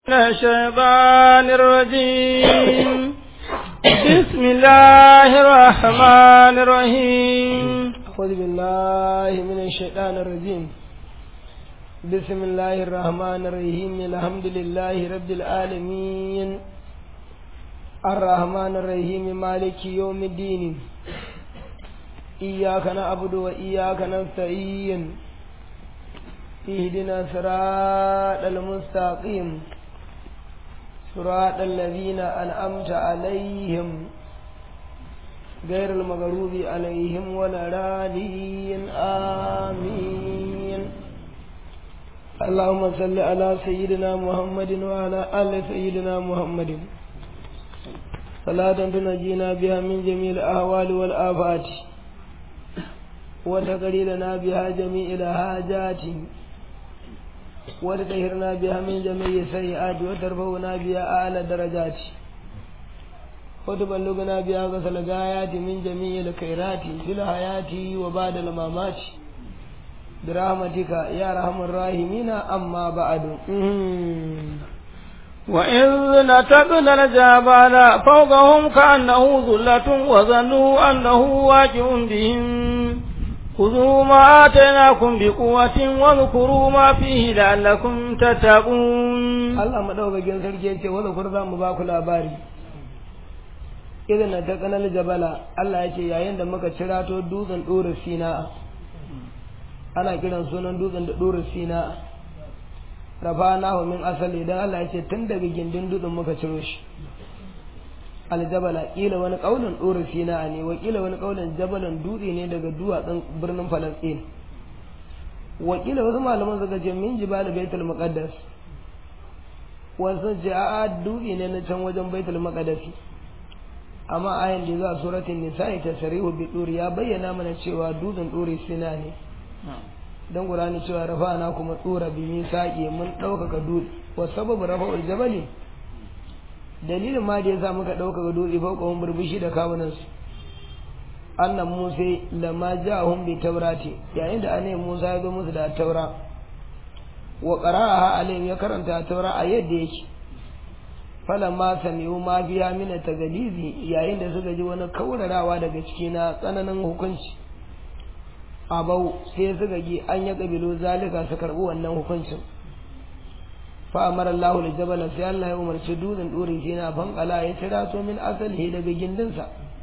من الشيطان الرجيم بسم الله الرحمن الرحيم أعوذ بالله من الشيطان الرجيم بسم الله الرحمن الرحيم الحمد لله رب العالمين الرحمن الرحيم مالك يوم الدين إياك نعبد وإياك نستعين اهدنا صراط المستقيم صراط الذين أنعمت عليهم غير المغضوب عليهم ولا الضالين آمين اللهم صل على سيدنا محمد وعلى آل سيدنا محمد صلاة تنجينا بها من جميع الأهوال والآفات وتقري لنا بها جميع الحاجات وتطهرنا بها من جميع السيئات وترفعنا بها أعلى الدرجات وتبلغنا بها غسل الغايات من جميع الخيرات في الحياة وبعد الممات برحمتك يا رحم الراحمين أما بعد وإذ نتقنا الجبل فوقهم كأنه ظلة وظنوا أنه واجع بهم خذوا ما آتيناكم بقوة واذكروا ما فيه لعلكم تتقون Allah madaukakin sarki yace wanda kur za mu ba ku labari idan na taqanal jabala Allah yace yayin da muka cirato dutsen dore Sina ana kiran sunan dutsen da dore Sina rafanahu min asali dan Allah yace tun daga gindin dutsen muka ciro shi aljabala kila wani kaulin dore Sina ne wa kila wani kaulin jabalan dutse ne daga duwatsun birnin Falastin wakila wasu malaman suka ce min jibal baitul muqaddas wasu ce a dutse ne na can wajen baitul maqdisi amma ayan da za suratul nisa'i ta sarihu bi duri ya bayyana mana cewa dutsen duri sina ne dan qur'ani cewa rafa'ana kuma tsura bi misaqi mun daukaka dutse wa sababu rafa'ul jabali dalilin ma da yasa muka daukaka dutse fa kawun burbushi da kawunan su annan musa lamma ja'ahum bi taurati yayin da annabi musa ya zo musu da taura wa qara'aha alayhim ya karanta taura a yadda yake falamma sami'u ma biya min tagalizi yayin da suka ji wani kaurarawa daga ciki na tsananin hukunci abau sai suka ji an ya kabilo zalika su karbi wannan hukuncin fa amara Allahu li jabala sai Allah ya umarci dutsen dore shi na fankala ya tira to min asalihi daga gindinsa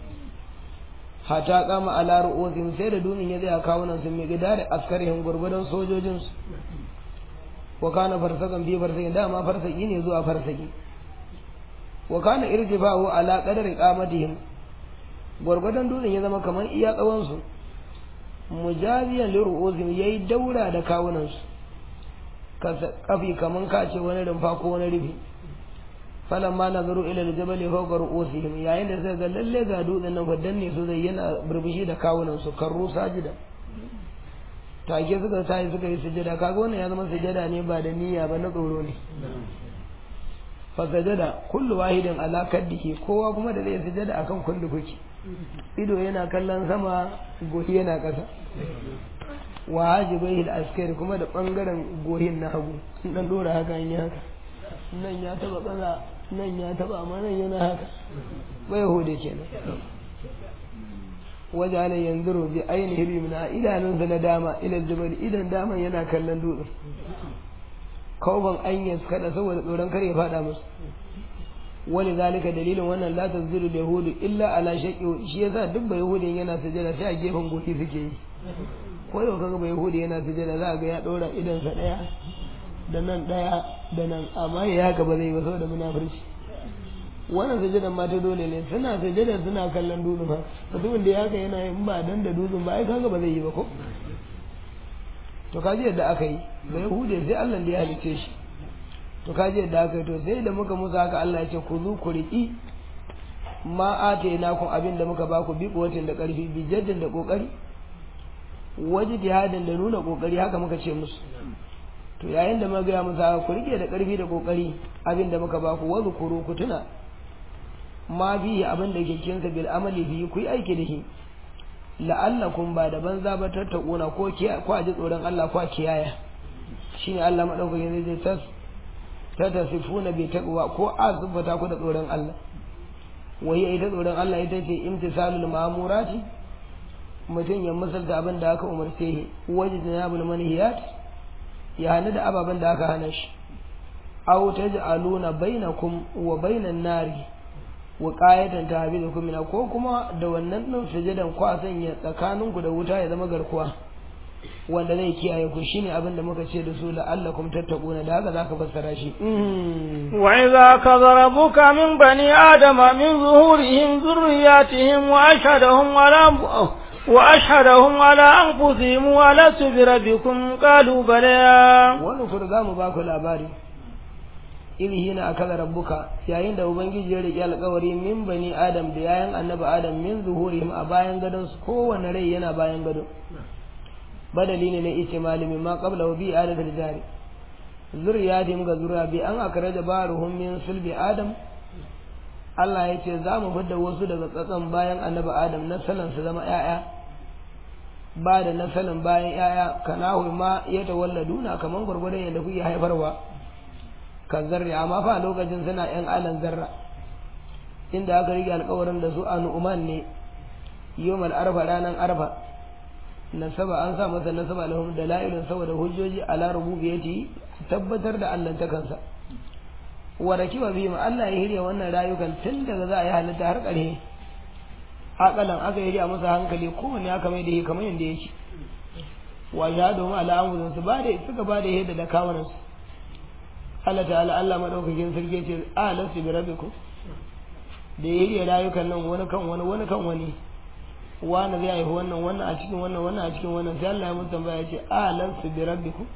hata kama ala ru'usim sai da dutsen ya zai kawo nan sun mai gida da askarihin gurgudan sojojinsu wa kana farsakan bi farsaki dama farsaki ne zuwa farsaki wa kana irtifa'u ala qadari qamatihim gurgudan dutsen ya zama kamar iya tsawon su mujaziyan li ru'usim yayi daura da kawunan su kafi kaman kace wani rumfa ko wani rufi falamma nazaru ila aljabal fawqa ru'usihim yayin da suka ga lalle ga dutsen nan fa danne su zai yana burbushi da kawunan su karru sajida take suka sai suka yi sujada kaga wannan ya zama sujada ne ba da niyya ba na tsoro ne fa sajada kullu wahidin ala kaddihi kowa kuma da zai sujada akan kullu kuki ido yana kallon sama gohi yana kasa wa hajibai al-askari kuma da bangaren gohin na hagu dan dora haka in haka nan ya taba kaza nan ya taba amma nan yana haka bai hode kenan wajala yanzuru bi ainihi bi min idanunsa na dama ila jabal idan daman yana kallon dutsen kawban anyas kada saboda tsoron kar ya fada musu wani zalika dalilin wannan la tazdiru yahudu illa ala shaqi shi yasa duk bai yahudi yana sujada sai a gefen goshi suke yi ko yau kaga bai yahudi yana sujada za a ga ya dora idan sa daya da nan daya da nan amma ya haka ba zai ba saboda munafurci wannan sujadan ma ta dole ne suna sujadan suna kallon dutsen ha mutumin da ya haka yana yin ba dan da dutsen ba ai kaga ba zai yi ba ko to kaji yadda aka yi da yahude sai Allah da ya halice shi to kaji yadda aka yi to sai da muka musa haka Allah ya ce ku zu ku riƙi ma atayna kun abin da muka baku bi kuwatin da ƙarfi bi jaddin da kokari waje jihadin da nuna kokari haka muka ce musu to yayin da muka ga musu haka ku rike da ƙarfi da kokari abin da muka baku wa zukuru ku tuna ma bi abin da ke kinsa bil amali bi ku yi aiki da shi la'allakum ba da banza ba tattakuna ko ko a ji tsoron Allah ko a kiyaya shine Allah madaukakin zai tas ta tasifuna bi taqwa ko azubata ku da tsoron Allah wai ita tsoron Allah ita ce imtisalul ma'murati mutum ya misalta abin da aka umarce shi wajen ya bul manhiyat ya hana da ababen da aka hana shi aw taj'aluna bainakum wa bainan nari wa qayatan tahbizukum min ko kuma da wannan din sujudan ku a sanya tsakaninku da wuta ya zama garkuwa wanda zai kiyaye ku shine abin da muka ce da su la'allakum tattaquna da haka zaka fassara shi wa idza kadhara rabbuka min bani adama min zuhurihim dhurriyyatihim wa ashhadahum ala وأشهدهم على أنفسهم ولست بربكم قالوا بلى wani kurga mu ba ku labari iri hina akala rabbuka yayin da ubangiji ya riƙe alƙawari min bani adam da yayan annabi adam min zuhurihim a bayan gadon su kowane rai yana bayan gado badali ne na ice malami ma qabla wa bi adam da jari zuriyatim ga zuriya bi an akraja baruhum min sulbi adam Allah ya ce za mu fidda wasu daga tsatson bayan annabi Adam na salon su zama ‘ya'ya ba da na salon bayan ‘ya'ya kanahu ma ya tawalladuna kamar gwargwadon yadda kuke haifarwa kan zarri amma fa lokacin suna ‘yan alan zarra inda aka rike alkawarin da su a nu'uman ne yomal arfa ranar arfa nasaba an sa masa nasaba lahum dalailun saboda hujjoji ala rububiyati tabbatar da Allah ta kansa wa rakiba bihim Allah ya hirya wannan rayukan tun daga za a yi halitta har ƙarshe akalan aka hirya masa hankali kowanne aka mai da shi kamar yadda yake wa shahadu ma ala anfusihim su ba da suka ba da yadda da kawunan su Allah ta'ala Allah madaukakin sarki ce a lasu bi rabbikum da ya hirya rayukan nan wani kan wani wani kan wani wani zai haifi wannan wannan a cikin wannan wannan a cikin wannan sai Allah ya mutu tambaya ya ce a lasu bi rabbikum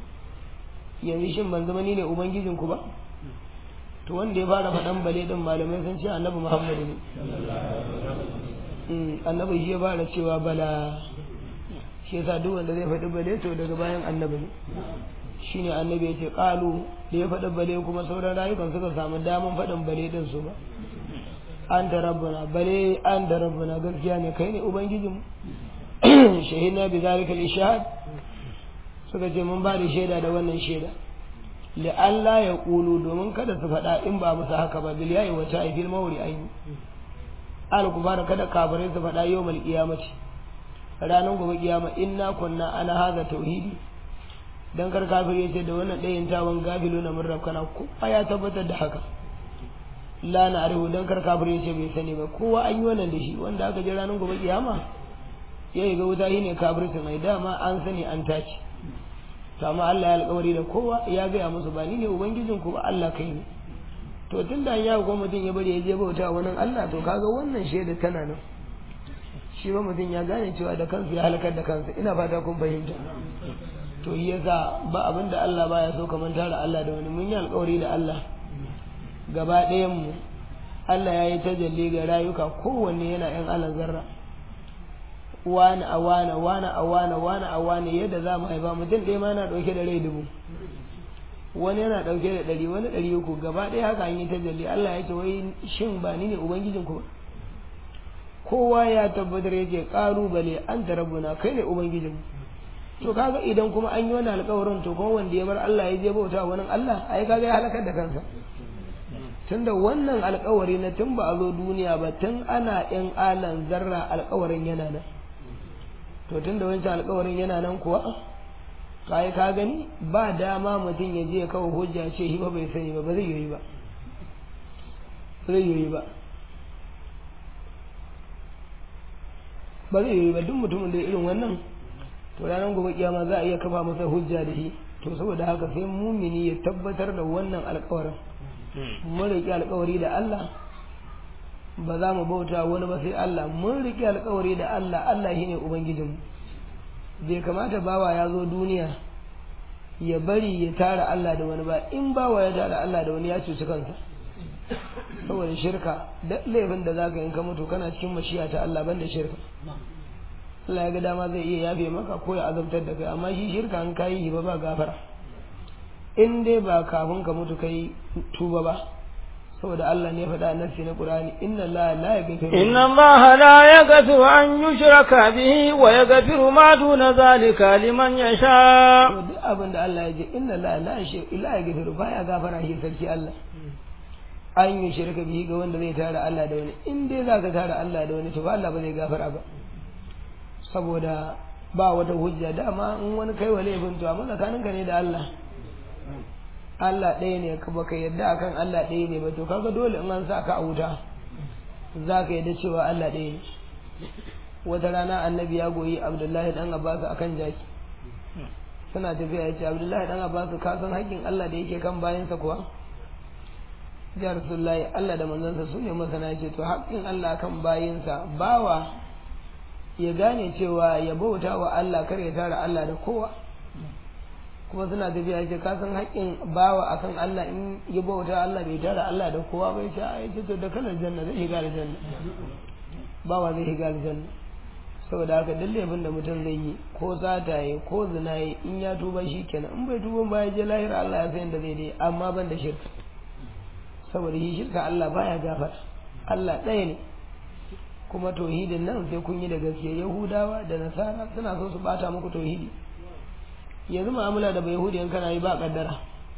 yanzu shin ban zama ni ne ubangijinku ba to wanda ya fara faɗan bale din malamai sun ce annabi muhammadu ne annabi shi ya fara cewa bala shi yasa duk wanda zai faɗi bale to daga bayan annabi ne shine annabi ya ce ƙalu da ya faɗi bale kuma sauran rayukan suka samu daman faɗin bale din su ba an da rabbuna bale an da rabbuna gaskiya ne kai ne ubangijinmu shahidna bi zalika al-ishhad suka ce mun ba da shaida da wannan shaida la'alla ya ƙulu domin kada su faɗa in ba musu haka ba bil yayi wata ai fil mawri aini al kubara kada kafirai su faɗa yawmal qiyamati ranar gobe kiyama inna kunna ana haza tauhidi dan kar kafir ya ce da wannan ɗayan tawan gafilu na mun rabkana kowa ya tabbatar da haka la na arihu dan kar kafir ya ce bai sani ba kowa an yi wannan da shi wanda aka je ranar gobe kiyama ya yi ga wuta shine kafircin ai dama an sani an tace to amma Allah ya alƙawari da kowa ya gaya musu ba ni ne ubangijin ku ba Allah kai ne to tun da ya ko mutum ya bari ya je bauta wani Allah to kaga wannan shaida tana nan shi ba mutum ya gane cewa da kansu ya halakar da kansa ina fata kun fahimta to yi yasa ba abin da Allah baya so kamar tara Allah da wani mun yi alƙawari da Allah gaba ɗayan mu Allah ya yi tajalli ga rayuka kowanne yana yan alan zarra wani a wani wani a wani wani a wani yadda za mu haifa mutum ɗaya ma yana ɗauke da rai dubu wani yana ɗauke da ɗari wani ɗari uku gaba ɗaya haka an yi tajalli Allah ya ce wai shin ba ni ne ubangijin ku ba kowa ya tabbatar yake ƙalubale an ta rabbuna kai ne ubangijin to kaga idan kuma an yi wani alƙawarin to kuma wanda ya bar Allah ya je bauta wani Allah ai kaga ya halakar da kansa tunda wannan alƙawari na tun ba a zo duniya ba tun ana yan alan zarra alƙawarin yana nan to tun da wancan alkawarin yana nan kuwa kai ka gani ba dama mutum ya je kawo hujja ce shi ba bai sani ba ba zai yi ba zai yi ba ba zai yi ba duk mutumin da irin wannan to ranar gobe kiyama za a iya kafa masa hujja da shi to saboda haka sai mumini ya tabbatar da wannan alkawarin mun riƙe alkawari da Allah ba za mu bauta wani ba sai Allah mun riƙe alƙawari da Allah Allah shine ubangijinmu bai kamata bawa ya zo duniya ya bari ya tara Allah da wani ba in bawa ya tara Allah da wani ya cuci kansa saboda shirka da laifin da zaka yi ka mutu kana cikin mashiya ta Allah banda shirka Allah ya ga dama zai iya yafe maka ko ya azabtar da kai amma shi shirka an kayi ba ba gafara in dai ba kafin ka mutu kai tuba ba saboda Allah ne faɗa nafsi na Qur'ani inna Allah la yaghfiru inna Allah la yaghfiru an yushraka bihi wa yaghfiru ma duna zalika liman yasha to duk abin da Allah ya ce inna Allah la yaghfiru baya gafara shi sarki Allah an yi shirka bihi ga wanda zai tara Allah da wani in dai za ka tara Allah da wani to ba Allah ba zai gafara ba saboda ba wata hujja dama in wani kai wa laifin to amma tsakaninka ne da Allah Allah ɗaya ne ka baka yadda akan Allah ɗaya ne ba to kaga dole in an sa ka a wuta za ka yadda cewa Allah ɗaya ne wata rana annabi ya goyi Abdullahi dan Abbas akan jaki suna tafiya ya ce Abdullahi dan Abbas ka san haƙƙin Allah da yake kan bayansa kuwa ya rasulullahi Allah da manzansa su ne masana ce to haƙƙin Allah kan bayinsa bawa ya gane cewa ya bauta wa Allah kar ya tara Allah da kowa kuma suna tafiya ce ka san haƙƙin bawa akan Allah in ya bauta Allah bai tara Allah da kowa bai ce ai ce to da kalar janna zai shiga aljanna bawa zai shiga aljanna saboda haka duk laifin da mutum zai yi ko sata yi ko zina yi in ya tuba shi kenan in bai tuba ba ya je lahira Allah ya san da zai dai amma ban da shirka saboda shi shirka Allah baya gafara Allah ɗaya ne kuma tauhidin nan sai kun yi da gaske yahudawa da nasara suna so su bata muku tauhidi yanzu mu'amala da bai yahudiyan kana yi ba kaddara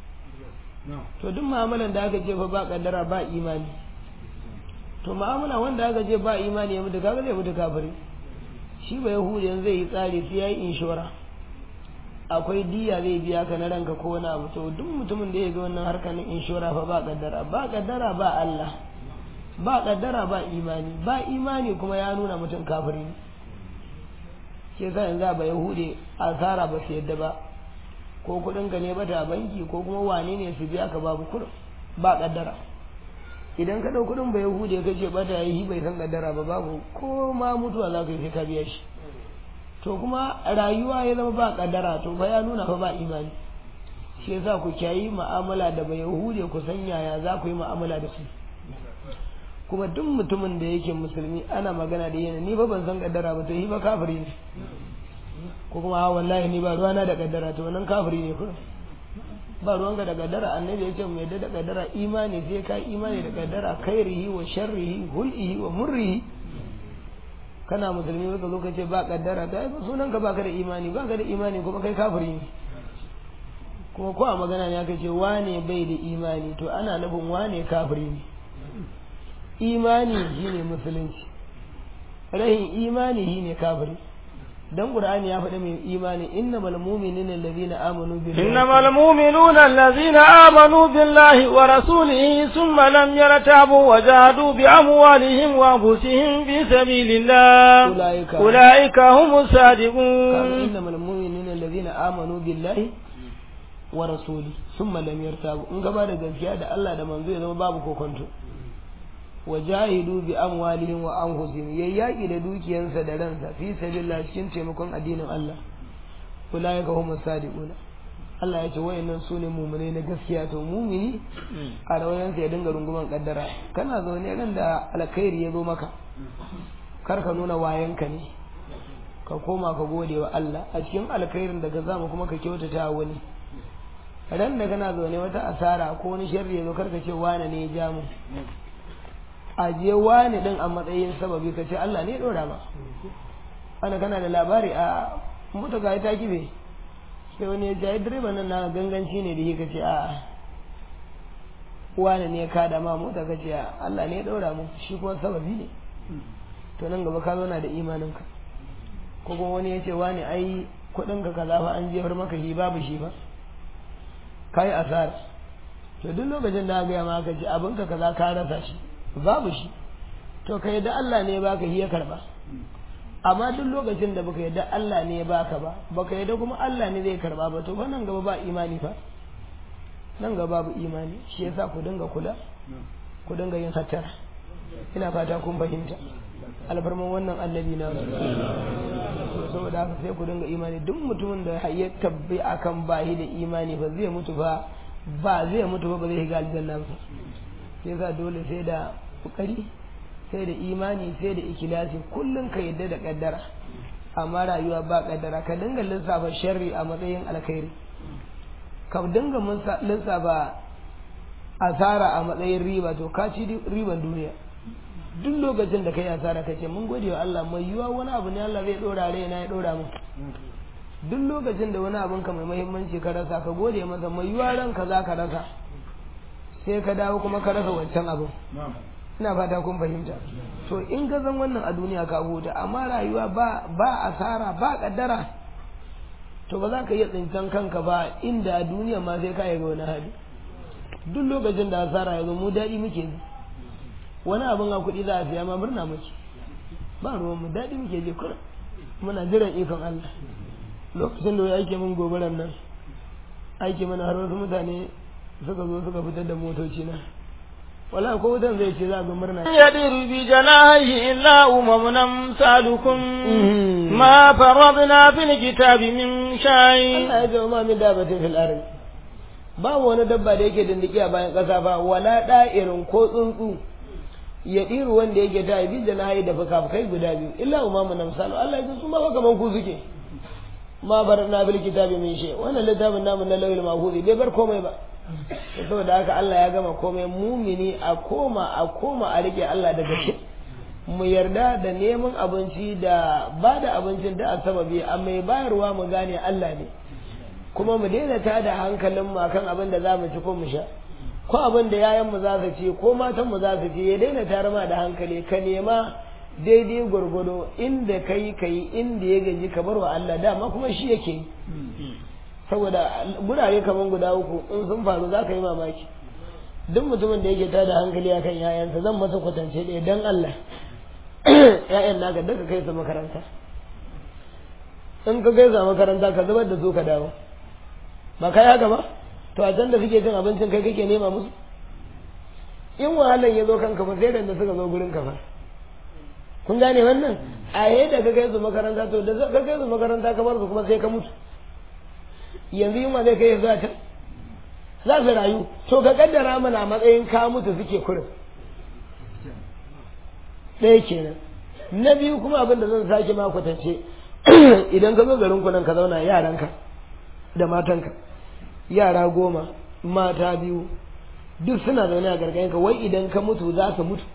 to duk mu'amalan da aka ce fa ba kaddara ba imani to mu'amala wanda aka ce ba imani ya mutu kaga zai mutu kafiri shi ba yahudiyan zai yi tsari sai ya yi inshora akwai diya zai biya ka na ranka ko wani abu to duk mutumin da ya ga wannan harkar na inshora fa ba kaddara ba kaddara ba Allah ba kaddara ba imani ba imani kuma ya nuna mutum kafiri ne ke sa yanzu ba yahudi asara ba su yadda ba ko kudin ka ne bata banki ko kuma wane ne su biya ka babu kudin ba kaddara idan ka dau kudin ba yahudi ka ce bata yi bai san kaddara ba babu ko ma mutuwa za ka yi sai ka biya shi to kuma rayuwa ya zama ba kaddara to ba ya nuna fa ba imani shi yasa ku kyayi mu'amala da ba yahudi ku san yaya za ku yi mu'amala da su kuma duk mutumin da yake musulmi ana magana da yana ni ba ban san kaddara ba to yi ba kafiri ne ko kuma ha wallahi ni ba ruwana da kaddara to nan kafiri ne kuma ba ruwanka da kaddara annabi ya ce mu yadda da kaddara imani sai ka imani da kaddara khairihi wa sharrihi hul'ihi wa murrihi kana musulmi ka zo ka ce ba kaddara ta ba sunan ka baka da imani baka da imani kuma kai kafiri ne kuma ko a magana ne aka ce wane bai da imani to ana nufin wane kafiri ne imani shine musulunci rahin imani shine kafiri dan qur'ani ya faɗi mai imani innamal mu'minuna allazina amanu billahi innamal mu'minuna allazina amanu billahi wa rasulihi thumma lam yartabu wa jahadu bi amwalihim wa anfusihim fi sabilillah Ulaika. ulaika humus kaga sadiqun innamal mu'minuna allazina amanu billahi wa rasuli thumma lam yartabu in gaba da gaskiya da Allah da manzo ya zama babu kokonto wajahidu bi amwalihim wa anfusihim yayi yaki da dukiyansa da ransa fi sabilillah cikin taimakon addinin Allah ulaika humus sadiqun Allah ya ce wayannan sune mu'minai na gaskiya to mu'mini a rawayansa ya dinga runguman kaddara kana zaune ran da alkhairi ya zo maka kar ka nuna wayanka ne ka koma ka gode wa Allah a cikin alkhairin da ka samu kuma ka kyautata wa wani ran da kana zaune wata asara ko wani sharri ya zo kar ka ce wane ne ya ja mu a je wani din a matsayin sababi ka ce Allah ne ya dora ma ana kana da labari a mota ga ta kibe sai wani ya ce ai direban nan na ganganci ne da shi ka ce a wani ne ya kada ma mota ka ce a Allah ne ya dora mu shi kuma sababi ne to nan gaba ka zauna da imaninka ko kuma wani ya ce wani ai kuɗin ka kaza fa an jefar maka shi babu shi ba kai asara to duk lokacin da aka gaya maka ce abin ka kaza ka rasa shi babu shi to ka yadda Allah ne ya baka shi ya karba amma duk lokacin da baka yadda Allah ne ya baka ba baka yadda kuma Allah ne zai karba ba to fa nan gaba ba imani fa nan gaba babu imani shi yasa ku dinga kula ku dinga yin hattara ina fata kun fahimta alfarman wannan annabi na to saboda haka sai ku dinga imani duk mutumin da ya tabbi akan bahi da imani ba zai mutu ba ba zai mutu ba ba zai shiga aljanna ba sai yasa dole sai da kokari sai da imani sai da ikilasi kullum ka yadda da kaddara amma rayuwa ba kaddara ka dinga lissafa sharri a matsayin alkhairi ka dinga munsa- lissafa asara a matsayin riba to ka ci riban duniya duk lokacin da kai asara ka ce mun gode wa Allah mai yiwa wani abu ne Allah zai dora raina ya dora min duk lokacin da wani abin ka mai muhimmanci ka rasa ka gode masa mai yiwa ranka za ka rasa sai ka dawo kuma ka rasa wancan abin ina fata kun fahimta to in ka san wannan a duniya ka huta amma rayuwa ba ba asara ba kaddara to ba za ka iya tsintan kanka ba inda a duniya ma sai ka yi ga wani hali duk lokacin da asara ya zo mu daɗi muke ji wani abin a kuɗi za a siya ma murna muke ba ruwan mu daɗi muke ji kuma muna jiran ikon Allah lokacin da ya aike min gobaran nan aike mana har wasu mutane suka zo suka fitar da motoci na wala ko wutan zai ce za ga murna يدير بجناحه إلا أمم أمثالكم ما فرضنا في الكتاب من شيء Allah ya ce ma min dabatin fil ardi babu wani dabba da yake dindiki a bayan ƙasa ba wala da'irin ko tsuntsu ya ɗiru wanda yake ta bi da na da fuka-fukai guda biyu illa umamu na misalu Allah ya ce su ma fa kaman ku suke ma bar na bil kitabi min shay wannan littafin namu na lawil mahfuzi bai bar komai ba saboda haka Allah ya gama komai mumini a koma a koma a rike Allah da gaske mu yarda da neman abinci da ba da abincin da a sababi a mai bayarwa mu gane Allah ne kuma mu daina ta da hankalin mu akan abin da za mu ci ko mu sha ko abin da yayan mu za su ci ko matan mu za su ci ya daina tare ma da hankali ka nema daidai gwargwado inda kai kai inda ya gaji ka bar wa Allah dama kuma shi yake yi saboda gurare kaman guda uku in sun faru za ka yi mamaki duk mutumin da yake tada hankali akan yayansa zan masa kwatance ɗaya dan Allah yayan naka daga kai su makaranta in ka kai su makaranta ka zubar da su ka dawo ba kai haka ba to a can da suke cin abincin kai kake nema musu in wahalan ya zo kanka ba sai da suka zo gurin ka fa kun gane wannan a da ka kai su makaranta to da ka kai su makaranta ka bar su kuma sai ka mutu yanzu yunwa zai kai zuwa can za su rayu to ka kaddara mana a matsayin ka mutu suke kurin ɗaya kenan na biyu kuma abin da zan sake ma kwatance idan ka zo garin ku nan ka zauna yaranka da matanka yara goma mata biyu duk suna zaune a gargayenka wai idan ka mutu za su mutu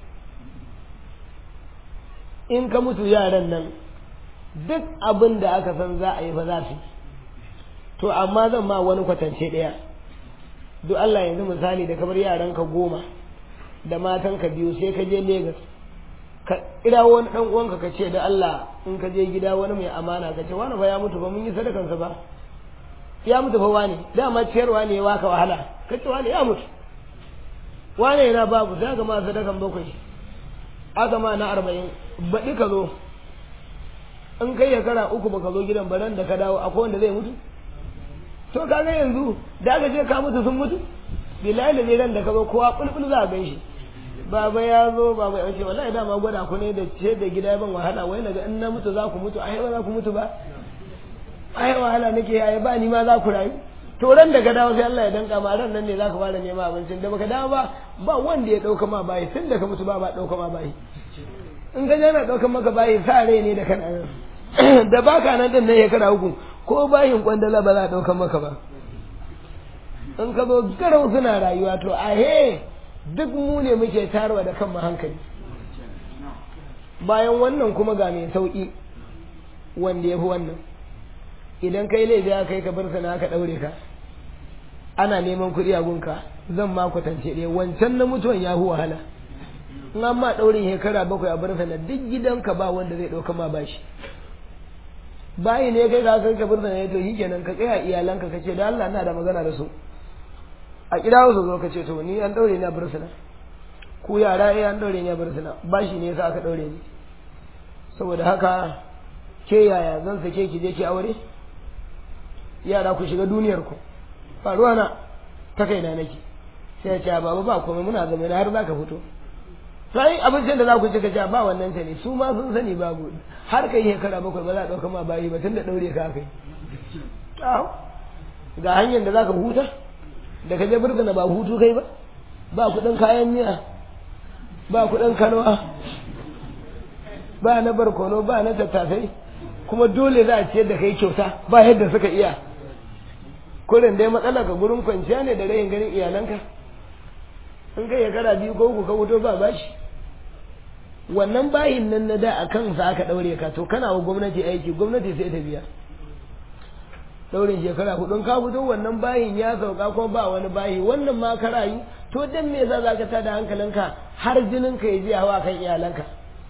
in ka mutu yaran nan duk abin da aka san za a yi fa za su yi to amma zan ma wani kwatance ɗaya duk Allah yanzu misali da kamar yaranka goma da matanka biyu sai ka je Legas ka kira wani dan uwanka ka ce da Allah in ka je gida wani mai amana ka ce wani fa ya mutu ba mun yi sadakansa ba ya mutu fa wani dama ciyarwa ne ya waka wahala ka ce wani ya mutu wani yana babu sai aka ma sadakan bakwai aka ma na arba'in baɗi ka zo in kai shekara uku baka zo gidan baran da ka dawo akwai wanda zai mutu to kaga yanzu da aka ce ka mutu sun mutu billahi da ran da ka zo kowa bulbul za a gan shi baba ya zo baba ya ce wallahi dama gwada ku ne da ce da gida ban wahala wai naga in na mutu za ku mutu ai ba za ku mutu ba ai wahala nake ai ba ni ma za ku rayu to ran da ka dawo sai Allah ya danka ma ran nan ne za ka fara nema abincin da baka dawo ba ba wanda ya dauka ma bayi tun da ka mutu ba ba dauka ma bayi in ka jana daukan maka bayi sa rai ne da kana da baka nan din ne ya kara uku ko bayin kwandala ba za a daukan maka ba in ka zo garau suna rayuwa to ahe duk mu ne muke tarwa da kanmu hankali bayan wannan kuma ga mai sauki wanda ya fi wannan idan kai laifi aka kai ka bar sana aka daure ka ana neman kuɗi a gunka zan ma kwatance ɗaya wancan na mutuwan ya fi wahala in an ma ɗaurin shekara bakwai a bar sana duk gidanka ba wanda zai ɗauka ma bashi bayi ne kai ka kai ka bar sana to shi kenan ka tsaya iyalanka ka ce da Allah ina da magana da su a kira su zo ka ce to ni an ɗaure ni a bar sana ku yara eh an ɗaure ni a bar sana bashi ne yasa aka ɗaure ni saboda haka ke yaya zan sake ki je ki aure yara ku shiga duniyar ku ba ruwana ta kaina nake sai ya ce baba ba komai muna zama har za ka fito sai abincin da za ku ci ka ce ba wannan ta ne su ma sun sani babu har kai shekara bakwai ba za a ɗauka ma bayi ba tun da ɗaure ka kai ga hanyar da za ka huta da ka je burgana ba hutu kai ba ba kuɗin kayan miya ba kuɗin kanwa ba na barkono ba na tattasai kuma dole za a ciyar da kai kyauta ba yadda suka iya kurin dai matsala ka gurin kwanciya ne da rayin ganin iyalanka in kai shekara biyu ko uku ka wuto ba bashi wannan bayin nan na da a kansa aka ɗaure ka to kana wa gwamnati aiki gwamnati sai ta biya ɗaurin shekara hudu ka fito wannan bayin ya sauka ko ba wani bayi wannan ma ka rayu to dan me yasa zaka tada hankalinka har jinin ka ya je hawa kan iyalanka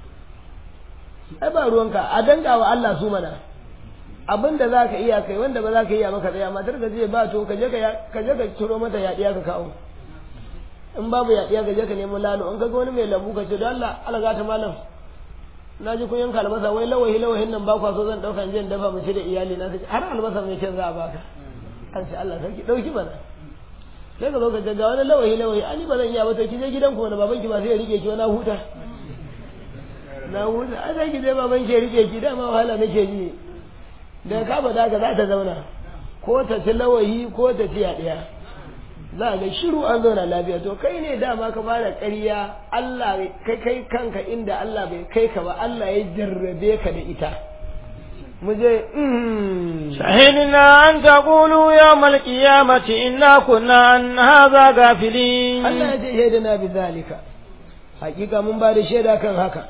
ai ba ruwanka a danga wa Allah su mana abin da zaka iya kai wanda ba zaka iya maka tsaya matar ka je ba to ka je ka je ka ciro mata yaɗiya ka kawo in babu yaɗiya ka je ka nemo lalo in ka ga wani mai lambu ka ce don Allah Allah ta malam na ji kun yanka albasa wai lawahi lawahin nan ba kwa so zan ɗauka in je in dafa mu ci da iyali na har albasa mai kyan za a baka an ce Allah sarki ɗauki mana sai ka zo ka ga wani lawahi lawahi ani ba zan iya ba to ki je gidan ku wani baban ki ba sai ya rike ki wani huta na huta ai sai ki je baban ki ya rike ki dama wahala nake ji da ka ba da ka za ta zauna ko ta ci lawahi ko ta ci yaɗiya za a ga shiru an zauna lafiya to kai ne dama ka fara ƙarya Allah kai kai kanka inda Allah bai kai ka ba Allah ya jarrabe ka da ita mu je shahidina an taqulu yawmal qiyamati inna kunna an hadha gafilin Allah ya ce shaidana bi zalika hakika mun ba da shaida kan haka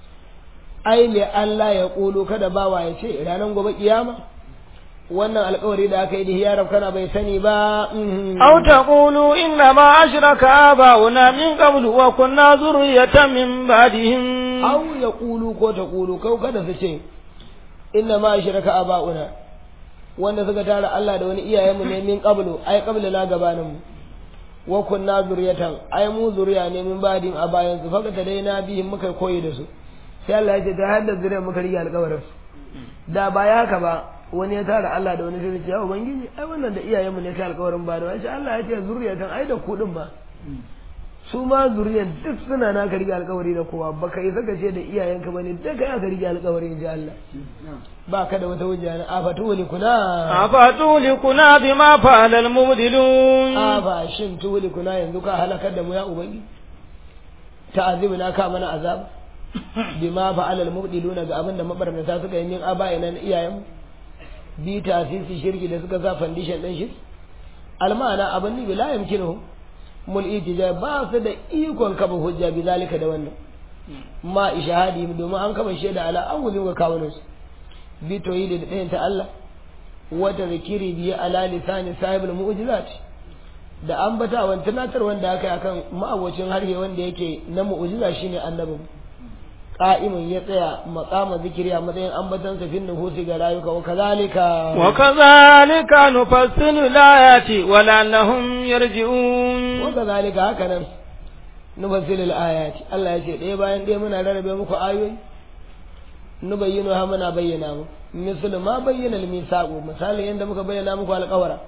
ai le Allah ya kulu kada bawa ya ce ranar gobe kiyama wannan alkawari da aka yi da hiyarar kana bai sani ba aw taqulu inna ma ashraka abauna min qablu wa kunna zurriyatan min ba'dihim aw yaqulu ko taqulu kau kada su ce inna ma ashraka abauna wanda suka tara Allah da wani iyayenmu ne min qablu ai qabla na gabanin mu wa kunna zurriyatan ai mu zuriya ne min ba'din a bayan su faka dai na bihim muka koyi da su sai Allah ya ce ta hadda zuriya muka rige alƙawarin da ba ya haka ba wani ya tara Allah da wani sai ya ubangiji ai wannan da iyayenmu ne kai alƙawarin ba da wani Allah ya ce zuriyatan ai da kudin ba su ma zuriyan duk suna na ka rige alƙawari da kowa baka yi saka ce da iyayenka bane duka ya ka rige alƙawari in ji Allah ba ka da wata hujja na afatu li kuna afatu li kuna bima fa'ala al mubdilun afa shin tu li kuna yanzu ka halakar da mu ya ubangiji ta'azibuna ka mana azab bima fa'ala al mubdiluna ga abin da mabarnata suka yi min abayina na iyayenmu bi tasisi shirki da suka sa foundation din shi almana abin ni la yamkinu mul itija ba su da ikon kafa hujja bi zalika da wannan ma ishahadi domin an kafa shaida ala an gudu ga kawunan su bi tauhidi da ɗayan ta Allah wata zikiri biya ala lisani sahibul mu'jizat da ambatawan tunatar wanda aka yi akan ma'abocin harshe wanda yake na mu'jiza shine annabin qa'imun ya tsaya maqama zikiri a matsayin ambatan sa fin nuhusi ga rayuka wa kazalika wa kazalika nufassilu layati wa la'annahum yarji'un wa kazalika haka nan nufassilu ayati Allah ya ce ɗaya bayan ɗaya muna rarrabe muku ayoyi nubayyinu ha muna bayyana mu misal ma bayyana al-misaqu misali yanda muka bayyana muku alƙawara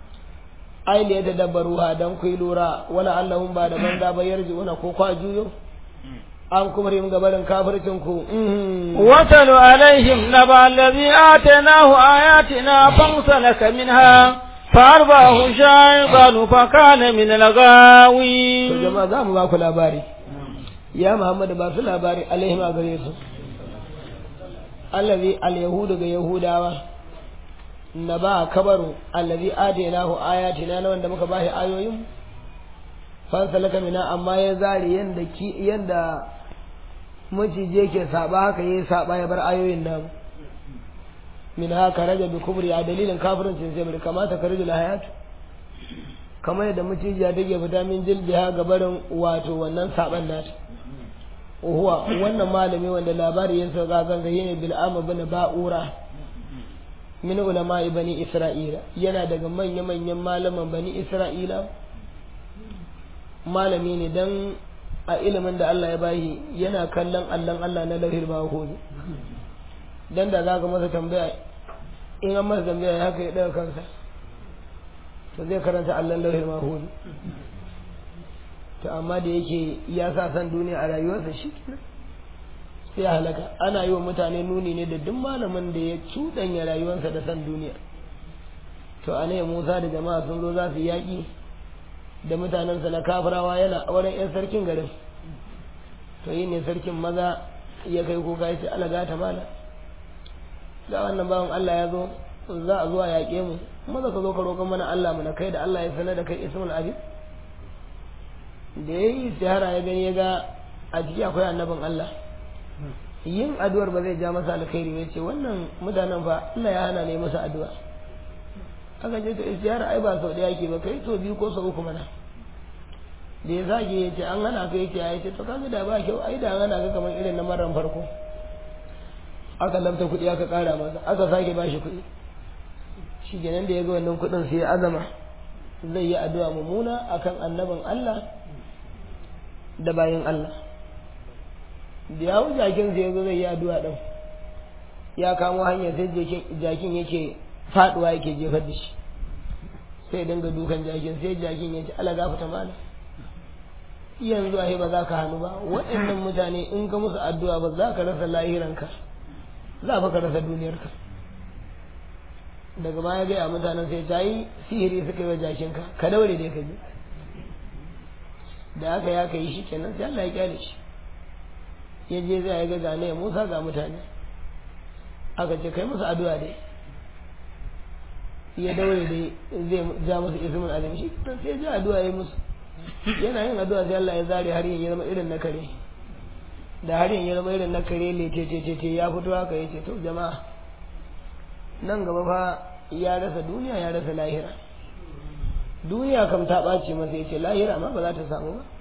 ai da ya tadabbaru ha dan ku lura wala allahum ba da banza ba yarji'una ko kwa juyo an kuma rim gabarin kafircin ku watalu alaihim naba allazi atainahu ayatina fansalaka minha فأرباه شيطان فكان من الغاوين to jama'a za mu ba ku labari ya Muhammadu ba su labari alaihim a gare su allazi al-yahudu ga yahudawa na ba kabaru allazi atainahu ayatina na wanda muka bashi ayoyin fansalaka mina amma ya zari yanda ki yanda macije ke saba haka yayi saba ya bar ayoyin nan min haka raja bi kubri a dalilin kafirincin sai bai kamata ka rajula hayat kamar yadda macijiya take fita min jilbiha ga barin wato wannan saban nata huwa wannan malami wanda labari ya sauka kan ga yana bil'am bin ba'ura min ulama bani isra'ila yana daga manya manyan malaman bani isra'ila malami ne dan a ilimin da Allah ya bashi yana kallon allon Allah na lauhil mahfuz dan da zaka masa tambaya in an masa tambaya ya haka ya daga kansa to zai karanta allon lauhil mahfuz to amma da yake ya sa san duniya a rayuwarsa shi kenan sai ya halaka ana yi wa mutane nuni ne da duk malamin da ya cuɗanya rayuwarsa da san duniya to a Musa da jama'a sun zo za su yaƙi da mutanensa na kafirawa yana auren 'yan sarkin garin to yi ne sarkin maza ya kai kuka ya ce alaga ta mala ga wannan bawan Allah ya zo za a zuwa yaƙe mu maza ka zo ka roƙon mana Allah mu na kai da Allah ya sanar da kai ismul abi da ya yi istihara ya gani ya ga a ciki akwai annabin Allah yin addu'ar ba zai ja masa alkhairi ya ce wannan mutanen fa Allah ya hana ne masa addu'a aka ce to istihara ai ba sau ɗaya ke ba kai so biyu ko sau uku mana da ya zage ya ce an hana ka ya ce ya ce to kaga da ba kyau ai da hana ka kamar irin na maran farko aka lamta kuɗi aka ƙara masa aka sake ba shi kuɗi shi kenan da ya ga wannan kuɗin sai ya azama zai yi addu'a mummuna akan annabin Allah da bayan Allah da ya hau jakin sai ya zo zai yi addu'a ɗin ya kamo hanya sai jakin yake faɗuwa yake jefar da shi sai dinga dukan jakin sai jakin ya ce ala gafata mana yanzu a ba za ka hannu ba waɗannan mutane in ka musu addu'a ba za ka rasa lahiranka za fa ka rasa duniyarka daga baya gaya mutanen sai ta yi sihiri suka yi wa jakinka ka daure dai ka je da aka ya kai shi kenan sai Allah ya kyale shi ya je zai ga gane ya Musa ga mutane aka ce kai musu addu'a dai ya daure dai zai ja musu ismin alim shi sai ya ji addu'a ya musu yana yin addu'a sai Allah ya zare har ya zama irin na kare da har ya zama irin na kare lece ce ce ya fito haka ya ce to jama'a nan gaba fa ya rasa duniya ya rasa lahira duniya kam ta ɓaci masa ya ce lahira ma ba za ta samu ba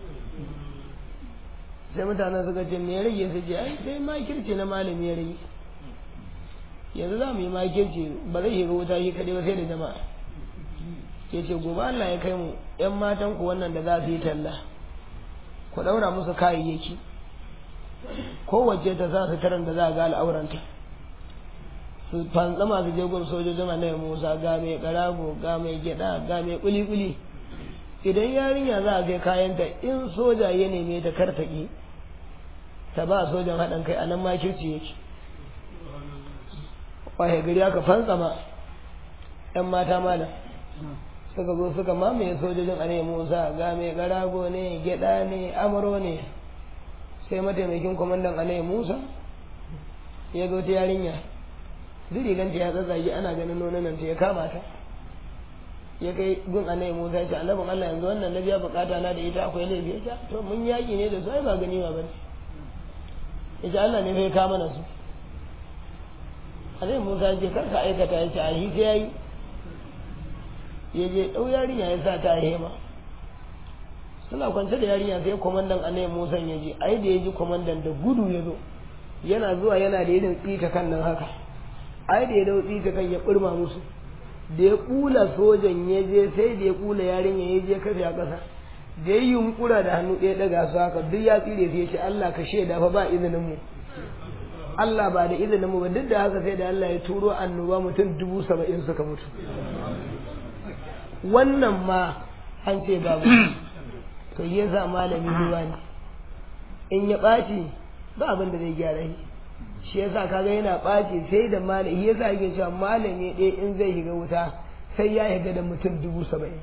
sai mutanen suka ce me ya rage su ce ai sai makirci na malami ya rage yanzu za mu yi makirci ba zai shiga wuta shi kaɗai ba sai da jama'a ya ce gobe Allah ya kai mu ‘yan matan ku wannan da za su yi talla ku ɗaura musu kayayyaki kowace ta sa su taran da za a ga al'auranta su fantsama su je gun sojojin annabi Musa ga mai karago ga mai gyada ga mai kuli-kuli idan yarinya za a kai kayanta in soja ya neme ta kartaki ta ba sojan haɗin kai a nan makirci yake wahe gari aka fantsama ‘yan mata malam suka zo suka mamaye sojojin annabi Musa ga mai karago ne gyada ne amuro ne sai mataimakin kwamandan annabi Musa ya zo ta yarinya duk riganta ya tsatsage ana ganin nonon ta ya kama ta ya kai gun annabi Musa ya ce annabin Allah yanzu wannan na biya bukata na da ita akwai laifi ya to mun yaki ne da su ai ba gani ba bane ya ce Allah ne sai kama na su annabi Musa ya ce kar ka aikata ya ce a hi sai yayi ya je dau yarinya ya sa ta hema suna kwance da yarinya sai komandan annabi Musa ya je ai da ya ji komandan da gudu ya zo yana zuwa yana da irin tsika kan nan haka ai da ya dau tsika kan ya burma musu da ya kula sojan ya je sai da ya kula yarinya ya je kafe a ƙasa da ya yunkura da hannu ɗaya ɗaga su haka duk ya tsire sai ya ce Allah ka shaida fa ba izinin mu Allah ba da izinin mu ba duk da haka sai da Allah ya turo annoba mutum dubu saba'in suka mutu wannan ma an ce babu to yasa malami ruwa ne in ya ɓaci ba abin da zai gyara shi shi yasa kaga yana ɓaci sai da malami yasa yake cewa malami ɗaya in zai shiga wuta sai ya shiga da mutum dubu saba'in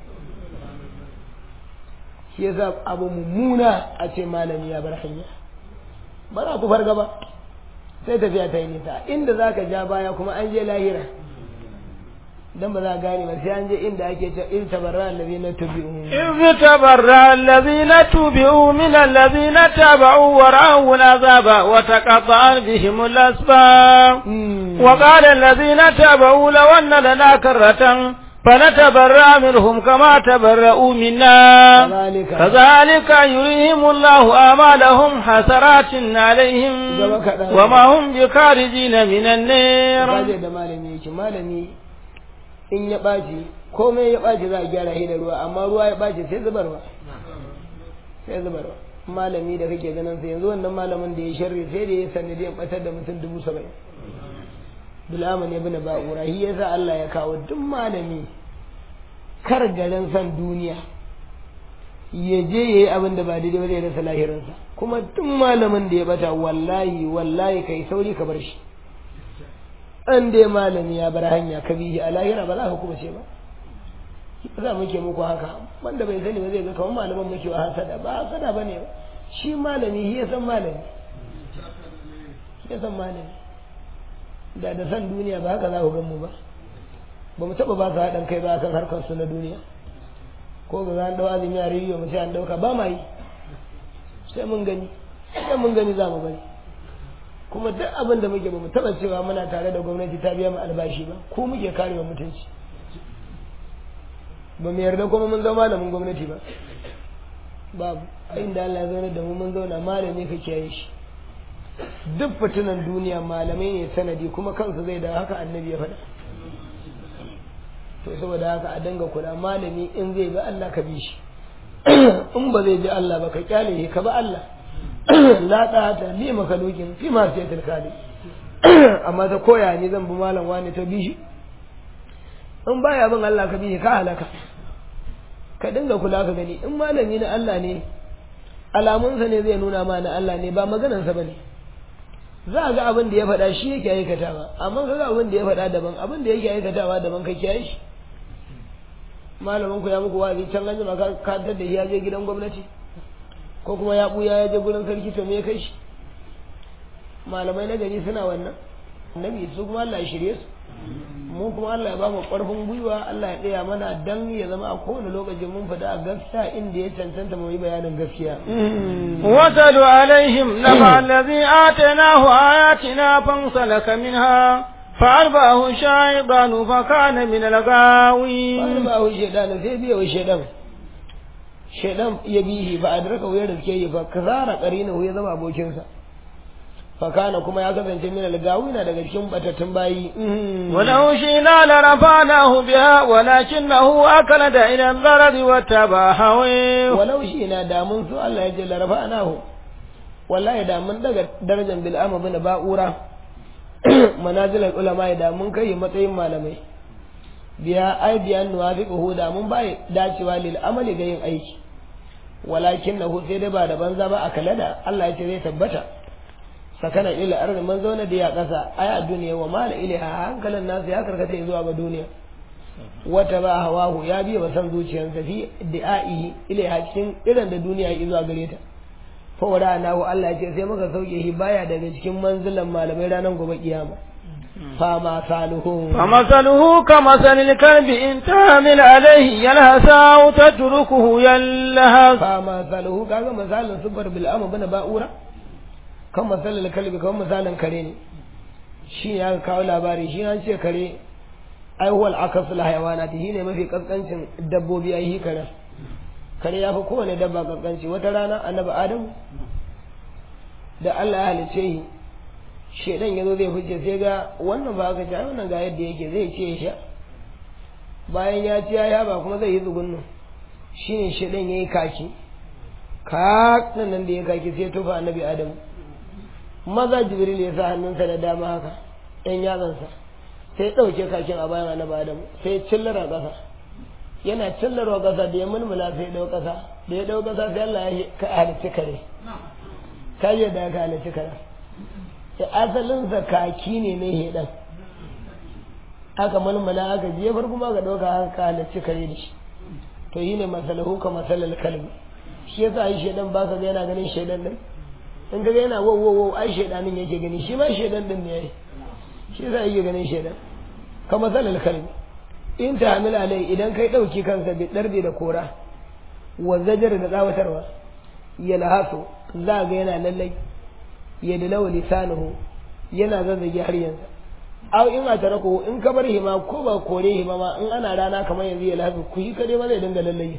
shi yasa abu mummuna a ce malami ya bar hanya ba za ku farga ba sai tafiya ta yi nisa inda za ka ja baya kuma an je lahira dan ba za a gane ba sai an je inda ake cewa in tabarra allazina tubi'u إذ تبرأ الذين تبعوا من الذين تبعوا ورأوا العذاب وتقطعت بهم الأسباب وقال الذين تبعوا لو أن لنا كرة فنتبرأ منهم كما تبرأوا منا كذلك. كذلك يريهم الله أعمالهم حسرات عليهم وما هم بخارجين من النار kaje da malami yake malami in ya ɓaci komai ya ɓaci za a gyara shi da ruwa amma ruwa ya ɓaci sai zubarwa sai zubarwa malami da kake ganin sa yanzu wannan malamin da ya sharri sai da ya sanadiyan ɓatar da mutum dubu saba'in bil'aman ya bina ba'ura shi ya sa Allah ya kawo duk malami kar garin san duniya ya je ya yi abin da ba daidai ba zai rasa lahirinsa kuma duk malamin da ya bata wallahi wallahi kai sauri ka bar shi an dai malami ya bar hanya ka bihi a lahira ba za ka kuma ce ba za muke muku haka wanda bai sani ba zai ga kamar malaman muke wa hasada ba hasada ba ne ba shi malami shi ya san malami shi ya san malami da da san duniya ba haka za ku gan mu ba ba mu taɓa ba su haɗin kai ba kan harkar su na duniya ko ga an ɗau azumi a rediyo mu ce an ɗauka ba ma yi sai mun gani sai mun gani za mu bari kuma duk abin da muke ba mu taɓa cewa muna tare da gwamnati ta biya mu albashi ba ko muke karewa mutunci ba mu yarda kuma mun zama malamin gwamnati ba babu a inda Allah ya zauna da mu mun zauna malami ka kiyaye shi duk fitinan duniya malamai ne sanadi kuma kansu zai da haka annabi ya faɗa to saboda haka a danga kula malami in zai bi Allah ka bi shi in ba zai bi Allah ba ka kyale shi ka bi Allah la ta li makalukin fi ma sai tilkali amma ta koya ne zan bi malam wani ta bi shi in baya bin Allah ka bi shi ka halaka ka dinga kula ka gani in malami na Allah ne alamunsa ne zai nuna ma na Allah ne ba maganansa ba ne za a ga abin da ya faɗa shi yake aikatawa amma ka ga abin da ya faɗa daban abin da yake aikatawa daban ka kiyaye shi malamin ku ya muku wa'azi can an jima ka kantar da shi ya je gidan gwamnati ko kuma ya buya ya je gurin sarki to me ya kai shi malamai na gari suna wannan annabi su kuma Allah ya shirye su mu kuma Allah ya ba mu ƙarfin gwiwa Allah ya ɗaya mana dan ya zama a kowane lokacin mun fada a gaskiya inda ya cancanta mu yi bayanin gaskiya. واتل عليهم نبع الذي آتيناه آياتنا فانسلك منها فأرباه الشيطان فكان من الغاوين فأرباه الشيطان sai biya wa shaidan shaidan ya bihi fa adraka wa yarda yi fa kazara qarinahu ya zama abokinsa fakana kuma ya kasance min algawina daga cikin batattun bayi ولو شئنا لرفعناه بها ولكنه أكلد إلى البلد واتبع هويه walau shi na damun su Allah ya ce larafa anahu wallahi da mun daga darajar bil'ama bin ba'ura manazilar ulama ya da mun kai matsayin malamai biya ai biyan nuwafiquhu da mun bai dacewa lil amali ga yin aiki walakin nahu sai dai ba da banza ba a kalada Allah ya ce zai tabbata sakana ila arzi man zauna da ya kasa ai a duniya wa mala ilaha hankalin nasu ya karkata zuwa ga duniya wata ba hawahu ya biya ba san zuciyarsa fi da'i ilaiha cikin irin da duniya ya zuwa gare ta fa wada nahu Allah ya ce sai muka sauke shi baya daga cikin manzilan malamai ranar gobe kiyama fa ma saluhu فمثله كمثل الكلب إن تعمل عليه يلهث أو تتركه يلهث fa ma saluhu kaga misalin sufar bil amma bana ba'ura kan misalin kalbi kan misalin kare ne shi ya kawo labari shi an ce kare ai huwal akasul hayawanati shine mafi kaskancin dabbobi ai hi kare kare ya fi kowane dabba kaskanci wata rana annabi adam da Allah ya halice shi shedan yazo zai fice sai ga wannan ba ka ci ai wannan ga yadda yake zai ce ya sha bayan ya ci ya ba kuma zai yi tsugunnu shine shedan yayi kaki ka nan nan da ya kaki sai tufa annabi adam maza jibril ya sa hannunsa da dama haka ɗan yatsansa sai ɗauke kakin a bayan annabi adam sai cillara ƙasa yana cillarwa ƙasa da ya mulmula sai ɗau ƙasa da ya ɗau ƙasa sai Allah ya ka halicci kare ka yi da ka halicci kare sai asalinsa kaki ne na heɗan aka mulmula aka jefar kuma aka ɗauka haka ka halicci kare da shi to yi ne masalahu ka masalar kalbi shi yasa yi shaidan ba ka ga yana ganin shaidan ɗin in ka ga yana wow wow wow ai shaidanin yake gani shi ma shaidan ɗin ne ya yi shi yasa yake ganin shaidan ka masalar kalbi in ta hamila alai idan kai ɗauki kansa bi ɗarbe da kora wa zajar da tsawatarwa ya lahasu za ga yana lallai ya da lawa lisanuhu yana zazzage har yanzu aw in a tarako in ka bar hima ko ba kore hima ma in ana rana kamar yanzu ya lahasu ku yi kare ma zai dinga lallai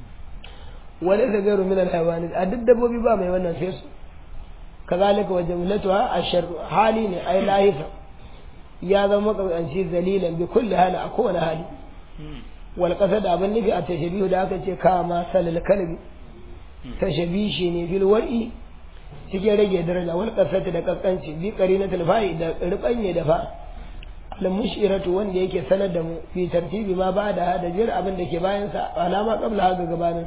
wani ka gairu min alhayawani a duk dabbobi ba mai wannan sai su kazalika wa jamlatuha ashar hali ne ai lahifa ya zama makamanci zalilan bi kulli hali a kowane hali wal qasad abin nufi a tashabihu da aka ce kama salal kalbi tashabishi ne bil war'i cikin rage daraja wal qasad da kaskanci bi qarinatul fa'i da rubanye da fa al mushiratu wanda yake sanar da mu bi tartibi ma ba da da jir abin da ke bayan sa alama qabla haka gabanin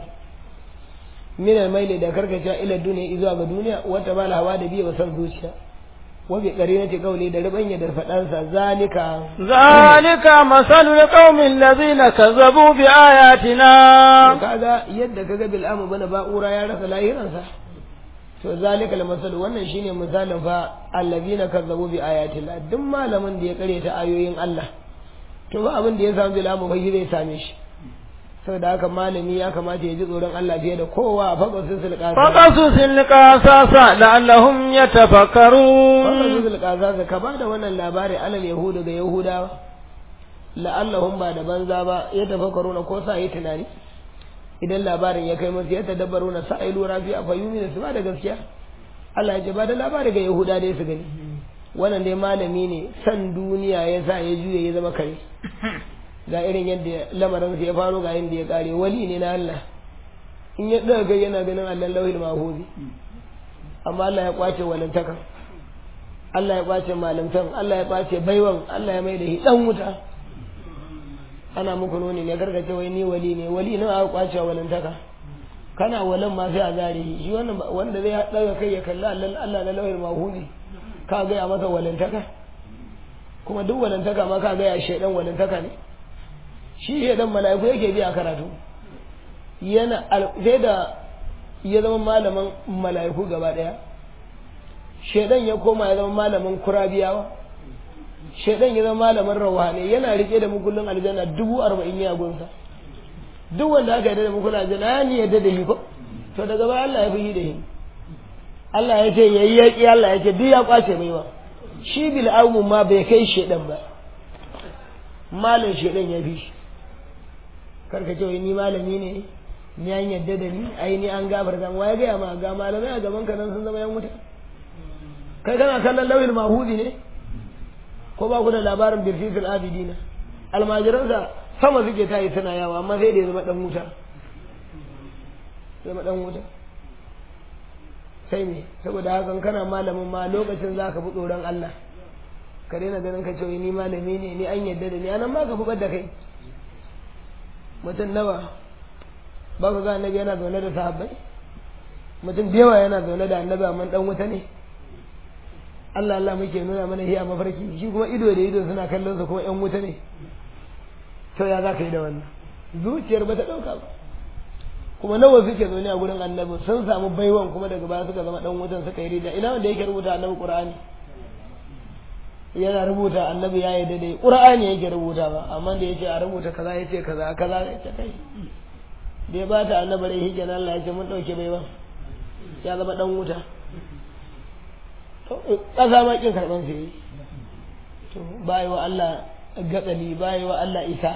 min al maili da karkace ila duniya zuwa ga duniya wata ba hawa da biya wa san zuciya wabi qarinati qawli da rubanya da fadansa zalika zalika masalul qaumin ladina kazzabu bi ayatina kaga yadda kaga bil amu bana ba'ura ya rasa lahiransa to zalika masal wannan shine misalin fa allazina kazzabu bi ayatina duk malamin da ya kare ta ayoyin Allah to ba abin da ya samu bil amu fa zai same shi saboda haka malami ya kamata ya ji tsoron Allah fiye da kowa a faƙa sun sulƙasa فقصص القصص لعلهم يتفكرون faƙa sun sulƙasa ka ba da wannan labari alal yahudu ga yahudawa la'allahum ba da banza ba ya tafakkaru na ko sa yi tunani idan labarin ya kai musu ya tadabbaru na sa yi lura fi a fayyumi da su ba da gaskiya Allah ya ce ba da labari ga yahuda dai su gani wannan dai malami ne san duniya ya sa ya juya ya zama kare ga irin yadda lamarin ya faro ga yadda ya kare wali ne na Allah in ya daga kai yana ganin Allah lauhil mahuzi amma Allah ya kwace walantaka Allah ya kwace malamtan Allah ya kwace baiwan Allah ya mai da shi dan wuta ana muku nuni ne gargace wai ni wali ne wali ne aka kwace walantaka kana walan ma sai a zare shi wannan wanda zai daga kai ya kalla Allah Allah na lauhil mahuzi ka ga ya masa walantaka kuma duk walantaka ma ka ga ya shedan walantaka ne shi shedan mala'iku yake biya karatu yana sai da ya zama malamin mala'iku gaba daya shedan ya koma ya zama malamin kurabiyawa shedan ya zama malamin rawani yana rike da mukullin aljanna dubu arba'in ya gunsa duk wanda aka yarda da mukullin aljanna ya ni yarda da shi ko to daga baya Allah ya fi da shi Allah ya ce yayi yaki Allah ya ce duk ya kwace mai ba shi bil ma bai kai shedan ba malam shedan ya fi shi karka ce wai ni malami ne ni an yadda da ni ai ni an gabar zan waye gaya ma ga malamai a gaban ka nan sun zama yan wuta kai kana kallon lauyin mahudi ne ko ba ku da labarin birfisul abidina almajiransa sama suke tayi suna yawa amma sai da ya zama dan wuta zama dan wuta sai me saboda hakan kana malamin ma lokacin za ka fi tsoron Allah ka daina ganin ka ce ni malami ne ni an yadda da ni anan ma ka fi da kai mutum nawa ba ku ga annabi yana zaune da sahabbai mutum da yawa yana zaune da annabi amma dan wuta ne Allah Allah muke nuna mana hiya mafarki shi kuma ido da ido suna kallon sa kuma yan wuta ne to ya za ka yi da wannan zuciyar ba ta dauka ba kuma nawa suke zaune a gurin annabi sun samu baiwan kuma daga baya suka zama dan wutan suka yi rida ina wanda yake rubuta annabi qur'ani yana rubuta annabi ya yi daidai qur'ani yake rubuta ba amma da yace a rubuta kaza yace kaza kaza yace kai da ya bata annabi rai hijjan Allah ya ce mun dauke baiwan ya zama dan wuta to kasa ma kin karban sai to bai wa Allah gatsali bai wa Allah isa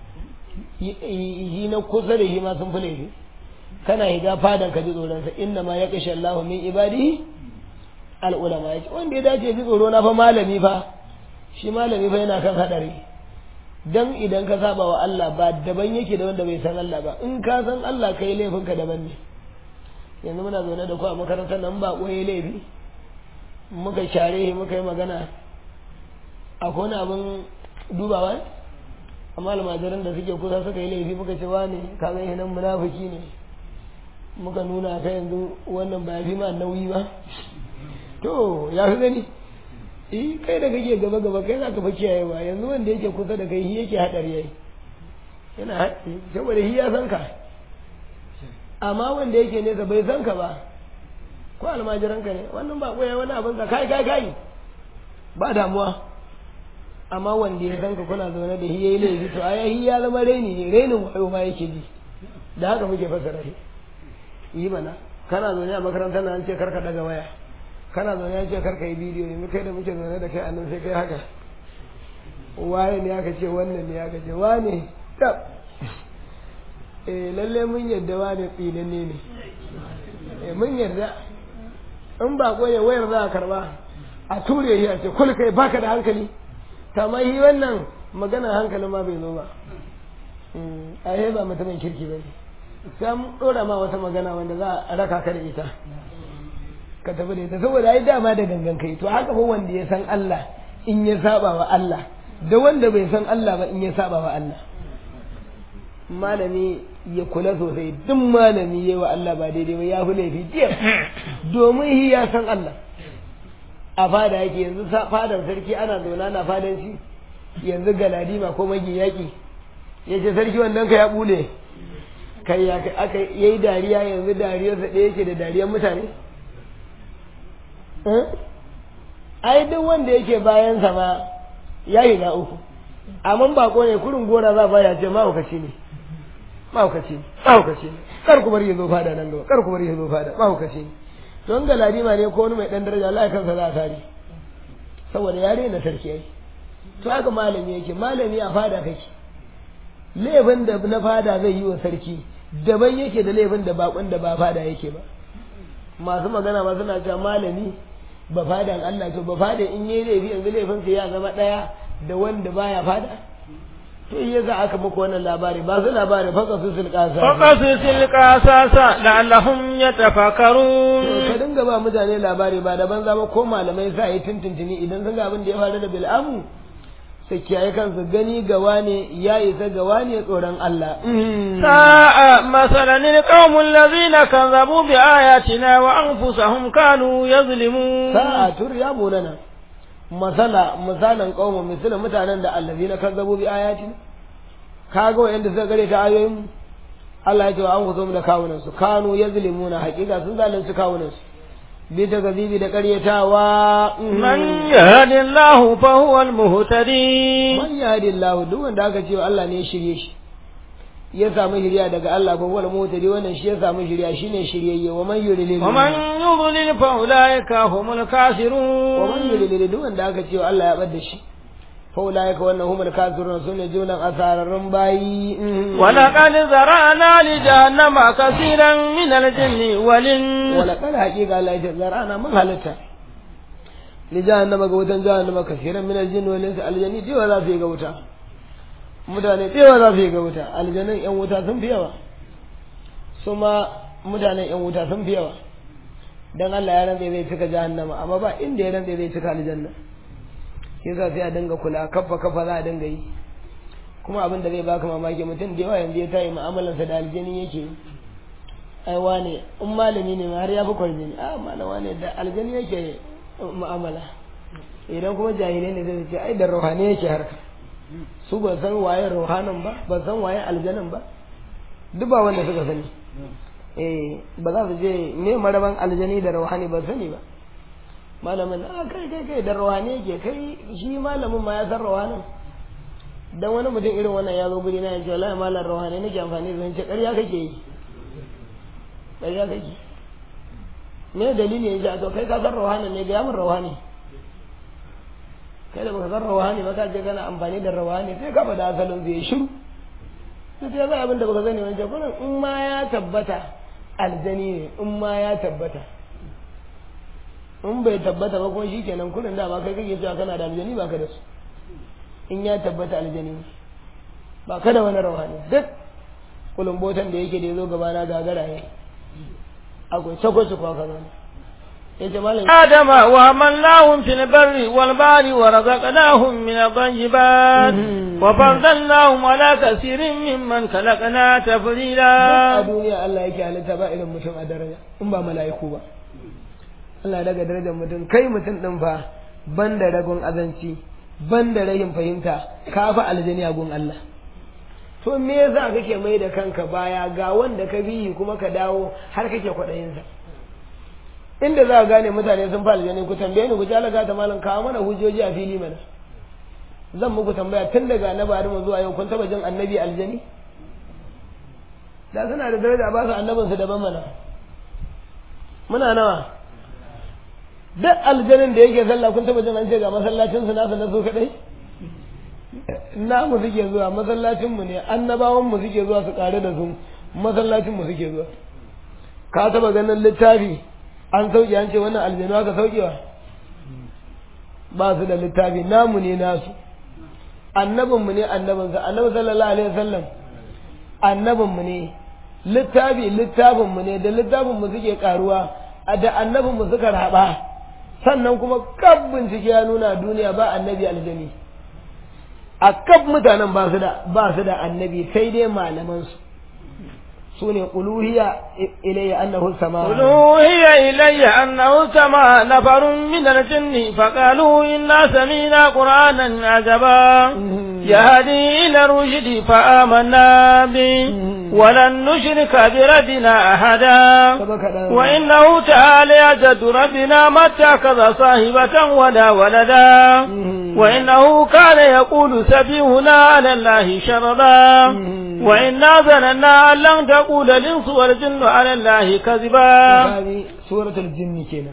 yi na kusa da shi ma sun fi laifi kana higa fadan ka ji tsoron sa inna ma yaqsha Allahu min ibadihi al ulama yace wanda ya dace ji tsoro na fa malami fa shi malami fa yana kan hadari dan idan ka saba wa Allah ba daban yake da wanda bai san Allah ba in ka san Allah kai laifin ka daban ne yanzu muna zaune da ku a makarantar nan ba koyi laifi muka share muka yi magana akwai wani abin dubawa amma almajiran da suke kusa suka yi laifi muka ce wani ka ga nan munafiki ne muka nuna ka yanzu wannan ba fi ma nauyi ba to ya fi gani eh kai da kake gaba gaba kai zaka fa kiyayewa yanzu wanda yake kusa da kai shi yake hadari yayi yana haɗe saboda shi ya san ka amma wanda yake nesa bai san ka ba ko almajiran ka ne wannan ba koya wani abin ka kai kai kai ba damuwa amma wanda ya san ka kuna zaune da shi yayi laifi to ai shi ya zama raini ne rainin wayo ma yake ji da haka muke fassara shi yi mana kana zaune a makarantar nan an ce karka daga waya kana zaune an ce karka yi bidiyo yanzu kai da muke zaune da kai a nan sai kai haka waye ne aka ce wannan ne aka ce wane tab eh lalle mun yadda wane tsinanne ne eh mun yarda in ba ne wayar za a karba a ture shi a ce kul kai baka da hankali kamar yi wannan magana hankalin ma bai zo ba a yi ba mutumin kirki ba ne sai mun ɗora ma wata magana wanda za a raka ka da ita ka tafi da ita saboda ai dama da gangan kai to haka fa wanda ya san Allah in ya saba wa Allah da wanda bai san Allah ba in ya saba wa Allah malami ya kula sosai duk malami yayi wa Allah ba daidai ba ya fi laifi jiya domin shi ya san Allah a fada yake yanzu fadar sarki ana zauna na fadan shi yanzu galadima ko magi yaki ya ce sarki wannan ka ya bule kai ya aka yayi dariya yanzu dariyarsa ɗaya yake da dariyar mutane ai duk wanda yake bayan sa ma ya yi na uku amma bako ne kurin gora za ba ya ce mahaukaci ne mahaukaci ne mahaukaci ne kar ku bari ya zo fada nan gaba kar ku bari ya zo fada mahaukaci ne don ga ladima ne ko wani mai dan daraja Allah ya kansa za a tare saboda ya rena sarki ai to haka malami yake malami a fada kake laifin da na fada zai yi wa sarki daban yake da laifin da bakon da ba fada yake ba masu magana ma suna cewa malami ba fadan Allah to ba fada in yi laifi yanzu laifin sa ya zama daya da wanda baya fada to iya za aka muku wannan labari ba su labari faka su silkasa فقصص القصص لعلهم يتفكرون ka dinga ba mutane labari ba daban zama ko malamai sa yi tuntuntuni idan sun ga abin da ya faru da bil'amu su kiyaye kansu gani gawa ne ya isa gawa ne tsoron Allah ساء مثلا القوم الذين كذبوا بآياتنا وأنفسهم كانوا يظلمون sa'a tur ya munana masala misalan qauma misalan mutanen da allazina kazzabu bi ayatina kaga wanda suka gare ta ayoyin mu Allah ya ce wa an kuzo mu da kawunan su kanu yazlimuna haqiqa sun zalunci kawunan su bi ta gazibi da karyatawa من يهد الله فهو المهتدي man yahdillahu duk wanda aka ce Allah ne ya shirye shi ya samu shiriya daga Allah ko wal mutadi wannan shi ya samu shiriya shine shiryayye wa man yurilil ومن يضلل فأولئك هم wa man الكافرون yurilil duk wanda aka ce Allah ya bar da shi fa ulaika wannan humul kafirun sune junan asararrun bayi ولقد ذرأنا لجهنم كثيرا من الجن والإنس wala kal haqiqa Allah ya zarana mun halitta li jahannama ga wutan jahannama kafiran min aljin wal insi aljani dewa za su yi ga wuta mutane dewa za su yi ga wuta aljanin yan wuta sun fi yawa su ma mutanen yan wuta sun fi yawa dan Allah ya rantsa zai cika jahannama amma ba inda ya rantsa zai cika aljanna shi yasa sai a dinga kula kafa kafa za a dinga yi kuma abin da zai baka mamaki mutum da yawa yanzu ya tayi mu'amalarsa da aljani yake yi ai wane in malami ne ma har ya fi kwarjini a malama ne da aljani yake mu'amala idan kuma jahilai ne zai ce ai da ruhani yake harka su ba san waye ruhanin ba ba san waye aljanin ba duk ba wanda suka sani eh ba za su je me maraban aljani da ruhani ba sani ba malamin a kai kai kai da ruhani yake kai shi malamin ma ya san ruhanin dan wani mutum irin wannan ya zo guri na ya ce wallahi malam ruhani nake amfani da zance ƙarya kake yi ƙarya kake me dalili ya ce to kai ka san ruhani ne ga yamin ruhani kai da baka san ruhani ba ka je kana amfani da ruhani sai ka faɗa asalin zai shiru sai ya zai abin da baka sani wancan kullum in ma ya tabbata aljani ne in ma ya tabbata in bai tabbata ba kuma shikenan kullum da ba kai kake cewa kana da aljani ba ka da su in ya tabbata aljani ne ba ka da wani ruhani duk kulumbotan da yake da ya zo gabana gagara ne akwai sakwace kwa kaza ne ya ce malam آدم وحملناهم في البر والبحر ورزقناهم من الطيبات وفضلناهم على كثير ممن خلقنا a تفضيلا duniya Allah yake halitta ba irin mutum a daraja in ba mala'iku ba Allah daga darajar mutum kai mutum din fa ban da ragon azanci ban da rahin fahimta ka fa aljani a gun Allah to me yasa kake mai da kanka baya ga wanda ka biyi kuma ka dawo har kake kwaɗayinsa inda za ka gane mutane sun fa aljani ku tambaye ni ku ji alaga ta malam kawo mana hujjoji a fili mana zan muku tambaya tun daga na bari mu zuwa yau kun taba jin annabi aljani da suna da daraja ba su annabinsu daban mana muna nawa duk aljanin da yake sallah kun taba jin an ce ga masallacin su nasu na su kadai namu suke zuwa masallacin mu ne annabawan mu suke zuwa su kare da su masallacin mu suke zuwa ka taba ganin littafi an sauke an ce wannan aljanu aka saukewa ba su da littafi namu ne nasu annabin mu ne annabinsa annabi sallallahu alaihi wasallam annabin mu ne littafi littafin mu ne da littafin mu suke karuwa a da annabin mu suka raba sannan kuma kab bincike ya nuna duniya ba annabi aljani a kab mutanen ba su da ba su da annabi sai dai malaman su su ne uluhiya ilayya annahu sama قل أوحي إلي أنه سمع نفر من الجن فقالوا إنا سمينا قرآنا عجبا يهدي إلى الرشد فآمنا به ولن نشرك بربنا أحدا وإنه تعالى جد ربنا ما اتخذ صاحبة ولا ولدا وإنه كان يقول سفيهنا على الله شردا وإنا ظننا أن لن تقول الإنس والجن على الله كذبا سورة الجن كنا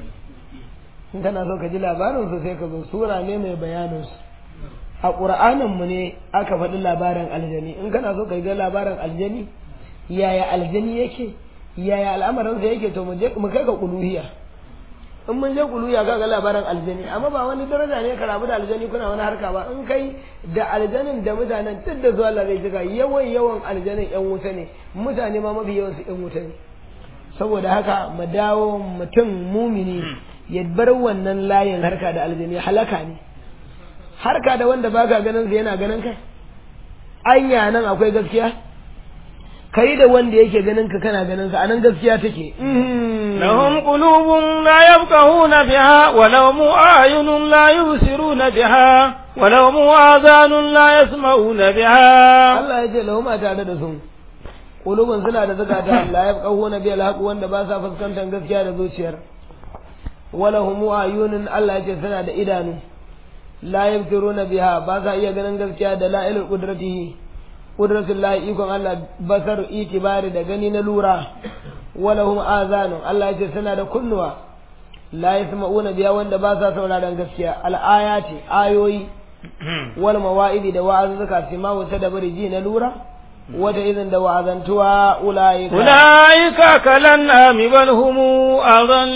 in kana so ka ji labarinsu sai ka zo sura ne mai bayaninsu a ƙur'aninmu ne aka faɗi labarin aljani in kana so ka ga labarin aljani yaya aljani yake yaya al'amarinsa yake to mu kai ka kuluhiya in mun je kuluhiya ka ga labarin aljani amma ba wani daraja ne ka rabu da aljani kuna wani harka ba in kai da aljanin da mutanen duk da zuwa Allah zai jika yawan yawan aljanin yan wuta ne mutane ma mafi yawan su yan wuta ne saboda haka mu dawo mutum mumini ya bar wannan layin harka da aljani halaka ne harka da wanda baka ganin sa yana ganin kai anya nan akwai gaskiya kai da wanda yake ganin ka kana ganin sa anan gaskiya take lahum qulubun la yafqahuna biha wa lahum a'yunun la yubsiruna biha wa lahum adhanun la yasma'una biha Allah ya ce lahum a tare da su qulubun suna da zakata la yafqahuna biha alhaq wanda ba sa fuskantar gaskiya da zuciyar wa lahum a'yunun Allah ya ce suna da idanu la yabtiruna biha ba sa iya ganin gaskiya da la'ilul qudratihi qudratul lahi ikon Allah basar itibari da gani na lura walahum azanun Allah yace suna da kunnuwa la yasma'una biya wanda ba sa sauraron gaskiya al-ayati ayoyi wal mawa'idi da wa'azuka sima wata da bari ji na lura wata idan da wa'azantuwa ulaika ulaika kalan ami bal hum adhan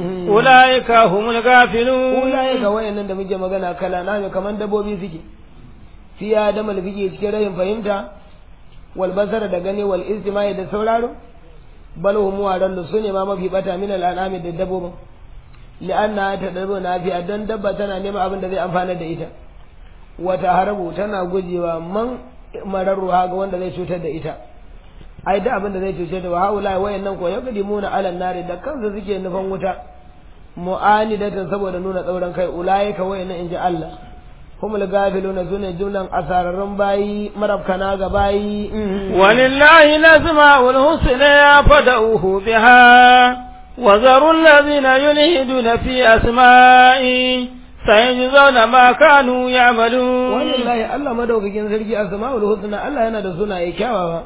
ulaika humul ghafilun ulaika wayannan da muke magana kala na kaman dabbobi suke fiya da malfiki cikin rayin fahimta wal basara da gani wal istimai da sauraro bal hum wadan su ne ma mafi bata min al anami da dabbobin li'anna ta dabbo na fi dan dabba tana neman abin da zai amfana da ita wata harabu tana gujewa man mararruha ga wanda zai cutar da ita ai da abin da zai cutar da haula wayannan ko ya kadimuna alan nari da kansu suke nufan wuta mu'anidatan saboda nuna tsauran kai ulaika wayannan inji Allah humul gafiluna sune jumlan asararrun bayi marabkana ga bayi walillahi nasma'ul husna fad'uhu biha وذروا الذين يلحدون في أسمائي sayajzauna ma kanu ya'malun wallahi Allah madaukakin sarki asmaul husna Allah yana da sunaye kyawawa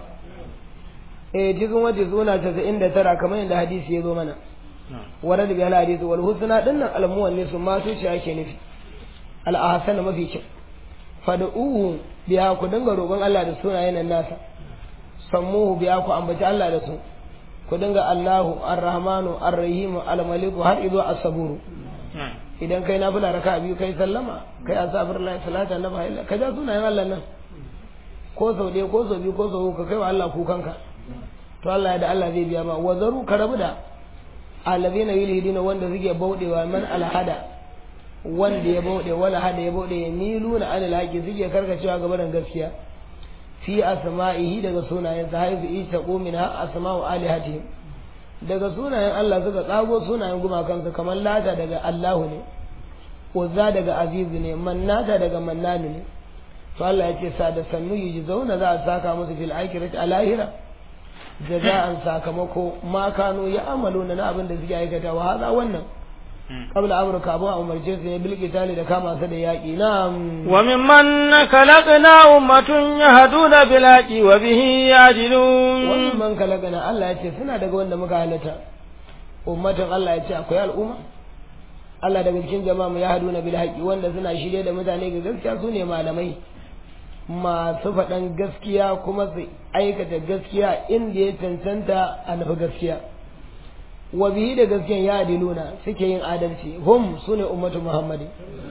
eh cikin wata suna 99 kamar yadda hadisi ya zo mana warad bi al hadisi wal husna dinnan al muwannis ma su ce ake nufi al ahsan mafi kyau fad'uhu biya ku dinga roƙon Allah da sunayen nan nasa sammuhu biya ku ambaci Allah da su ku dinga Allahu ar-rahmanu ar-rahimu al-maliku har izo as-saburu idan kai nafila raka biyu kai sallama kai astaghfirullah salata na bahilla ka ja sunayen Allah nan ko sau ɗaya ko sau biyu ko sau ka kai wa Allah kukanka to Allah ya da Allah zai biya ma wa zaru ka rabu da alladhina yulhidina wanda suke baudewa man alhada wanda ya baude wala hada ya baude ya miluna anil haqi suke karkacewa gaba da gaskiya fi asma'ihi daga sunayen sa haifu ita qumina asma'u alihatihim daga sunayen Allah suka tsago sunayen gumakansu kamar lata daga Allahu ne uzza daga azizu ne mannata daga mannanu ne to Allah ya ce sa da sannu yi zauna za a saka musu fil akhirati a lahira jaza'an sakamako ma kanu ya amalu na abin da suke aikata wa haza wannan qabla amruka abu umarce su ne bil qitali da kama su da yaki na'am wa mimman khalaqna ummatun yahduna bil haqi wa bihi yajilun wannan man kalagana Allah ya ce suna daga wanda muka halatta ummatin Allah ya ce akwai al'umma Allah daga cikin jama'a mu ya haduna bil haqi wanda suna shirye da mutane ga gaskiya su ne malamai masu faɗan gaskiya kuma su aikata gaskiya inda ya cancanta a nufi gaskiya wa bihi da gaskiyan ya adiluna suke yin adalci hum su ne ummatu muhammadi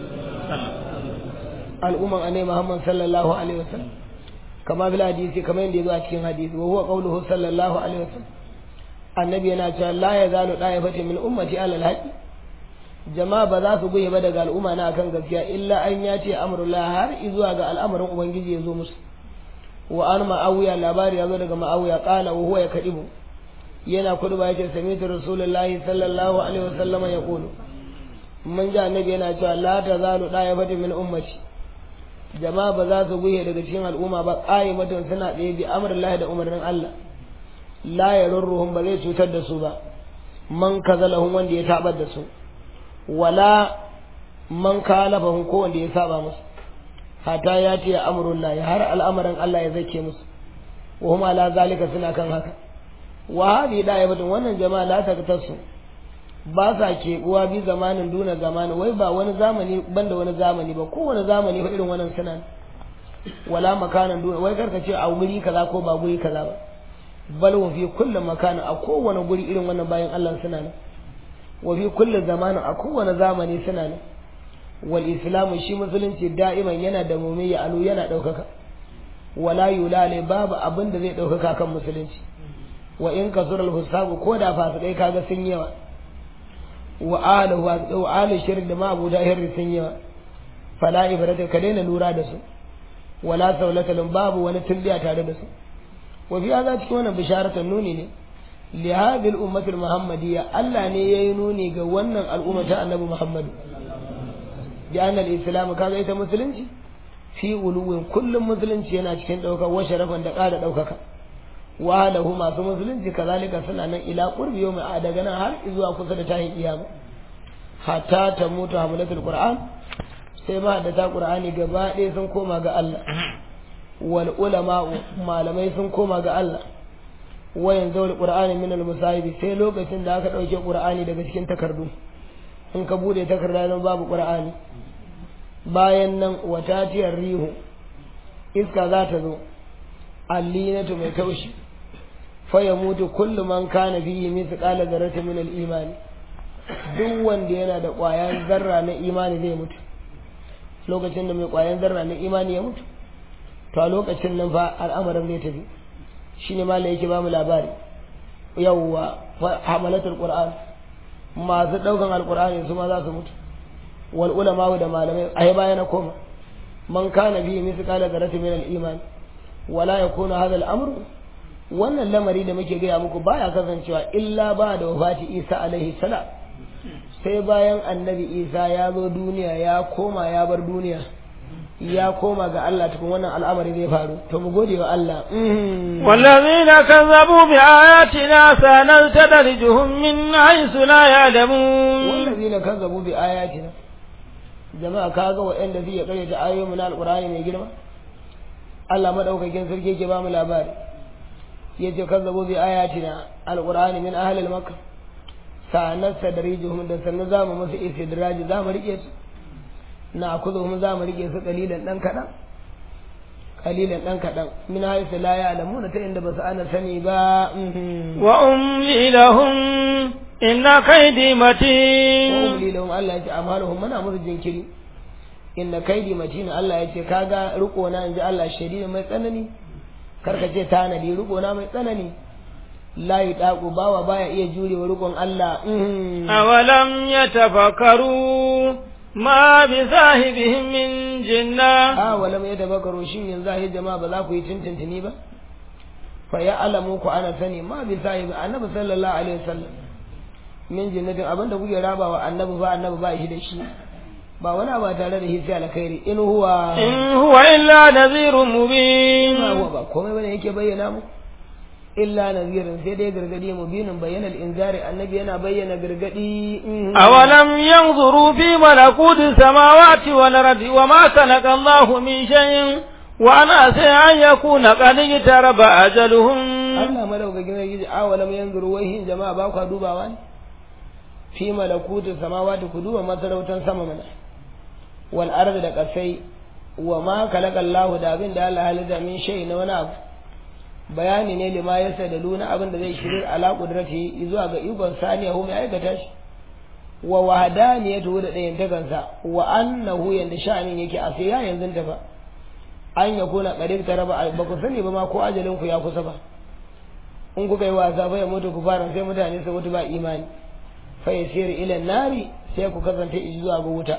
al'umman annabi muhammad sallallahu alaihi wasallam kama bil hadisi kamar yadda ya zo a cikin hadisi wa huwa qawluhu sallallahu alaihi wasallam annabi yana cewa la yazalu da'ifatu min ummati ala al-haqi jama'a ba za su guye ba daga al'umma na akan gaskiya illa an ya ce amrullah har zuwa ga al'amarin ubangiji ya zo musu wa an ma'awiya labari ya zo daga ma'awiya qala wa huwa yakdibu yana kudu ba yace sami'tu rasulullahi sallallahu alaihi wasallama yaqulu mun ji annabi yana cewa la tazalu da'ifatu min ummati jama'a ba za su guye daga cikin al'umma ba qa'imatun suna tsaye bi amrillahi da umarnin Allah la yarurruhum ba zai cutar da su ba man kazalahum wanda ya tabar da su wala man kalafahum ko wanda ya saba musu hata ya ce amrullahi har al'amarin Allah ya zake musu wa hum ala zalika suna kan haka wa hadi da yabatun wannan jama'a la ta tasu ba sa keɓuwa bi zamanin duna zamani wai ba wani zamani banda wani zamani ba kowane zamani fa irin wannan suna wala makanan duna wai karka ce a guri kaza ko ba guri kaza ba bal wa fi kulli makanin a kowane guri irin wannan bayan Allah suna nan wa fi kulli zamanin a kowane zamani suna nan wal islamu shi musulunci da'iman yana da mumiyya alu yana ɗaukaka wala yulale babu abin da zai ɗaukaka kan musulunci wa in kasural husabu ko da fasikai kaga sun yawa wa alahu wa alu shirk da ma abu da hirri sun yawa fala ibrata ka daina lura da su wala saulata babu wani tulliya tare da su wa fi hada cikin wannan bisharatan nuni ne li hadhihi al muhammadiyya Allah ne yayi nuni ga wannan al'umma ta annabi Muhammad bi anna al-islam kaga ita musulunci fi uluwin kullum musulunci yana cikin daukar wa sharafan da ƙara daukaka wa lahu masu musulunci kazalika suna nan ila qurbi yawmi a daga nan har zuwa kusa da tahin kiyama hatta ta mutu hamlatul qur'an sai ma da ta qur'ani gaba ɗaya sun koma ga Allah wal ulama malamai sun koma ga Allah wayan zawul qur'ani min al musahibi sai lokacin da aka dauke qur'ani daga cikin takardu in ka bude takarda don babu qur'ani bayan nan watatiyar rihu iska za ta zo allinatu mai kaushi fa ya mutu kullu man kana fihi mithqala dharratin min al imani duk wanda yana da ƙwayan zarra na imani zai mutu lokacin da mai ƙwayan zarra na imani ya mutu to a lokacin nan fa al'amarin zai tafi shine ma yake ba mu labari yawwa hamalatul qur'an masu daukan alqur'ani su ma za su mutu wal ulama da malamai ai baya na koma man kana bi misqala dharratin min al iman wala yakunu hadha al amru wannan lamari da muke gaya muku baya kasancewa illa ba da wafati isa alaihi salam sai bayan annabi isa ya zo duniya ya koma ya bar duniya ya koma ga Allah tukun wannan al'amari zai faru to mu gode wa Allah wallazina kazzabu bi ayatina sanastadrijuhum min haythu la ya'lamun wallazina kazzabu bi ayatina jama'a kaga waɗanda zai kare ta ayoyin na alqur'ani mai girma Allah madaukakin sarki ke ba mu labari yace kazzabu bi ayatina alqur'ani min ahli al-makkah sanastadrijuhum da sannan zamu musu istidraji zamu rike su na kuzuhum za mu rike su kalilan dan kadan kalilan dan kadan min haythu la ya'lamuna ta inda basu ana sani ba wa umli lahum inna kaydi matin wa umli lahum Allah ya ce amaluhum muna musu jinkiri inna kaydi matin Allah ya ce kaga riko na inji Allah shadidi mai tsanani karka ce tanadi riko na mai tsanani la yudaqu bawa baya iya jurewa rikon Allah awalam yatafakkaru ma bi sahibihim min jinna a wala mai da bakaro shin yanzu a jama'a ba za ku yi tintintini ba fa ya alamu ku ana sani ma bi sahibi annabi sallallahu alaihi wasallam min jinnatin abinda kuke rabawa annabi ba annabi ba shi da shi ba wani ba tare da hisi alkhairi in huwa in huwa illa nadhirun mubin ma huwa ba komai bane yake bayyana mu illa nazirin sai dai gargadi mubinin bayyana inzari annabi yana bayyana gargadi awalam yanzuru fi malakuti samawati wal ardi wa ma khalaqa Allahu min shay'in wa ana sai an yakuna qad taraba ajaluhum Allah madaukakin sarki awalam yanzuru wai hin jama'a ba ku dubawa ne fi malakuti samawati ku duba masarautan sama mana wal ardi da kasai wa ma khalaqa Allahu da abin da Allah halitta min shay'in na wani abu bayani ne lima ya sa da luna abin da zai shirin ala kudrati zuwa ga ikon saniya hu mai aikata shi wa wahdaniyatu da ɗayan takansa wa annahu yanda sha'anin yake a sai ya yanzu ta fa an ya kuna qadir ta raba ba ku sani ba ma ko ajalin ku ya kusa ba in kuka yi wasa fa ya mutu ku fara sai mutane su mutu ba imani fa yasir ila nari sai ku kasance zuwa ga wuta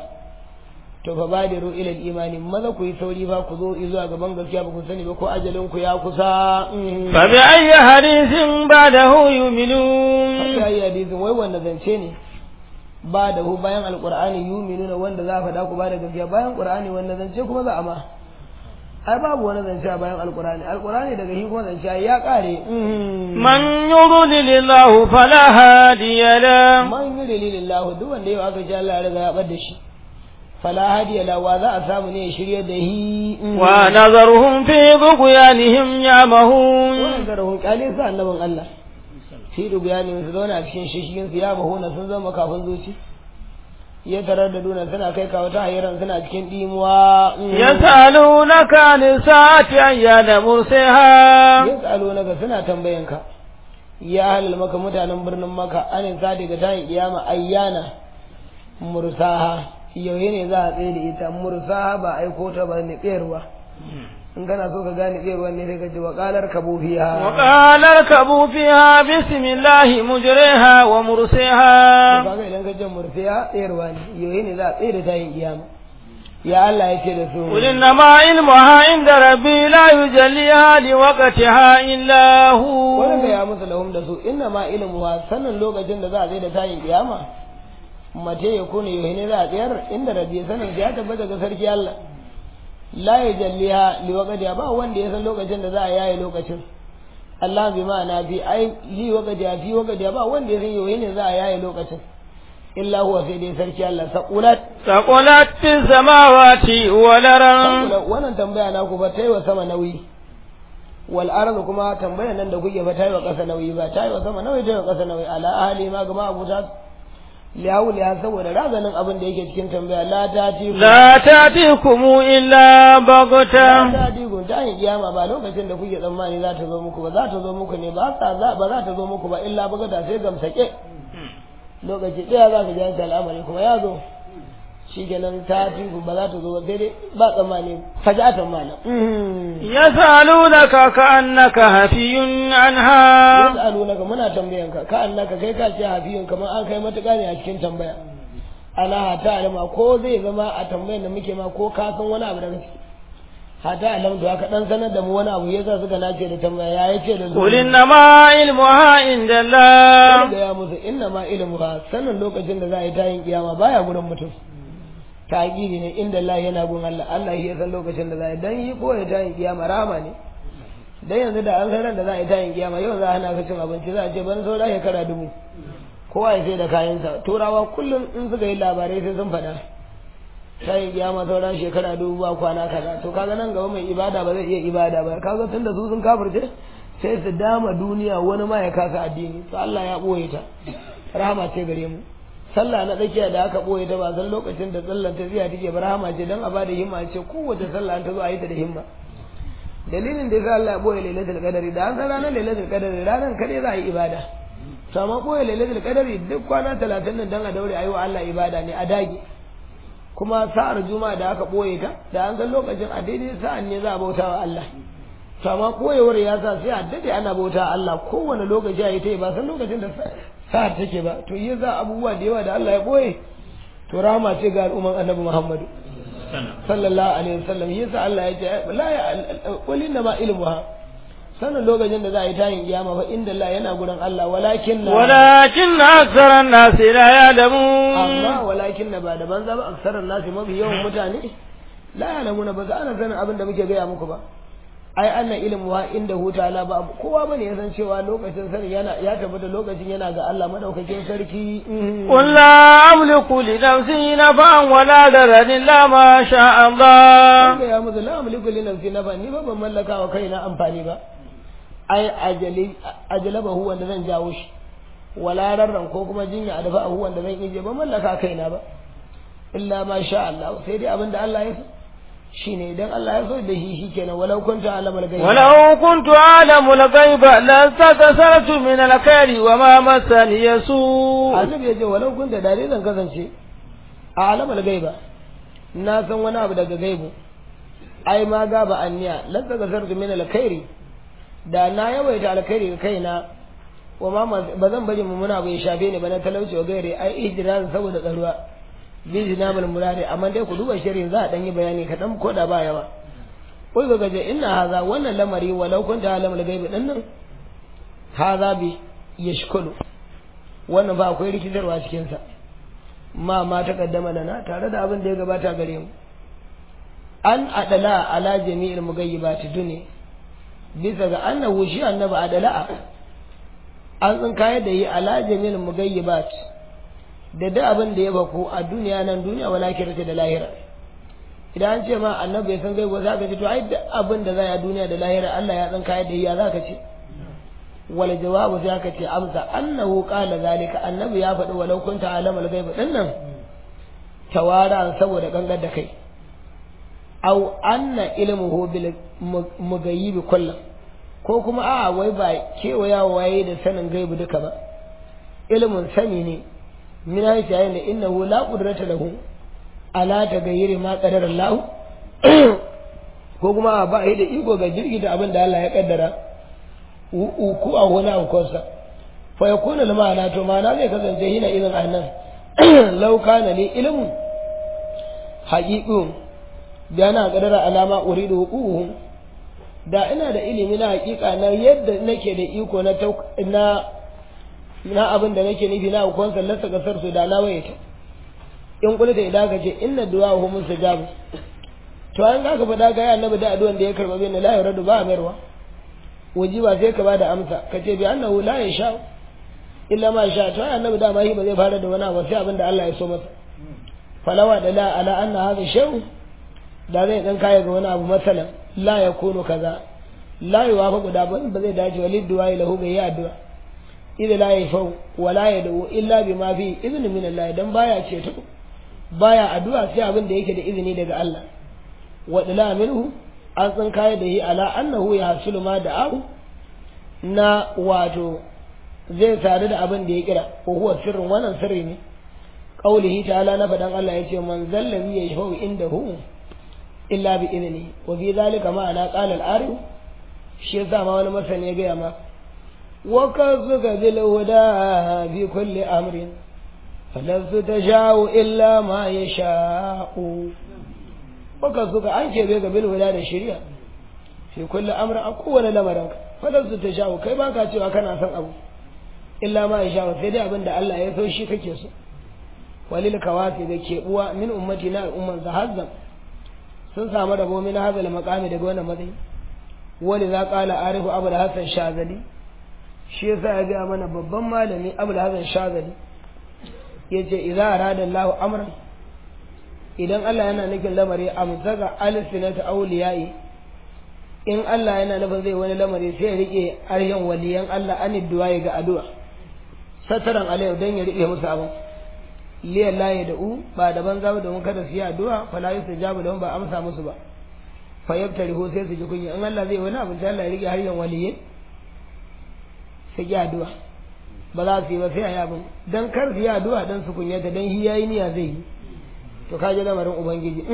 to fa badiru ila imani maza ku yi sauri ba ku zo zuwa gaban gaskiya ba ku sani ba ko ajalin ku ya kusa fa bi ayyi hadithin ba'dahu yu'minun fa bi ayyi hadithin wai wanda zance ne ba da hu bayan alqur'ani yu'minuna wanda za a faɗa ku ba da gaskiya bayan qur'ani wanda zance kuma za a ma ai babu wani zance a bayan alqur'ani alqur'ani daga shi kuma zance ya kare من يضلل الله فلا هادي له man yi dalilillahu duk wanda yau aka ce Allah ya riga ya bar da shi fala hadiya la wa za a samu ne ya shirye da hi ونذرهم في طغيانهم يعمهون wannan zarahun kyale sa annabin Allah fi dubiyani su zauna a cikin shishigin su ya mahuna sun zama kafin zuci ya tarar da duna suna kai kawo ta hayyaran suna cikin dimuwa يسألونك عن الساعة أيان مرسها ya tsalo naga suna tambayan ka ya halal maka mutanen birnin maka an sa daga tayin kiyama ayyana mursaha yauye ne za a tsaye da ita mursaha ba aiko ta ba ne tsayarwa in kana so ka gane tsayarwa ne sai ka ji waƙalar kabo fiha وقال اركبوا فيها بسم الله مجريها ومرسيها kaga idan ka ce mursiya tsayarwa ne yauye ne za a tsaye da tayin kiyama ya Allah ya ce da su قل إنما علمها عند ربي لا يجليها لوقتها إلا wanda هو ya musu lahum da su inna ma ilmuha sanin lokacin da za a tsaye da tayin kiyama mace ya kone yau ne za a tsayar inda rabbi sanin ya tabbata ga sarki Allah la ya jalliha li waqtiha ba wanda ya san lokacin da za a yaye lokacin Allah bi ma'ana fi ai li waqtiha fi waqtiha ba wanda ya san yau ne za a yaye lokacin illa huwa sai dai sarki Allah saqulat ثقلت في السماوات والأرض wannan tambaya na ku ba ta yi wa sama nauyi wal ardu kuma tambayar nan da kuke ba ta yi wa ƙasa nauyi ba ta yi wa sama nauyi ta yi wa ƙasa nauyi ala ahli ma gama abu ta liyawu liya saboda razanin abin da yake cikin tambaya la ta ti لا تأتيكم إلا بغتة ta ti gun ta yin kiyama ba lokacin da kuke tsammani za ta zo muku ba za ta zo muku ne ba sa za ba za ta zo muku ba illa bagata sai gamsake lokaci ɗaya za ka ji an ce al'amari kuma ya zo shi kenan ta ti ba za ta zo ba sai dai ba tsammani fajatan malam يسألونك كأنك هفي عنها yas'alunaka muna tambayanka ka annaka kai ka ce hafiyun kamar an kai matuƙa ne a cikin tambaya ala hata alama ko zai zama a tambayan da muke ma ko ka san wani abu daga ciki hata alam to aka dan sanar da mu wani abu yasa suka nace da tambaya ya yace da قل إنما علمها عند الله da ya musu inna ma ilmu ba sanin lokacin da za a yi tayin kiyama baya gurin mutum ta'kidi ne inda Allah yana gun Allah Allah ya san lokacin da za a yi dan yi ko ya tayin kiyama rahama ne dan yanzu da an san ran da za a yi tayin kiyama yau za a hana ka cin abinci za a ce ban saura shekara dubu kowa ya sai da kayansa turawa kullum in suka yi labarai sai sun faɗa tayin kiyama sauran shekara dubu ba kwana kaza to kaga nan gaba mai ibada ba zai iya ibada ba kaga tunda su sun kafirce sai su dama duniya wani ma ya kasa addini to Allah ya boye ta rahama ce gare mu sallah na tsakiya da aka boye ta ba san lokacin da sallar ta ziya take ba rahama ce dan a bada himma ce kowace sallah an ta zo a yi ta da himma dalilin da yasa Allah ya boye lailatul qadari da an san ranar lailatul qadari ranar kadai za a yi ibada to amma boye lailatul qadari duk kwana 30 nan dan a daure ayi wa Allah ibada ne a dage kuma sa'ar juma'a da aka boye ta da an san lokacin a daidai sa'an ne za a bauta wa Allah to amma koyewar ya sa sai a dade ana bauta Allah kowane lokaci a yi ta yi ba san lokacin da sa'ar take ba to yi za abubuwa da yawa da Allah ya boye to rahama ce ga al'umman annabi Muhammadu sallallahu alaihi wasallam yasa Allah ya ce la ya qul inna ma ilmuha sanin lokacin da za a yi tayin kiyama fa inda Allah yana gurin Allah walakin ولكن أكثر الناس لا يعلمون amma walakin na ba da banza ba aksarar nasi mafi yawan mutane la ya'lamuna ba za ana sanin abin da muke gaya muku ba ai anna ilmu wa inda huta la ba kowa bane ya san cewa lokacin sani yana ya tabbata lokacin yana ga Allah madaukakin sarki قل لا أملك لنفسي نفعا ولا ضررا إلا ما شاء الله Wanda ya muzu la amliku li nafsi nafa ni ba ban mallaka wa kaina amfani ba ai ajali ajalabahu wanda zan jawo shi wala rarran ko kuma jinya a dafa wanda zan ije ba mallaka kaina ba illa ma sha Allah sai dai abinda Allah ya so shine idan Allah ya so da shi shikenan walau kunta alamal gaibi ولو كنت أعلم الغيب لاستكثرت من الخير وما مسني سوء annabi ya ce walau kunta da dai zan kasance a alamal gaiba na san wani abu daga gaibu ai ma ga ba anniya lan daga sartu min alkhairi da na yawaita alkhairi ga kaina wa ma ba zan bari mu muna bai shafe ni ba na talauci wa gaire ai ihdiran saboda tsaruwa bi jinabul murari amma dai ku duba shirin za a dan yi bayani kadan ko da ba yawa kul ga gaje inna haza wannan lamari walau kunta alamul gaibi din nan haza bi yashkulu wannan ba akwai rikitarwa cikin sa ma ma ta kaddama da na tare da abin da ya gabata gare mu an adala ala jami'il mugayyibati duni bisa ga annahu shi annabi adala an tsinkaye da yi ala jami'il mugayyibat da duk abin da ya bako a duniya nan duniya wala kirata da lahira idan an ce ma annabi ya san gaibo za ka ce to ai duk abin da za a duniya da lahira Allah ya tsinkaye da yi ya za ka ce wal jawabu sai aka ce amsa annahu qala zalika annabi ya faɗi walau kunta alamal gaibi din nan tawara saboda gangar da kai aw anna ilmuhu bil mugayyibi kullum ko kuma a wai ba kewaya waye da sanin gaibu duka ba ilmin sani ne min haifi yayin da innahu la qudrata lahu ala tagayyiri ma qadara Allah ko kuma ba yi da iko ga jirgi da abin da Allah ya kaddara ku a wani aukonsa fa yakuna lama ana to ma'ana zai kasance hina irin annan law kana li ilmun haqiqun da na qadara alama uridu huquhum da ina da ilimi na hakika na yadda nake da iko na na na abin da nake nufi na hukun sallarsa kasar su da na wayata in kula da idan ka ce inna du'a hu mustajabu to an zaka faɗa ga ya annabi da addu'an da ya karba bin la yuradu ba amirwa waji ba sai ka bada amsa ka ce bi annahu la yasha illa ma sha to annabi da ma shi ba zai fara da wani abu sai abin da Allah ya so masa falawa da la ala anna hadha shay'un da zai dan kaya ga wani abu masalan la ya kono kaza la ya wafa guda ba ba zai dace walid du'a lahu ga ya addu'a idan la ya fau wa la ya da'u illa bima fi izini min Allah dan baya ce ta baya addu'a sai abin da yake da izini daga Allah wa dala minhu an san kaya da yi ala annahu ya hasulu ma da'u na wato zai sadu da abin da ya kira ko huwa sirrin wannan sirri ne qaulihi ta'ala na fadan Allah yace man zallabi yashfa'u indahu illa bi izini wa fi zalika ma'ana qala al-arif shi yasa ma wani masani ya gaya ma wa kazuka bil huda fi kulli amrin falastu tasha'u illa ma yasha'u wa kazuka an ce ga bil huda da shari'a fi kulli amrin a kowane lamarin falastu tasha'u kai ba ka cewa kana son abu illa ma yasha'u sai dai abin da Allah ya so shi kake so walil kawasi da keɓuwa min ummati na al'umman zahazzam sun samu rabo min hazal maqami daga wannan matsayi wani za qala arifu abu da hasan shazali shi yasa ya ga mana babban malami abu da hasan shazali yace idza arada Allah amran idan Allah yana nufin lamari amsaka alsinata awliyai in Allah yana nufin zai wani lamari sai ya rike aryan waliyan Allah an du'a ga addu'a sataran alayhi dan ya rike musu abin liyan laye da u ba da banza ba domin kada su yi addu'a fa la yusajabu lahum ba amsa musu ba fa yabtarihu sai su ji kunya in Allah zai wani abin sai Allah ya rike har yan waliye sai yi addu'a ba za su yi ba sai a yi abin dan kar su yi addu'a dan su kunyata dan hi yayi niyya zai yi to ka ji lamarin ubangiji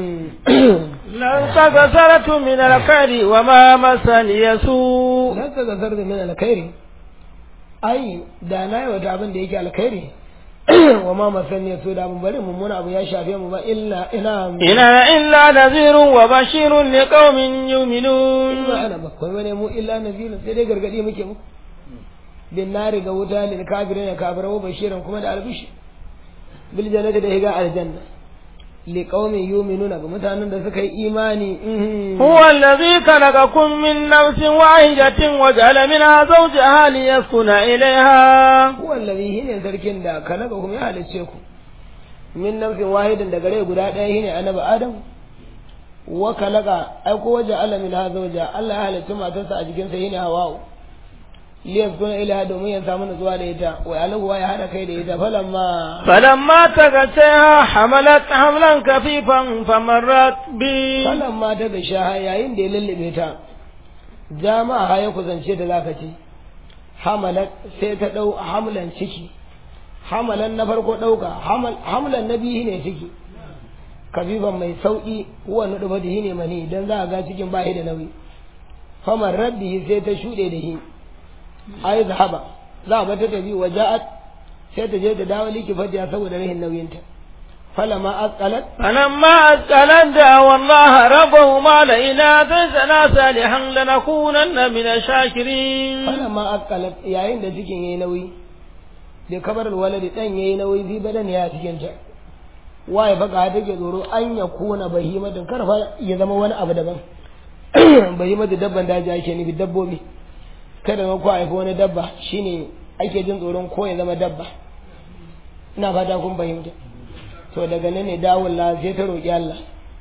lan tagasaratu min alkhairi wa ma masani yasu lan tagasaratu min alkhairi ai da na yi wata abin da yake alkhairi wa ma masan ya so da mun bari mummuna abu ya shafe mu ba illa ina ina illa nazirun wa bashirun li qaumin yu'minun ina ana ba kai wani mu illa nazirun sai dai gargadi muke mu bin nari ga wuta lil kafirin ya kafira wa bashiran kuma da albishi bil jannati da higa aljanna li qaumin yu'minuna ga mutanen da suka yi imani huwa allazi khalaqakum min nafsin wahidatin wa ja'ala minha zawjaha liyaskuna ilayha huwa allazi hine sarkin da khalaqakum ya halice ku min nafsin wahidin daga rai guda ɗaya shine annabi adam wa khalaqa ai ko waje Allah min ha zawja Allah ya halice matarsa a jikinsa shine hawa'u liyaskuna ilayha domin ya samu nutsuwa da ita wa alahu ya hada kai da ita falamma falamma tagataha hamalat hamlan kafifan famarrat bi falamma ta ga shaha yayin da ya lullube ta jama'a ya kusance da zaka ce hamalat sai ta dau hamlan ciki hamalan na farko dauka hamlan na biyu ne ciki kafifan mai sauki huwa nudu badihi ne mani dan za a ga cikin bahi da nauyi famarrat bihi sai ta shude da shi ai zahaba za ba ta tafi wa ja'at sai ta je ta dawo liki fadiya saboda rahin nauyinta falama asqalat falamma asqalat da wallahi rabbahuma la ina tazana salihan lanakunanna min ash-shakirin falama asqalat yayin da cikin yayi nauyi da kabar waladi dan yayi nauyi fi badan ya cikin ta waye baka take tsoro an ya kuna bahimatin karfa ya zama wani abu daban bahimatin dabban daji ake nufi dabbobi kada ma ku haifi wani dabba shine ake jin tsoron ko ya zama dabba ina fata kun fahimta to daga nan ne dawon la sai ta roƙi Allah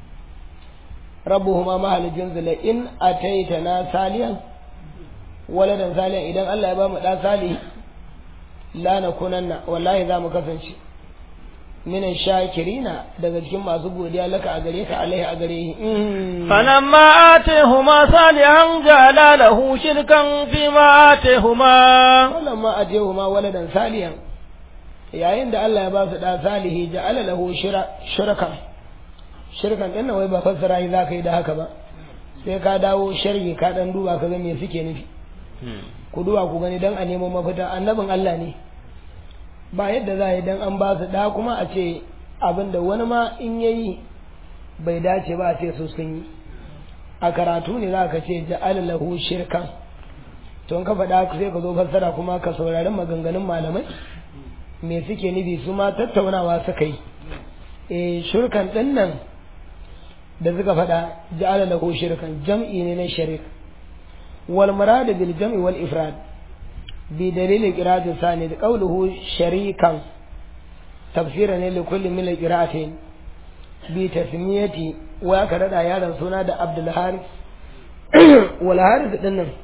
rabbuhuma mahalicin zula in ataita na saliyan waladan saliyan idan Allah ya ba mu da salihi la nakunanna wallahi za mu kasance minan shakirina daga cikin masu godiya laka a gare ka alaihi a gare shi فلما آتيهما صالحا جعل له شركا فيما آتيهما wannan ma a ma waladan saliyan yayin da Allah ya ba su da salihi ja'ala lahu shirkan shirkan din nan wai ba fassara yi zaka yi da haka ba sai ka dawo sharhi ka dan duba ka ga me suke nufi ku duba ku gani dan a nemo mafita annabin Allah ne ba yadda za a yi dan an ba su da kuma a ce abin da wani ma in yayi bai dace ba a ce su sun yi a karatu ne za ka ce ja'ala lahu shirkan to in ka faɗa sai ka zo fassara kuma ka saurari maganganun malamai me suke nufi su ma tattaunawa suka yi eh shirkan din nan da suka faɗa ja'ala lahu shirkan jam'i ne na sharik wal murad bil jam'i wal ifrad bi dalil qira'at sani da qawluhu sharikan tafsira ne li kulli min qira'atin bi tasmiyati wa ka rada yaron suna da Abdul Haris wal Haris din nan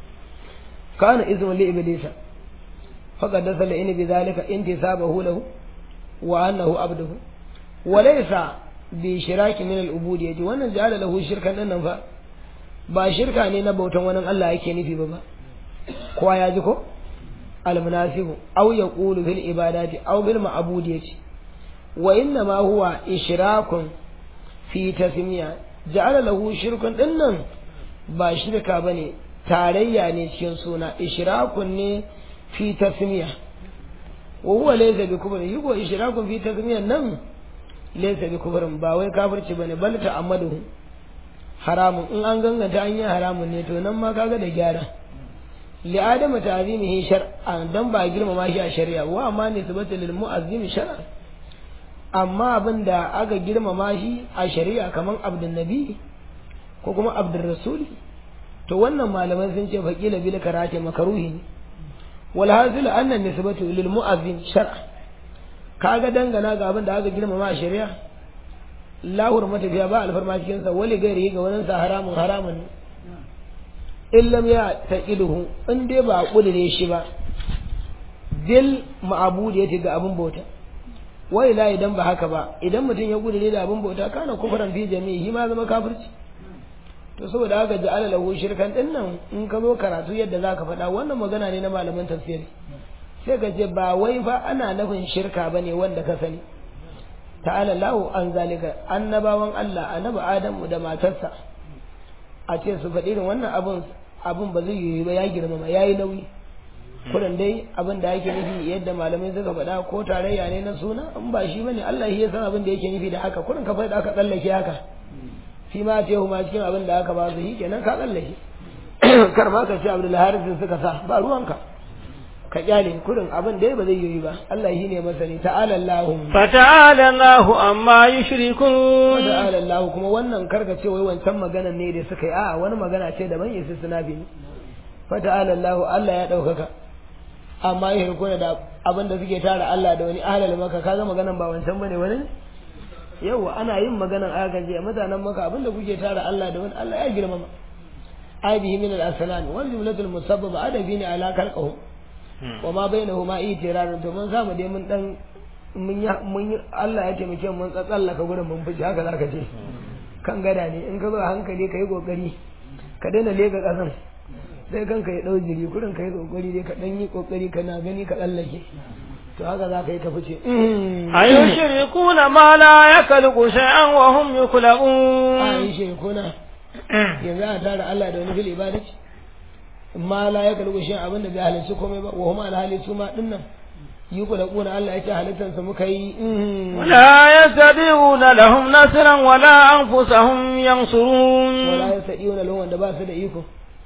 kana ismu li iblisa faqad dasala in bi zalika intisabahu lahu wa annahu abduhu wa laysa bi shiraki min al ubudiyyati wannan ja'ala lahu shirkan din nan fa ba shirka ne na bautan wani Allah yake nufi ba ba kowa ya ji ko al munasibu aw yaqulu bil ibadati aw bil ma'budiyati wa inna ma huwa ishrakun fi tasmiya ja'ala lahu shirkun din nan ba shirka bane tarayya ne cikin suna ishrakun ne fi tasmiya wa huwa laysa bi kufr yugo ishrakun fi tasmiya nan laysa bi kufrin ba wai kafirci bane bal ta'ammaduhu haramun in an ganganta an yi haramun ne to nan ma kaga da gyara li adama ta'zimihi shar'an dan ba girmama shi a shari'a wa amma nisbatu lil mu'azzim shar'an amma abin da aka girmama shi a shari'a kaman abdul nabi ko kuma abdul rasuli to wannan malaman sun ce faqila bil karate makaruhi ne wal hasil anna nisbatu lil mu'azzin shar'a kaga dangana ga abin da aka girmama a shari'a la hurmata biya ba alfarma cikin sa wali gairi ga wannan sa haramun haramun in lam ya taqiduhu in dai ba kudure shi ba dil ma'budi yace ga abin bauta wai la idan ba haka ba idan mutum ya kudure da abin bauta kana kufran fi jami'i ma zama kafirci to saboda haka ja'ala lahu shirkan din nan in ka zo karatu yadda zaka faɗa wannan magana ne na malaman tafsiri sai ka ce ba wai fa ana nufin shirka bane wanda ka sani ta'ala lahu an zalika annabawan Allah annabi Adamu da matarsa a ce su faɗi irin wannan abun abun ba zai yi ba ya girmama yayi nauyi kurin dai abin da yake nufi yadda malamai suka faɗa ko tarayya ne na suna in ba shi bane Allah shi ya san abin da yake nufi da haka kurin ka faɗa aka tsallake haka shi ma ce ma cikin abin da aka ba su yi kenan ka tsallake kar ma ka ce Abdul Haris suka sa ba ruwanka ka kyale kurin abin da ba zai yi ba Allah shi ne masani ta'ala Allah fata'ala Allah amma yushrikun ta'ala Allah kuma wannan karka ce wai wancan magana ne da suka yi a wani magana ce daban yasu suna bi ne fata'ala Allah Allah ya daukaka amma ya hirkuna da abin da suke tara Allah da wani ahlal maka kaga maganan ba wancan bane wani yawa ana yin maganan aka je mutanen maka abin da kuke tara Allah da wani Allah ya girmama aibihi min al-aslan wal jumlatul musabbaba adabi ne ala kalqahu wa ma bainahuma itirarin to mun samu dai mun dan mun ya mun Allah ya taimake mun tsatsallaka gurin mun fice haka zaka ce kan gada ne in ka zo a hankali kai kokari ka daina lega kasan sai kanka ya dau jiri kurin kai kokari dai ka dan yi kokari kana gani ka tsallake to haka za ka yi ka fice ayushrikuna ma la yakhluqu shay'an wa hum yukhlaqun ayushrikuna yanzu a tara Allah da wani fil ibadati ma la ya kalbu shi abin da bai halarci komai ba wa huma alhali su ma dinnan yi ku da kuna Allah yake halittar su muka yi wala yastadiuna lahum nasran wala anfusahum yansurun wala yastadiuna lahum wanda ba su da iko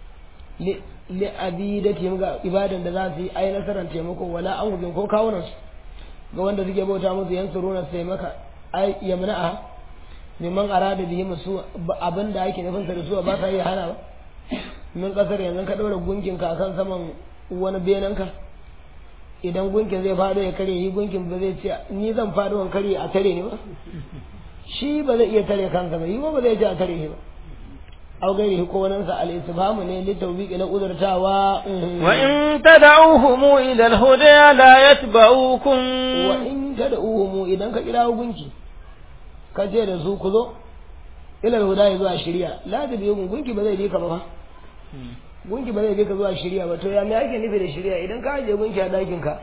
li li abidati ga ibadan da za su yi ai nasaran taimako wala anfusahum ko kawunan su ga wanda suke bauta musu yansuruna su taimaka ai yamna'a neman arada bihi musu abin da ake nufin sa da su ba sa iya hana ba min kasar yanzu ka ɗora gunkin ka akan saman wani benen ka idan gunkin zai faɗo ya kare yi gunkin ba zai ce ni zan faɗo in kare a tare ni ba shi ba zai iya tare kansa ba yi ba ba zai ce a tare shi ba aw gairi ko wannan sa al istifhamu ne li tawbiqi na udurtawa wa in tad'uhum ila al huda la yatba'ukum wa in tad'uhum idan ka kira gunki ka ce da su ku zo ila al huda zuwa shari'a la da biyu gunki ba zai bi ka ba gunki ba zai bi ka zuwa shari'a ba to ya me ake nufi da shari'a idan ka aje gunki a dakin ka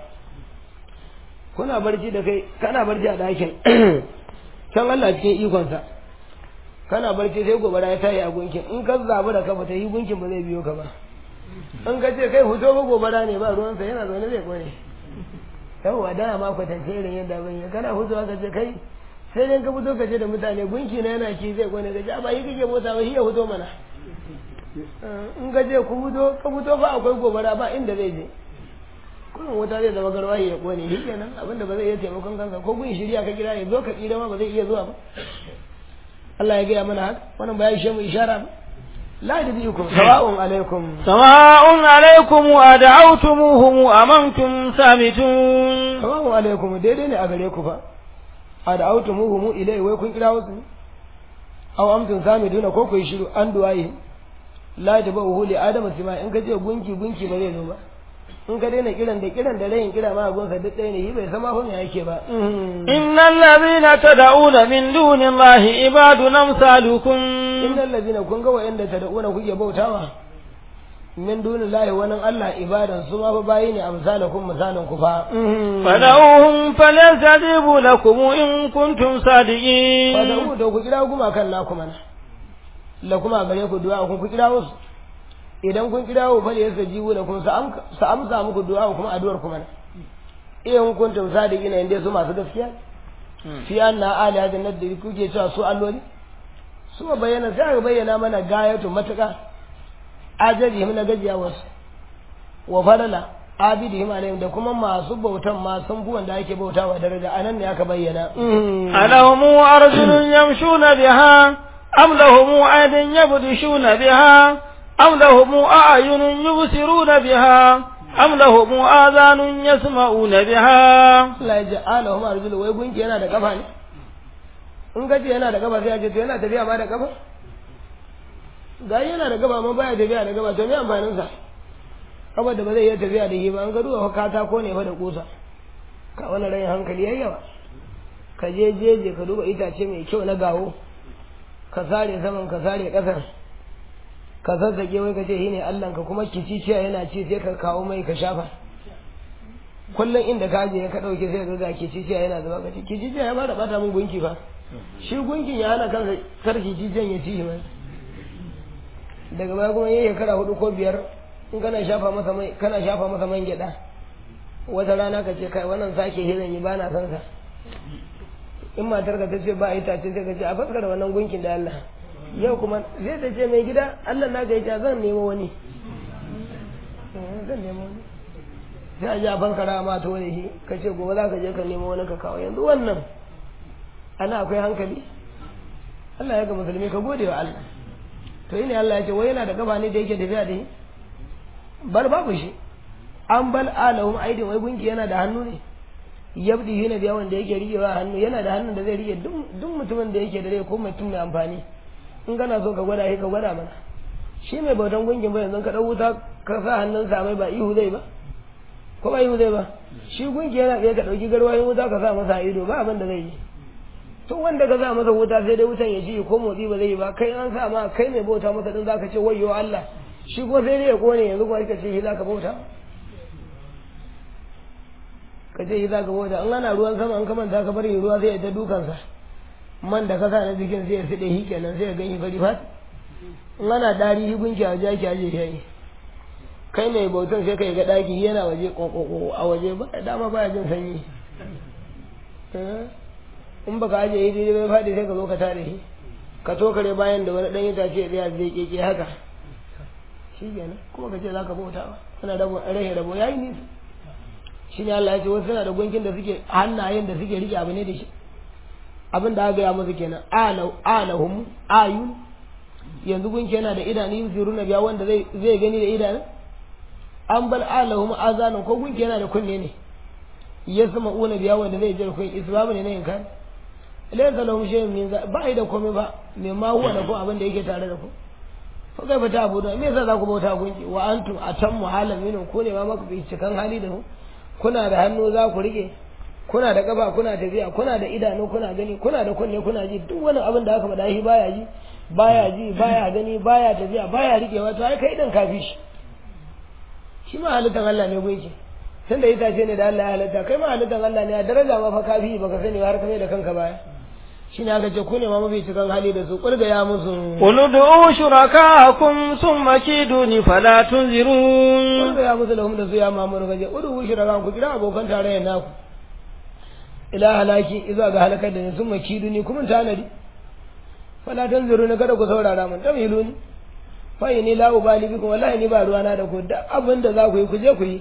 kuna barci da kai kana barci a dakin kan Allah cikin ikonsa kana barci sai gobara ya tayi a gunkin in ka zabi da kafa ta yi gunkin ba zai biyo ka ba in ka ce kai fito ba gobara ne ba ruwansa yana zaune zai kone yawwa da ma kwatance irin yadda ban yi kana fitowa ka ce kai sai dai ka fito ka ce da mutane gunki na yana ci zai kone ka ce ba yi kake mota ba shi ya fito mana in ka ce ku fito ka fito ba akwai gobara ba inda zai je kullum wuta zai zama garwaye ya kone shi kenan abinda ba zai iya taimakon kansa ko gun shirya ka kira ya zo ka tsira ma ba zai iya zuwa ba Allah ya gaya mana haka wannan ba ya ishe mu ishara ba la yadbiukum sawa'un alaikum sawa'un alaikum wa da'awtumuhum am antum samitun sawa'un alaikum daidai ne a gare ku fa a da'awtumuhum ilai wai kun kira wasu aw amtum samituna ko ku yi shiru an duwaye la tabahu li adama sima in ka ce gunki gunki ba zai zo ba in ka daina kiran da kiran da rayin kira ma gonsa duk ɗaya ne shi bai sama hon yake ba innal ladhina tad'una min dunillahi ibadun amsalukum innal ladhina kun ga wayanda tad'una kuke bautawa min dunillahi wani Allah ibadan su ma fa bayi ne amsalakum misalan ku fa fad'uhum falyastajibu lakum in kuntum sadiqin fad'u da ku kira kuma kan naku mana la kuma gare ku du'a kun ku kira wasu idan kun kira wa fal yastajibu lakum sa amsa muku du'a kuma addu'ar kuma in kuntum sadiqina inda su masu gaskiya fi anna ali hadin nadri kuke cewa su alloli su bayyana sai aka bayyana mana gayatu matuka ajabi na gajiya wasu wa falala abidihim alaihim da kuma masu bautan ma sun fi wanda ake bautawa daraja anan ne aka bayyana alahum arjulun yamshuna biha am lahum aydin yabdishuna biha أم لهم أعين يبصرون بها أم لهم آذان يسمعون بها لا يجعلهم أرجل ويقول yana da kafa ne in ka ce yana da kafa sai a ce to yana tafiya ma da kafa ga yana da kafa ma baya tafiya da kafa to me amfanin sa kafa da ba zai iya tafiya da shi ba an ga duwa katako ne fa da kusa ka wani rayin hankali yayi yawa ka je jeje ka duba itace mai kyau na gawo ka sare saman ka sare kasar ka zazzage wai ka ce shi ne ka kuma kiciciya yana ci sai ka kawo mai ka shafa kullum inda ka je ka ɗauke sai ka ga kiciciya yana zuba ka ce kiciciya ya bada bata min gunki fa shi gunkin ya hana kansa kar kiciciyan ya ci mai daga baya kuma yayi kara hudu ko biyar in kana shafa masa mai kana shafa masa man gyada wata rana ka ce kai wannan sake hiran yi bana san sa in matar ka ta ce ba ita ce sai ka ce a fuskar wannan gunkin da Allah yau kuma zai ta ce mai gida Allah na gaita zan nemo wani zan nemo wani sai a ji a fankara ma ta wani shi ka ce gobe za ka je ka nemo wani ka kawo yanzu wannan ana akwai hankali Allah ya ga musulmi ka gode wa Allah to ne Allah ya ce wai yana da gaba ne da yake tafiya da shi bar babu shi an bal alahum aidin wai gunki yana da hannu ne yabdi hina biya wanda yake riƙewa hannu yana da hannun da zai riƙe duk mutumin da yake da rai ko mutum mai amfani in kana so ka gwada shi ka gwada mana shi mai bautan gungin ba yanzu ka ɗau wuta ka sa hannun sa mai ba ihu zai ba ko ba ihu zai ba shi gunki yana tsaye ka ɗauki garwayin wuta ka sa masa ido ba abin da zai yi tun wanda ka sa masa wuta sai dai wutan ya ci ko motsi ba zai yi ba kai an sa ma kai mai bauta masa din zaka ce wayyo Allah shi ko sai dai ya kone yanzu kuma ka ce shi zaka bauta ka ce shi zaka bauta in ana ruwan sama an kamanta ka bari ruwa sai ya ta dukansa man da ka sa na jikin sai ya fiɗe shi kenan sai ya gan shi fari fat in ana dari shi gunki a waje ake aje shi kai mai bautan sai kai ga daki yana waje kokoko a waje ba dama baya jin sanyi in baka aje yi daidai bai faɗi sai ka zo ka tare shi ka tokare bayan da wani ɗan itace ya tsaya zai keke haka shi kenan kuma ka ce za ka bauta ba suna rabo rahe rabo ya yi nisa shi ne Allah ya ce wasu suna da gunkin da suke hannayen da suke rike abu ne da shi abin da aka gaya musu kenan alahum ayun yanzu gunki yana da idanu yusiru na biya wanda zai zai gani da idanu an bal alahum azanun ko gunki yana da kunne ne ya sama una biya wanda zai jira kun isbabu ne na yin kan laysa lahum shay'un min za ba da komai ba me ma huwa da ko abin da yake tare da ku ko kai fata abu da me yasa za ku bauta gunki wa antum atammu halan minun ko ne ma maka bi cikan hali da ku kuna da hannu za ku rike kuna da kafa kuna tafiya kuna da idanu kuna gani kuna da kunne kuna ji duk wani abin da aka faɗa shi baya ji baya ji baya gani baya tafiya baya rikewa to ai kai din kafi shi shi ma halittar Allah ne gunki tun da itace ne da Allah ya halitta kai ma halittar Allah ne a daraja ma fa kafi baka sani har kai da kanka baya shine aka ce ku ne ma mafi cikin hali da su kulga ya musu قل ادعوا شركاءكم ثم كيدوني فلا تنذرون kulga ya musu lahum da su ya mamuru gaje udu shiraka ku kira abokan tarayyar naku ila halaki izuwa ga halakar da ni sun makidu ni kuma tanadi fala tanzuru ni kada ku saurara mun tamilu ni fa ni la ubali bikum wallahi ni ba ruwana da ku da abin da za ku yi ku je ku yi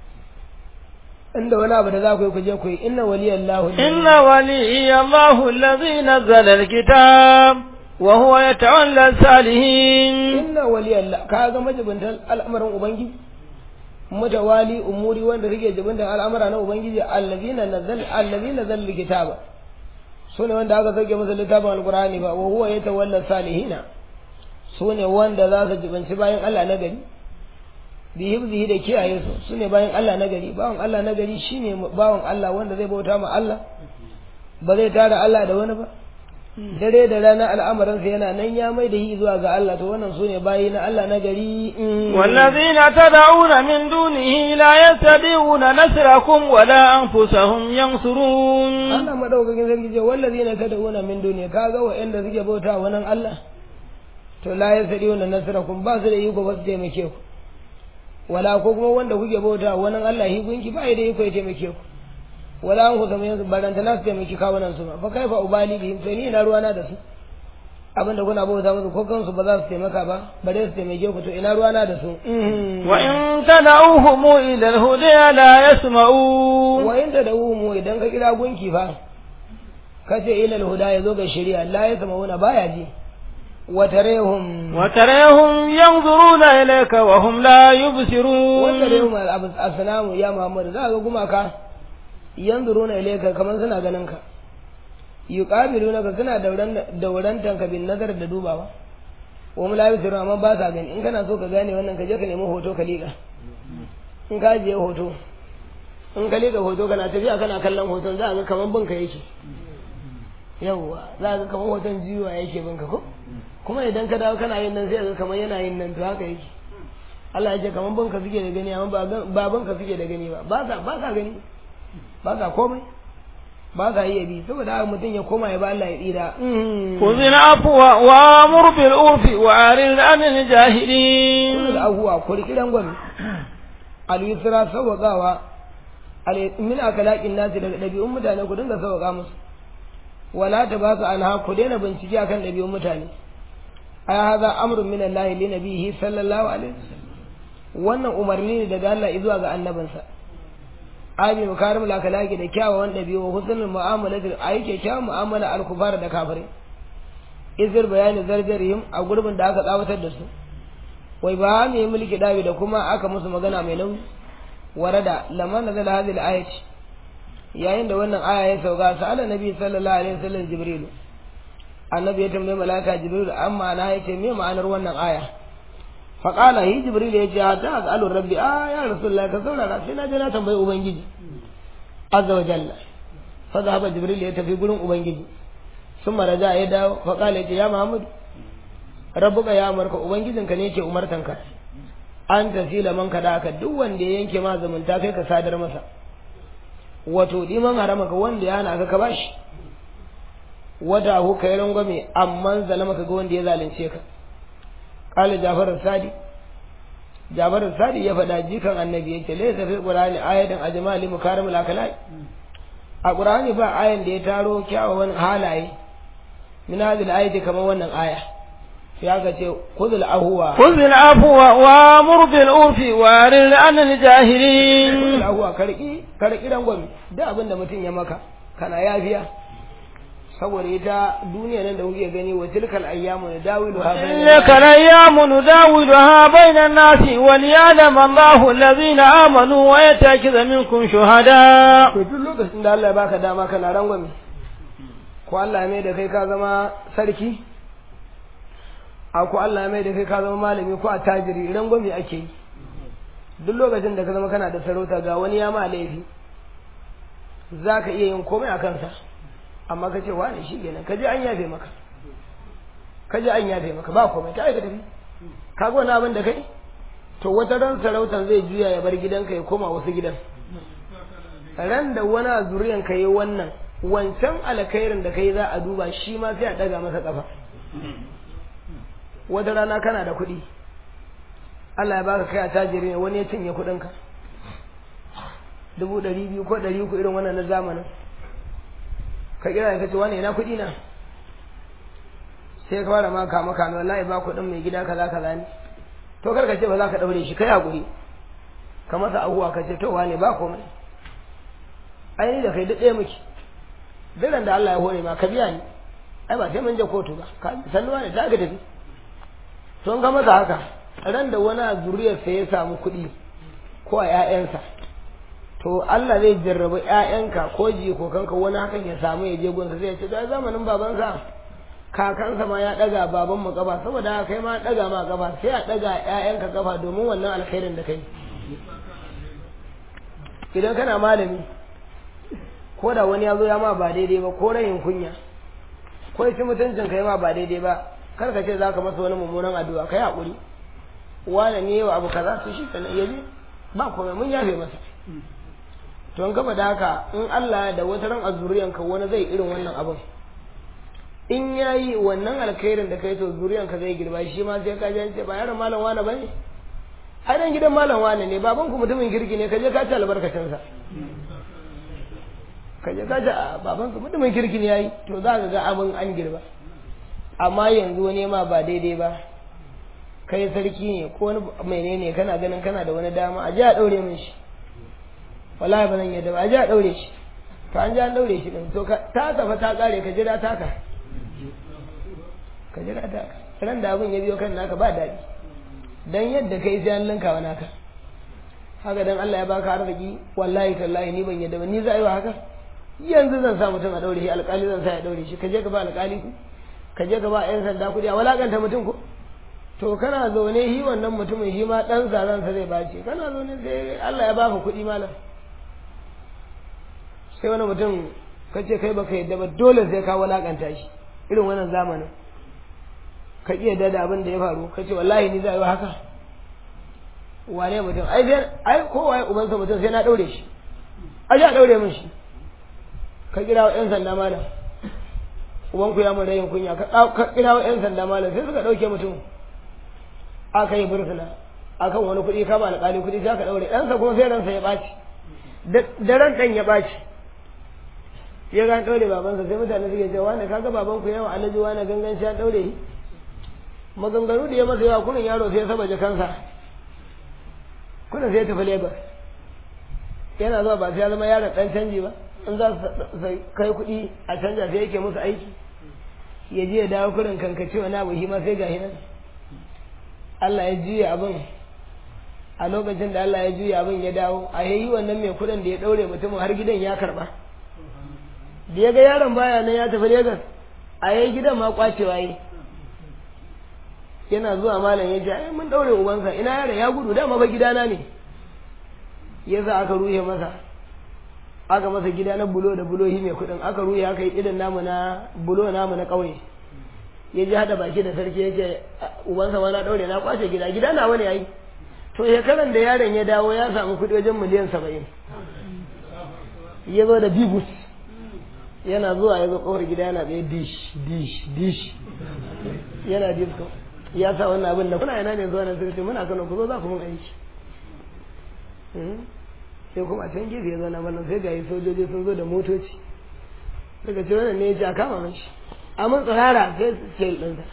inda wani abu da za ku yi ku je ku yi inna waliyallahu إن ولي الله الذي نزل الكتاب وهو يتولى الصالحين inna waliyallahu ka ga majibintan al'amarin ubangiji mutawali umuri wanda rike jibintan al'amara na ubangiji allazina nazal allazina nazal kitaba sune wanda aka sauke masa littafin alqur'ani ba wa huwa yatawalla salihina sune wanda za su jibinci bayan Allah na gari bi hibzihi da kiyaye su sune bayan Allah na gari bawan Allah na gari shine bawan Allah wanda zai bauta ma Allah ba zai tara Allah da wani ba dare da rana al'amarinsa yana nan ya mai da shi zuwa ga Allah to wannan sune bayi na Allah na gari والذين تدعون من دونه لا يستطيعون نصركم ولا أنفسهم ينصرون Allah madaukakin sarki ce wallazina tad'una min duniya kaga wa'anda suke bauta wa nan Allah to la yasdiuna nasrakum ba su da iko ba su taimake ku wala ko kuma wanda kuke bauta wa nan Allah hi gunki ba ya da iko ya taimake ku wala an ku zama yanzu baranta na su taimaki kawunan su ba fa kaifa ubali bihim to ni ina ruwana da su abinda kuna bauta musu ko kansu ba za su taimaka ba bare su taimake ku to ina ruwana da su وإن تدعوهم إلى الهدى لا يسمعون wa inda da mu idan ka kira gunki fa ka ce ilal huda ya zo ga shari'a la ya zama wani baya ji wa tarehum وتريهم ينظرون إليك وهم لا wa يبصرون tarehum asnamu ya muhammad za ga gumaka yanzuruna ilayka kaman suna ganin ka yuqabiluna ka suna dauran daurantan ka bin nazar da dubawa wa mu la yusiru amma ba sa gani in kana so ka gane wannan ka je ka nemi hoto ka liƙa in ka je hoto in ka liƙa hoto kana tafiya kana kallon hoton za a ga kaman binka yake yawwa za a ga kaman hoton jiwa yake binka ko kuma idan ka dawo kana yin nan sai ga kaman yana yin nan to haka yake Allah ya ce kaman binka suke da gani amma ba gan- ba binka suke da gani ba ba sa ba sa gani ba sa komai ba sa iya bi saboda haka mutum ya koma ya ba Allah ya tsira خذ العفو وامر بالعرف وأعرض عن الجاهلين kullu ahuwa ko rikiran gwami al yusra sawagawa al min akalaqin nasi daga dabi'un mutane ku dinga sawaga musu wala tabasu anha ku daina bincike akan dabi'un mutane ay hadha amrun min Allah li nabihi sallallahu alaihi wasallam wannan umarni ne daga Allah zuwa ga annabinsa abi makarim al akalaqi da kyawawan dabi'u husnul mu'amalati ayi kyakkyawan mu'amala al kufar da kafirai izir bayani zarjarihim a gurbin da aka tsawatar da su wai ba mu yi mulki dawi da kuma aka musu magana mai nauyi warada lamma nazal hadhihi al-ayat yayin da wannan aya ya sauka sa'ala nabi sallallahu alaihi wasallam jibril annabi ya tambaye malaka jibril amma na yace me ma'anar wannan aya fa qala hi jibril ya ce hatta as'alu rabbi ah ya rasulullah ka saurara sai na je na tambayi ubangiji azza wa jalla fa zahaba jibril ya tafi gurin ubangiji sun maraja ya dawo fa qala ya ce ya muhammad rabbuka ya amarka ubangijinka ne yake umartanka an tasila man kada ka duk wanda ya yanke ma zumunta kai ka sadar masa wato liman haramaka wanda ya hana ka ka bashi wata hu kai rangwame amma zalama ka ga wanda ya zalunce ka qala jafar sadi jafar sadi ya faɗa jikan annabi yace laysa fil qur'ani ayatan ajmali mukarimul akalai a qur'ani ba ayan da ya taro kyawawan halaye min hadhihi ayati kamar wannan aya ya ga ce kuzul ahuwa خذ العفو وامر بالعرف وأعرض عن الجاهلين kuzul ahuwa karki karki rangwame duk abin da mutum ya maka kana yafiya saboda ita duniya nan da kuke gani wa tilkal ayyamu nadawilu ha تلك الأيام نداولها بين الناس وليعلم الله الذين آمنوا ويتأكد منكم شهداء to duk lokacin da Allah ya baka dama kana rangwame ko Allah ya mai da kai ka zama sarki a ko Allah ya mai da kai ka zama malami ko attajiri rangwame ake yi duk lokacin da ka zama kana da sarauta ga wani ya ma laifi za ka iya yin komai a kansa amma ka ce wane shi kenan ka je an yafe maka ka je an yafe maka ba komai ta aika tafi ka ga wani abin da kai to wata ran sarautar zai juya ya bar gidanka ya koma wasu gidan ran da wani a zuriyan ka yi wannan wancan alkhairin da kai za a duba shi ma sai a daga masa kafa wata rana kana da kuɗi Allah ya baka kai a tajiri ne wani ya cinye kuɗinka dubu ɗari biyu ko ɗari uku irin wannan na zamanin ka kira ka ce wani ina kuɗi na sai ka fara maka maka ne wallahi ba kuɗin mai gida kaza kaza ne to kar ka ce ba za ka ɗaure shi kai hakuri ka masa abuwa ka ce to wane ba komai ai da kai duk ɗaya muke duk da Allah ya hore ma ka biya ni ai ba sai mun je kotu ba ka sannuwa ne ta ga tafi to ga masa haka ran da wani a zuriyarsa ya samu kuɗi ko a ƴaƴansa to Allah zai jarraba ƴaƴanka ko jikokanka wani hakan ya samu ya je gunsa zai ce da zamanin babansa kakansa ma ya ɗaga baban mu gaba saboda haka kai ma ɗaga ma gaba sai a ɗaga ƴaƴanka gaba domin wannan alkhairin da kai idan kana malami ko da wani ya zo ya ma ba daidai ba ko rayin kunya ko ya ci mutuncin kai ma ba daidai ba kar ka ce za ka masa wani mummunan addu'a kai haƙuri wane ne wa abu kaza to shi kenan yaje ba komai mun yafe masa to an gaba da haka in Allah da wata ran azuriyanka wani zai irin wannan abin in yayi wannan alkhairin da kai to zuriyanka zai girba shi ma sai ka ji ce ba yaron malam wane bane ai dan gidan malam wane ne baban ku mutumin kirki ne ka je ka ci albarkacin sa ka je ka ci baban ku mutumin kirki ne yayi to za ka ga abin an girba amma yanzu wani ma ba daidai ba kai sarki ne ko wani menene kana ganin kana da wani dama a ji a daure min shi wallahi ba zan yadda ba a ji a daure shi to an ji an daure shi din to ta tafa ta kare ka jira taka ka jira taka ran da abin ya biyo kan naka ba daɗi dan yadda kai sai an linka wa naka haka dan Allah ya baka arziki wallahi tallahi ni ban yadda ba ni za a yi wa haka yanzu zan sa mutum a daure shi alƙali zan sa ya daure shi ka je ka ba alƙali ku ka je ka ba 'yan sanda kuɗi a walakanta mutum ko to kana zaune shi wannan mutumin shi ma ɗan zaransa zai bace kana zaune sai Allah ya baka kuɗi malam sai wani mutum ka ce kai baka yadda ba dole sai ka walakanta shi irin wannan zamanin ka iya da abin da ya faru ka ce wallahi ni za a yi haka wane mutum ai sai ai kowa ya ubansa mutum sai na ɗaure shi a ja ɗaure min shi ka kira wa 'yan sanda malam ubanku ya mun rayin kunya ka kira wa 'yan sanda malam sai suka ɗauke mutum aka yi bursuna akan wani kuɗi kama alƙali kuɗi sai aka ɗaure ɗansa kuma sai ransa ya ɓaci da ran ɗan ya ɓaci ya ga ɗaure babansa sai mutane suke cewa wani kaga baban ku yawa alhaji wani gangan shi ya ɗaure shi maganganu da ya masa yawa kunin yaro sai ya saba kansa kunin sai ya tafi lagos yana zuwa ba sai ya zama yaron ɗan canji ba in za su kai kuɗi a canja sai yake musu aiki ya je ya dawo kurin kankace wani abu shi ma sai ga nan Allah ya juya abin a lokacin da Allah ya juya abin ya dawo a yayi wannan mai kudin da ya daure mutumin har gidan ya karba da ya ga yaron baya nan ya tafi Lagos a yayi gidan ma kwacewa yi yana zuwa malam ya ce ai mun daure ubansa ina yaron ya gudu dama ba gidana ne yasa aka ruhe masa aka masa gida na bulo da bulo mai kudin aka ruhe aka yi idan namu na bulo namu na kauye ya ji hada baki da sarki ya ce ubansa ma na daure na kwace gida gida na wani yayi to shekaran da yaron ya dawo ya samu kuɗi wajen miliyan saba'in ya zo da bibus yana zuwa ya zo kofar gida yana tsaye dish dish dish yana disco ya sa wannan abin da kuna yana ne zuwa na sirri muna kano ku zo za ku mun aiki sai kuma can gefe ya zo na ballan sai ga sojoji sun zo da motoci daga ce wannan ne ya ce a kama mashi amma tsirara sai sai ɗinsa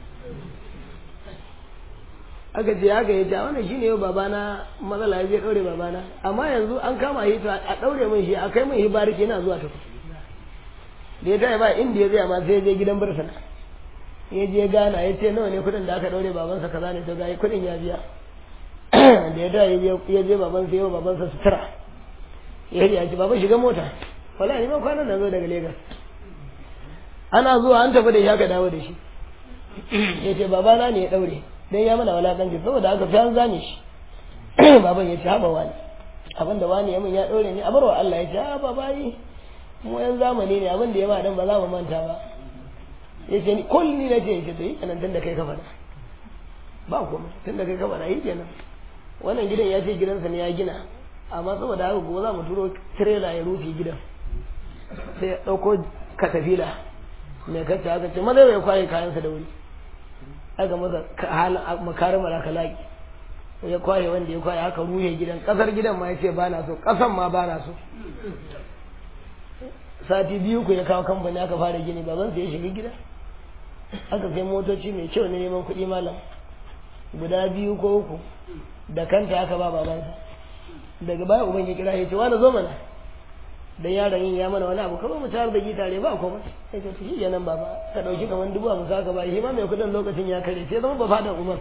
aka ce haka ya ce wannan shine yau babana matsala ya je ɗaure babana amma yanzu an kama shi a ɗaure min shi a kai min shi bariki yana zuwa tafi da ya taya ba inda ya zai ma sai ya je gidan bursuna ya je gana ya ce nawa ne kuɗin da aka ɗaure babansa kaza ne to ga kuɗin ya biya da ya taya ya je babansa yau babansa sutura ya ce ya ce baban shiga mota wala ni ma kwanan na zo daga Legas ana zuwa an tafi da shi aka dawo da shi ya ce babana ne ya ɗaure dan ya mana walakanci saboda haka fi an zane shi baban ya ce haɓa wani abin da wani ya min ya ɗaure ni a barwa Allah ya ce a baba yi mu yan zamani ne abin da ya ma dan ba za mu manta ba ya ce ni kul ni na ce ya ce to yi kenan tun da kai ka faɗa ba komai tun da kai ka faɗa yi kenan wannan gidan ya ce gidansa ne ya gina amma saboda haka gobe za mu turo tirela ya rufe gidan sai ya ɗauko katafila mai kacce aka ce maza ya kwaye kayansa da wuri aka masa makarin malakalaki ya kwaye wanda ya kwaye aka ruhe gidan kasar gidan ma ya ce ba na so kasan ma ba na so sati biyu ku ya kawo kamfani aka fara gini baban ya shiga gida aka sai motoci mai kyau na neman kuɗi malam guda biyu ko uku da kanta aka ba babansa daga baya uban ya kira ya ce wani zo mana dan yaron yin ya mana wani abu kamar mu tare da gitare ba komai sai ce shi kenan baba ka dauki kaman dubu a musa ka ba shi ma mai kudin lokacin ya kare sai zama ba fadan umar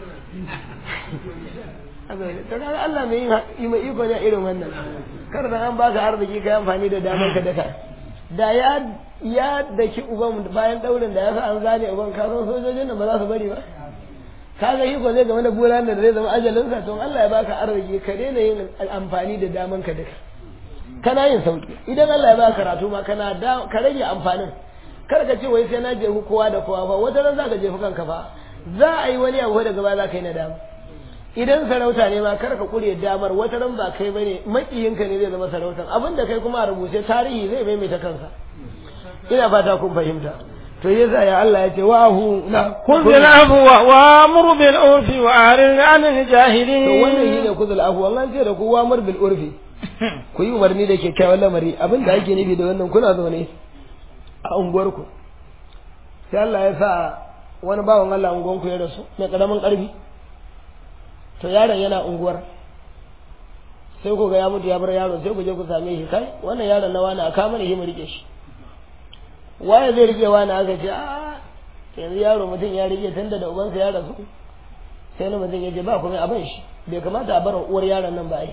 to kaga Allah mai yi mai iko ne irin wannan kar da an baka arziki kai amfani da damar ka daka da ya ya daki uban bayan daurin da ya sa an zane uban ka san sojojin nan ba za su bari ba kaga yi ko zai game da buran da zai zama ajalinsa to Allah ya baka arziki ka daina yin amfani da daman ka daka kana yin sauki idan Allah ya baka karatu ma kana da ka rage amfanin kar ka ce wai sai na jefu kowa da kowa fa wata ran zaka jefu kanka fa za a yi wani abu daga baya za ka yi nadama idan sarauta ne ma kar ka kure damar wata ran ba kai bane makiyinka ne zai zama sarautan abinda kai kuma a rubuce tarihi zai maimaita kansa ina fata kun fahimta to yasa ya Allah ya ce wa hu na kun bil afwa wa amru bil urfi wa arid anil jahilin to wannan shine kuzul afwa an ce da ku wa amr bil urfi ku yi umarni da kyakkyawan lamari abin da ake nufi da wannan kuna zaune a unguwarku sai Allah ya sa wani bawan Allah unguwanku ya rasu mai karamin karfi to yaron yana unguwar sai ku ga ya mutu ya bar yaro sai ku je ku same shi kai wannan yaron na wani a kama ne shi mu rike shi waye zai rike wani aka ce a yanzu yaro mutum ya rike tunda da ubansa ya rasu sai na mutum ya ce ba kuma abin shi bai kamata a bar uwar yaron nan ba ai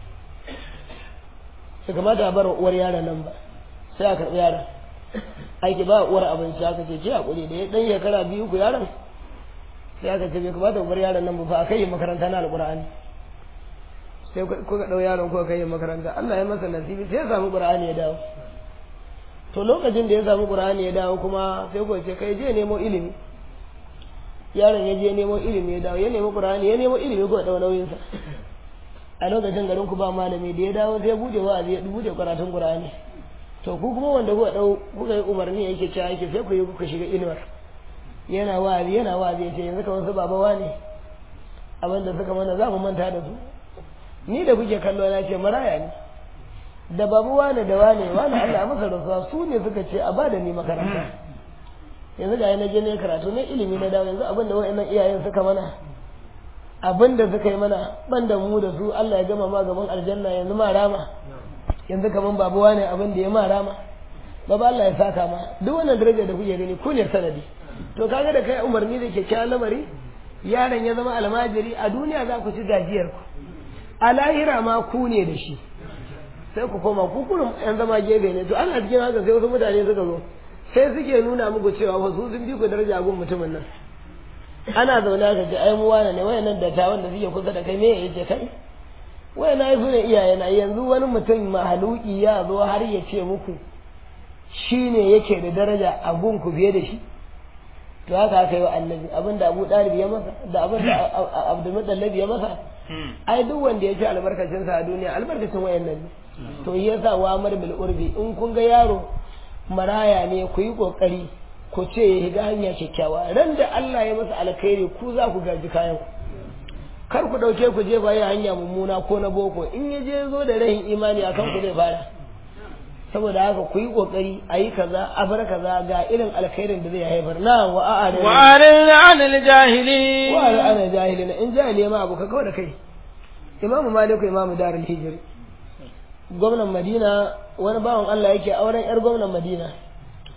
bai kamata a bar uwar yaron nan ba sai a karɓi yaron aiki ba uwar abinci aka ce ce hakuri da ya dan shekara biyu ku yaron sai aka ce bai kamata uwar yaron nan ba fa a kai makaranta na alƙur'ani sai kuka ɗau yaron kuka kai makaranta Allah ya masa nasibi sai ya samu ƙur'ani ya dawo to lokacin da ya samu ƙur'ani ya dawo kuma sai ku ce kai je nemo ilimi yaron ya je nemo ilimi ya dawo ya nemo ƙur'ani ya nemo ilimi ko ɗau nauyinsa a lokacin garin ku ba malami da ya dawo sai bude wa'azi ya bude karatun Qur'ani to ku kuma wanda kuka dau kuka yi umarni yake cewa yake sai ku yi kuka shiga inuwar yana wa'azi yana wa'azi yace yanzu kamar su baba wane abin da suka mana za mu manta da su ni da kuke kallo na ce maraya ne da babu wane da wane wane Allah ya masa rasuwa su ne suka ce a bada ni makaranta yanzu ga na je ne karatu na ilimi na dawo yanzu abin da wa'annan iyayen suka mana abin da suka yi mana ban da mu da su Allah ya gama ma gaban aljanna yanzu ma rama yanzu kaman babuwa ne abin da ya ma rama baba Allah ya saka ma duk wannan daraja da kuke gani ku ne sanadi to kaga da kai umarni da kyakkyawan lamari yaron ya zama almajiri a duniya za ku ci gajiyar ku a lahira ma ku ne da shi sai ku koma ku kurum yan zama gefe ne to ana cikin haka sai wasu mutane suka zo sai suke nuna muku cewa wasu sun bi ku daraja gun mutumin nan ana zaune aka ce ai mu wane ne wayannan dattawan da suke kusa da kai me yace kai wayannan ai sune iyaye na yanzu wani mutum mahaluki ya zo har ya ce muku shine yake da daraja a gun ku fiye da shi to haka aka yi wa annabi abin da abu ɗalib ya masa da abin da abdulmutallab ya masa ai duk wanda ya ci albarkacin sa a duniya albarkacin wayannan ne to yasa wa amar bil urbi in kun ga yaro maraya ne ku yi kokari ku ce ya higa hanya kyakkyawa ran da Allah ya masa alkhairi ku za ku gaji kayan kar ku dauke ku je baya hanya mummuna ko na boko in ya je zo da rahin imani akan ku zai fara saboda haka ku yi kokari a yi kaza a bar kaza ga irin alkhairin da zai haifar na wa a'arin wa arin anil jahili wa arin anil jahili in jahili ma abu ka kawai da kai imamu maliku imamu darul hijri gwamnan madina wani bawan Allah yake auren yar gwamnan madina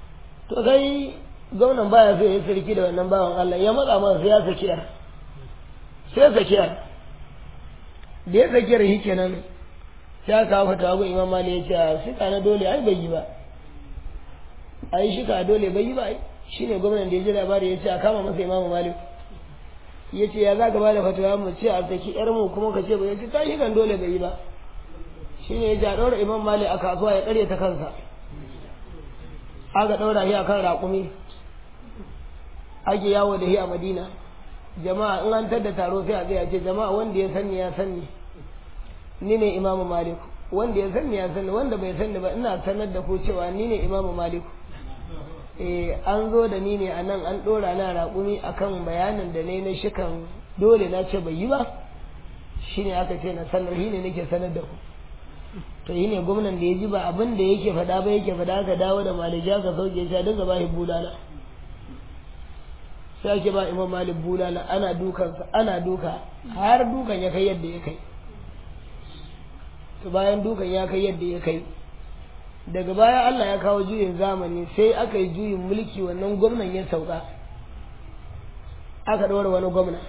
to kai gwamnan baya so ya sarki da wannan bawan Allah ya matsa masa sai ya saki yar sai ya saki yar da ya saki yar shi kenan sai aka kawo fatawa ga imam mali ya ce a shika na dole ai bai yi ba a yi shika dole bai yi ba ai shine gwamnan da ya ji labari ya ce a kama masa imam malik ya ce ya za ka ba da fatawa mu ce a saki yar mu kuma ka ce ba ya ce ta shikan dole bai yi ba shine ya ce a ɗaura imam mali a kasuwa ya ƙare ta kansa aka ɗaura shi a kan raƙumi ake yawo da shi a madina jama'a in an tadda taro sai a tsaya ce jama'a wanda ya sanni ya sanni ni ne imamu maliku wanda ya sanni ya sanni wanda bai sanni ba ina sanar da ku cewa ni ne imamu maliku eh an zo da ni ne a nan an ɗora na raƙumi akan bayanin da ne na shikan dole na ce bai yi ba shine aka ce na sanar shi ne nake sanar da ku to yi ne gwamnan da ya ji ba abin da yake faɗa ba yake faɗa ka dawo da malija ka sauke shi dinga ba shi bulala sai ake ba imam malik bulala ana dukansa ana duka har dukan ya kai yadda ya kai to bayan dukan ya kai yadda ya kai daga baya Allah ya kawo juyin zamani sai aka yi juyin mulki wannan gwamnan ya sauka aka ɗora wani gwamna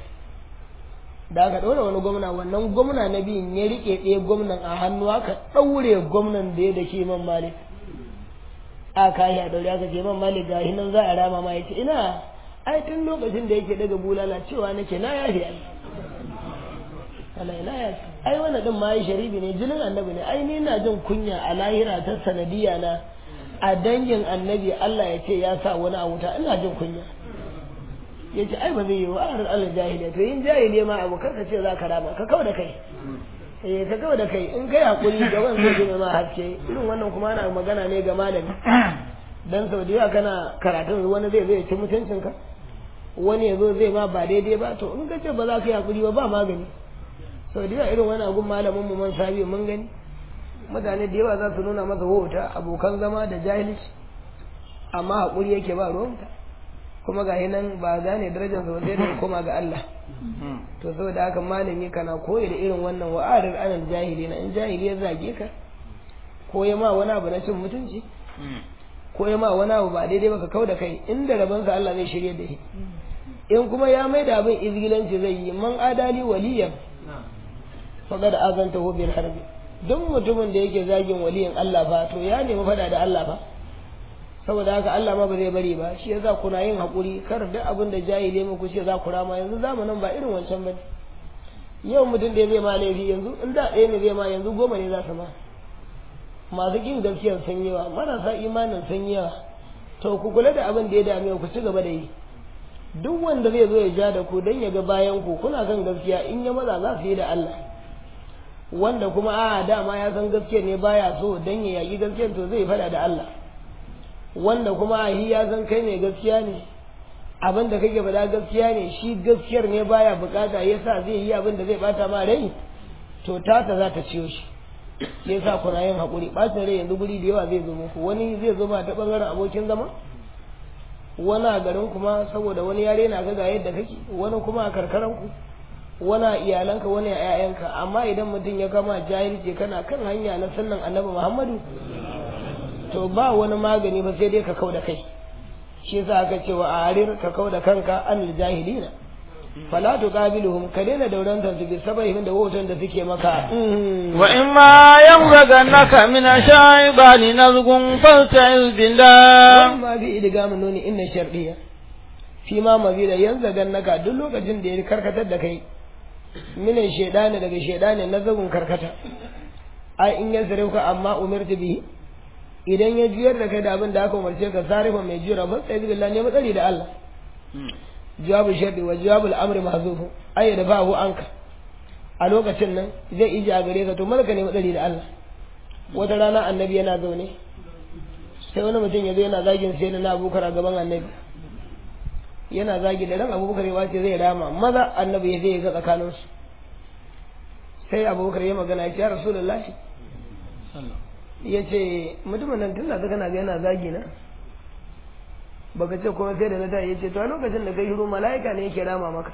da aka ɗora wani gwamna wannan gwamna na biyun ya riƙe ɗaya gwamnan a hannu aka ɗaure gwamnan da ya da ke man malik a kayi a ɗaure aka ce man malik ga nan za a rama ma ya ce ina ai tun lokacin da yake daga bulala cewa nake na yafi ai Allah ina ya ai wannan din ma yi sharibi ne jinin annabi ne ai ni na jin kunya a lahira ta sanadiya na a dangin annabi Allah ya ce ya sa wani a wuta ina jin kunya ya ce ai ba zai yi wa a Allah jahiliya to yin jahiliya ma abu kar ka ce za ka rama ka kawo da kai eh ka kawo da kai in kai hakuri gaban zai gina ma haske irin wannan kuma ana magana ne ga malami dan sau da yawa kana karatun wani zai zai ci mutuncinka wani ya zo zai ma ba daidai ba to in ka ce ba za ka yi hakuri ba ba magani sau da yawa irin wani agun malamin mu man sabi mun gani mutane da yawa za su nuna masa wauta abokan zama da jahilci amma hakuri yake ba ruwanta kuma ga nan ba gane darajar sa sai da koma ga Allah to saboda haka malami kana koyi da irin wannan wa'adar anal jahili na in jahili ya zage ka ko ya ma wani abu na cin mutunci ko ya ma wani abu ba daidai ba ka kau da kai inda rabansa Allah zai shirye da shi in kuma ya mai da abin izgilanci zai yi man adali waliyan faqad azantahu bil harbi duk mutumin da yake zagin waliyin Allah ba to ya nemi fada da Allah ba saboda haka Allah ma ba zai bari ba shi yasa kuna yin hakuri kar duk abin da jahile muku ce za ku rama yanzu zamanin ba irin wancan bane yau mutum da zai ma laifi yanzu in da ɗaya ne zai ma yanzu goma ne za su ma masu kin gaskiyar sun yawa marasa imanin sun yawa to ku kula da abin da ya dame ku ci gaba da yi duk wanda zai zo ya ja da ku dan ya ga bayan ku kuna kan gaskiya in ya maza za su yi da Allah wanda kuma a dama ya san gaskiyar ne baya so dan ya yaki gaskiyar to zai fada da Allah wanda kuma a ya san kai mai gaskiya ne abin da kake faɗa gaskiya ne shi gaskiyar ne baya bukata yasa zai yi abin da zai bata ma rai to tata za ta ciyo shi yasa kuna yin haƙuri ɓacin rai yanzu guri da yawa zai zo muku wani zai zo ba ta ɓangaren abokin zama wani a garin kuma saboda wani yare na ga yadda kake wani kuma a karkaran ku wani a iyalanka wani a 'ya'yanka amma idan mutum ya kama jahilci kana kan hanya na sannan annabi muhammadu to ba wani magani ba sai dai ka kau da kai shi yasa aka ce wa arir ka kau da kanka an jahilina fala tuqabiluhum ka daina daurantar su bi sabahin da wautan da suke maka wa in ma yanzagannaka min ash-shaytani nazgun fasta'iz billah ma bi idgamin nuni inna shar'iyya fi ma mabida yanzagannaka duk lokacin da ya karkatar da kai min shaydani daga shaydani nazgun karkata ai in ya zare ka amma umirtu bihi idan ya juyar da kai da abin da aka umarce ka zarifa mai jira fasta'iz billah ne matsari da Allah jawabu sharri wa jawabul amri mahzufu ay da bahu anka a lokacin nan zai iji a gare ka to malaka ne madari da Allah wata rana annabi yana zaune sai wani mutum ya zo yana zagin sai na abubakar a gaban annabi yana zagi da ran abubakar ya wace zai rama maza annabi ya zai ga tsakanin su sai abubakar ya magana ya ce ya rasulullah ya ce mutumin nan tun da kana ga yana zagi na baka ce kuma sai da na ta yace to a lokacin da kai shiru mala'ika ne yake rama maka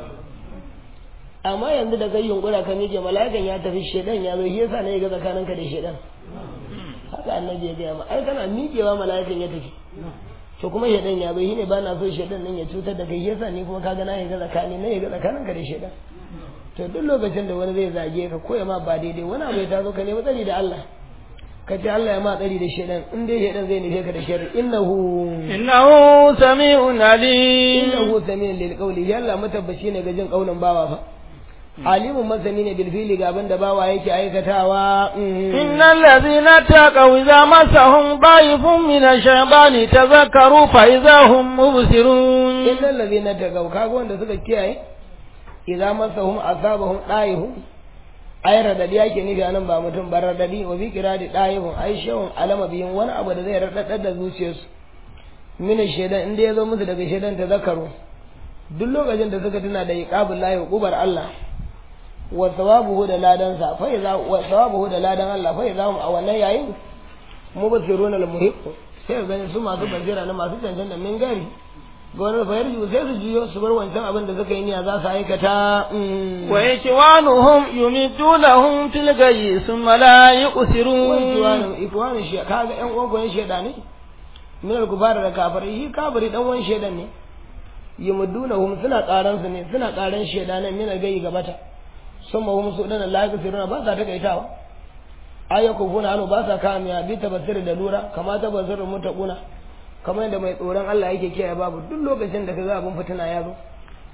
amma yanzu da kai yunkura kan yake mala'ikan ya tafi shedan ya zo shi yasa ne ga tsakaninka da shedan haka annabi ya gaya ma ai kana miƙewa mala'ikan ya tafi to kuma shedan ya bai shine ba na so shedan nan ya cutar da kai yasa ni kuma kaga na yaga tsakani na yaga tsakanin ka da shedan to duk lokacin da wani zai zage ka ko ya ma ba daidai wani abu ya tazo ka nemi tsari da Allah ka ce Allah ya ma tsari da shedan in dai shedan zai nufe ka da sharri innahu innahu sami'un alim innahu sami'un lil qawli ya Allah matabbaci ne ga jin kaulin bawa fa alimun masani ne bil fili ga abin da bawa yake aikatawa innal ladhina taqaw idza masahum da'ifun min ash-shaytani tadhakkaru fa idza hum mubsirun innal ladhina taqaw kaga wanda suka kiyaye idza masahum asabahum da'ihum ai radadi yake nufi anan ba mutum ba radadi wa bi kiradi da'ihum ai shawun alama biyin wani abu da zai radadar da zuciyarsu min shaytan inda ya zo musu daga shaytan tadhakkaru duk lokacin da suka tuna da iqabul lahi hukubar Allah wa thawabuhu da ladan sa fa idza wa thawabuhu da ladan Allah fa idza hum a wannan yayin mubsiruna al muhiq sai ga su masu basira na masu cancanta min gari ga wani fa yarju sai su jiyo su bar wancan abin da suka yi niyya za su aikata wa ikwanuhum yumidunahum fil gayyi thumma la yuqsirun ikwanu ikwanu shi kaga yan uwan gwan sheda ne min al kufara da kafirai shi kafiri dan wan shedan ne yumdunahum suna karan su ne suna karan sheda ne min al gayyi gabata sun mahum su dana la yaqsiruna ba sa takaitawa ayyukum kuna anu ba sa kamiya bi tabassir da lura kama tabassir mutaquna kamar yadda mai tsoron Allah yake kiyaye babu duk lokacin da kaga abin fitina ya zo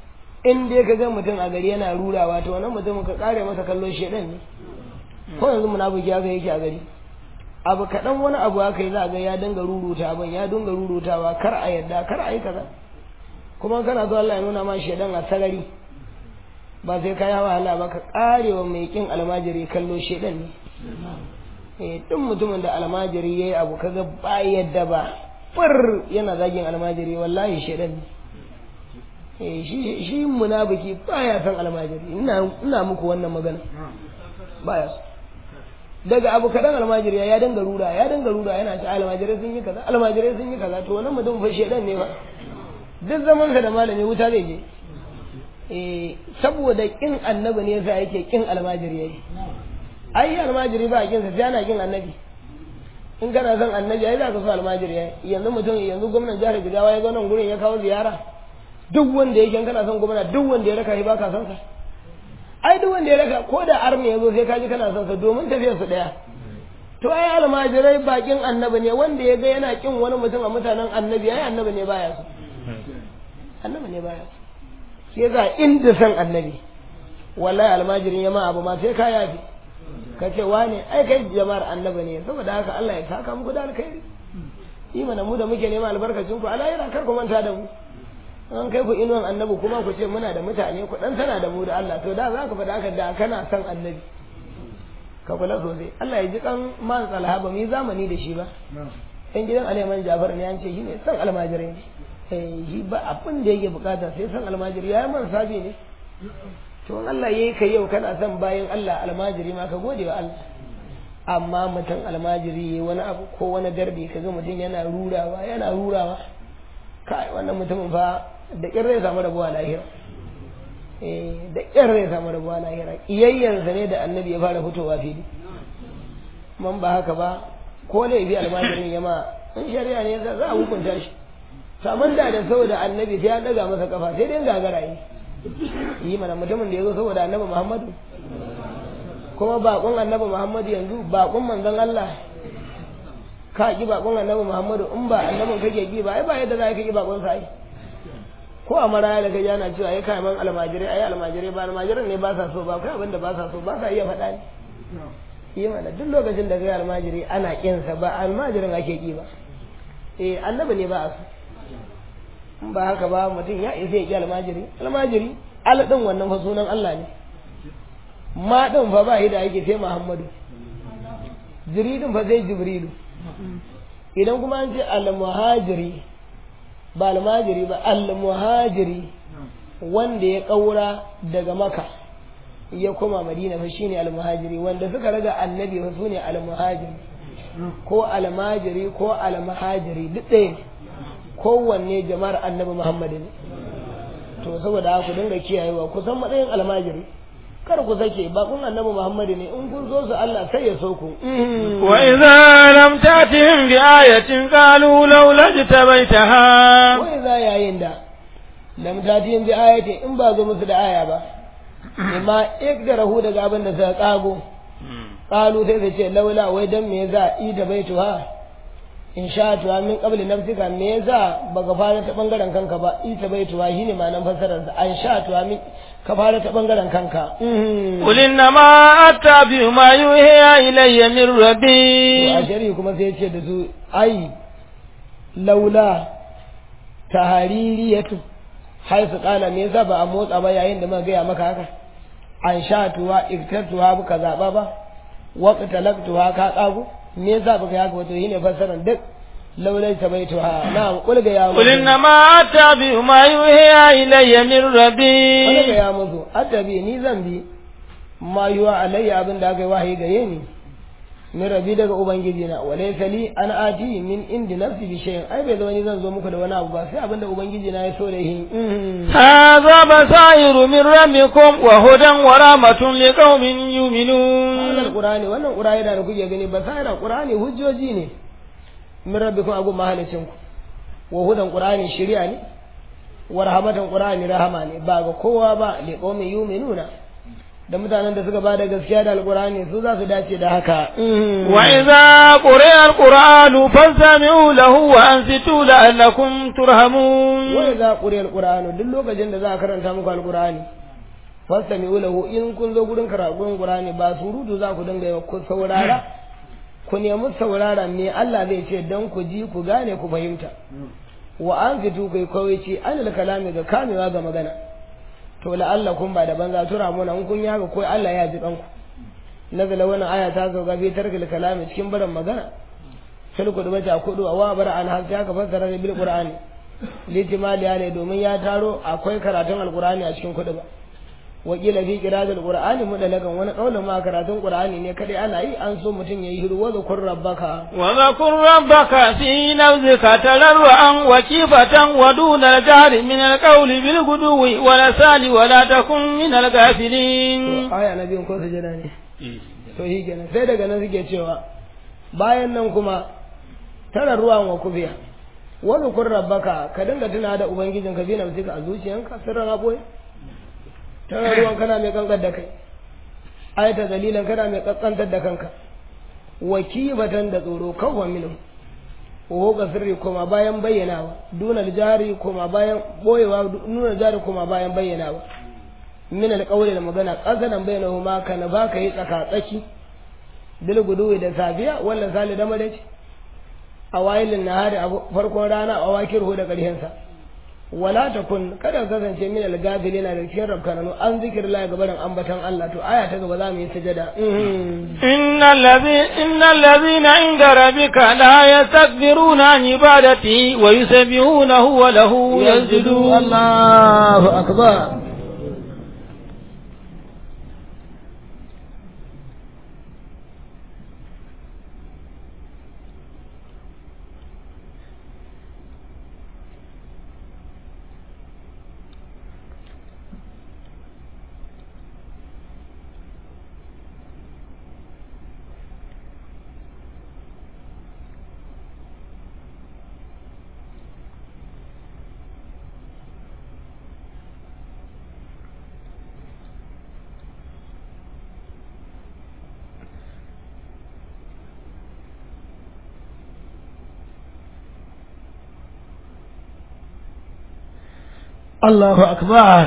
in dai kaga mutum a gari yana rurawa to wannan mutum ka kare masa kallon shedan ne ko yanzu munafiki haka yake a gari abu kaɗan wani abu haka yi za ga ya dinga ruruta abin ya dinga rurutawa kar a yadda kar a yi kaza kuma kana so Allah ya nuna ma shedan a sarari ba sai ka yi wahala ba ka karewa mai kin almajiri kallo shedan ne eh duk mutumin da almajiri yayi abu kaga ba yadda ba fur yana zagin almajiri wallahi shedan ne eh shi shi munafiki baya san almajiri ina ina muku wannan magana baya so daga abu kadan almajiri ya dinga rura ya dinga rura yana ce almajirai sun yi kaza almajirai sun yi kaza to wannan mutum fa shedan ne ba duk zaman sa da malami wuta zai je eh saboda kin annabi ne yasa yake kin almajiri yayi ai almajiri ba kin sa sai ana kin annabi in kana son annabi ai za ka so almajiri yayi yanzu mutum yanzu gwamnan jihar Jigawa ya zo nan gurin ya kawo ziyara duk wanda yake kana son gwamna duk wanda ya raka shi baka son sa ai duk wanda ya raka ko da army ya zo sai ka ji kana son sa domin tafiyar su daya to ai almajirai bakin annabi ne wanda ya ga yana kin wani mutum a mutanen annabi ai annabi ne baya so annabi ne baya so shi yasa inda san annabi wallahi almajirin ya ma abu ma sai ka yafi ka ce wane ai kai jama'ar annabi ne saboda haka Allah ya saka muku da alkhairi imana mu da muke nema albarkacin ku Allah yana kar ku manta da mu an kai ku inuwan annabi kuma ku ce muna da mutane ku dan tana da mu da Allah to da za ka faɗa haka da kana son annabi ka kula sosai Allah ya ji kan man tsalha ba mu yi zamani da shi ba ɗan gidan Aliman Jafar ne an ce shi ne son almajirai ne shi ba abin da yake bukata sai son almajiri ya yi man sabi ne to in Allah yayi kai yau kana son bayan Allah almajiri ma ka gode wa Allah amma mutum almajiri wani abu ko wani garbi kaga mutum yana rurawa yana rurawa kai wannan mutumin fa da ƙyar zai samu rabuwa lahira eh da ƙyar zai samu rabuwa lahira iyayyansa ne da annabi ya fara fitowa fili man ba haka ba ko laifi almajirin ya ma in shari'a ne za a hukunta shi saman da da saboda annabi sai ya daga masa kafa sai dai gagara yi yi mana mutumin da ya zo saboda annabi muhammadu kuma bakon annabi muhammadu yanzu bakon manzon Allah ka ki bakon annabi muhammadu in ba annabin kake ki ba ai ba yadda za ka ki bakon sa ai ko a maraya da kaji ana cewa ai kai man almajirai ai almajirai ba almajiran ne ba sa so ba kai abin da ba sa so ba sa iya faɗa ne yi mana duk lokacin da kai almajiri ana kinsa ba almajirin ake ki ba eh annabi ne ba a so in ba haka ba mutum ya isa ya ki almajiri almajiri al din wannan fa sunan Allah ne ma din fa ba shi da yake sai Muhammadu jiri din fa sai Jibrilu idan kuma an ce al-muhajiri ba almajiri ba al-muhajiri wanda ya kaura daga maka ya koma madina fa shine al-muhajiri wanda suka raga annabi fa sune al-muhajiri ko al-majiri ko al-muhajiri duk ɗaya kowanne jama'ar annabi muhammad ne to saboda haka dinga kiyayewa kusan matsayin almajiri kar ku sake ba kun annabi Muhammadu ne in kun so su Allah sai ya so ku وإذا لم تأتهم بآية قالوا لولا اجتبيتها wai za yayin da lam tatiyin bi ayati in ba zo musu da aya ba amma ikdarahu daga abin da suka kago qalu sai su ce laula wai dan me yasa ida baituha in sha tuwa min qabli nafsika me yasa baka fara ta bangaren kanka ba ita baituha shine ma'anar fasarar sa an sha tuwa min ka fara ta bangaren kanka قل إنما أتبع ما يوحي إلي من to a ربي shari'i kuma sai ya ce da su ai laula tahaririyatu haisu kala me yasa ba a motsa ba yayin da muka gaya maka haka an sha tuwa iktartuwa buka zaba ba waqtalaktuha ka kago me yasa baka yi haka wato shine fassaran duk laulai tabaituha na'am qul ga ya قل إنما أتبع ما يوحي إلي من qul ga ربي ya musu attabi ni zan bi ma yuwa alayya abin da aka yi wahayi gare ni min rabi daga ubangiji na walaysa li an ati min indi nafsi bi shay'in ai bai zama ni zan zo muku da wani abu ba sai abin da ubangiji na ya so da shi هذا بصائر من ربكم وهدى ورحمة لقوم يؤمنون wannan qur'ani wannan qur'ani da kuke gani basaira qur'ani hujjoji ne min rabbikum agu mahalicin ku wa hudan qur'ani shari'a ne wa rahmatan qur'ani rahama ne ba ga kowa ba li qaumin yu'minuna da mutanen da suka bada gaskiya da alqur'ani su za su dace da haka وإذا قرئ القرآن فاستمعوا له وأنصتوا لعلكم ترحمون wa idza quriya alqur'anu duk lokacin da za a karanta muku alqur'ani fastami'u lahu in kun zo gurin karatun qur'ani ba surutu za ku dinga yi ku saurara ku nemi saurara me Allah zai ce dan ku ji ku gane ku fahimta wa anfitu kai kawai ce anil kalami ga kamewa ga magana to la'allakum ba da banza tura muna in kun yaga ko Allah ya ji kanku nazala wannan aya ta zo gabe tarkil kalami cikin barin magana fil kudu ta kudu wa bara an har ta ka fassara bil qur'ani litimaliya ne domin ya taro akwai karatun alqur'ani a cikin kudu ba wakila fi qira'atul qur'ani mudalakan wani kaulin ma karatun qur'ani ne kadai ana yi an so mutum yayi hiru wa zakur rabbaka وذكر ربك في نفسك تضرعا وكيفة ودون الجهر من القول بالغدو والأسال ولا تكن من الغافلين to aya na biyun ko sujada ne to shi kenan sai daga nan suke cewa bayan nan kuma tara ruwan wa kufiya wa zakur rabbaka ka dinga tuna da ubangijinka bi nafsika a zuciyanka sirran aboye tana ruwan kana mai kankar da kai ayata dalilan kana mai kaskantar da kanka wakibatan da tsoro kawwa minu ko ga sirri kuma bayan bayyanawa duna jari kuma bayan boyewa nuna jari kuma bayan bayyanawa min alqawli da magana qasadan bainahuma kana baka yi tsaka tsaki bil guduwi da safiya wallan sali da madaci a wayilin nahari a farkon rana a wakirhu da ƙarshen sa wala takun kada ka kasance min al-gafilin da cikin rabkananu an zikirla ga barin ambatan Allah to aya ta gaba za mu yi sujada إن الذي إن الذين عند ربك لا يستكبرون عن عبادته ويسبحونه وله يسجدون Allahu akbar Allahu akbar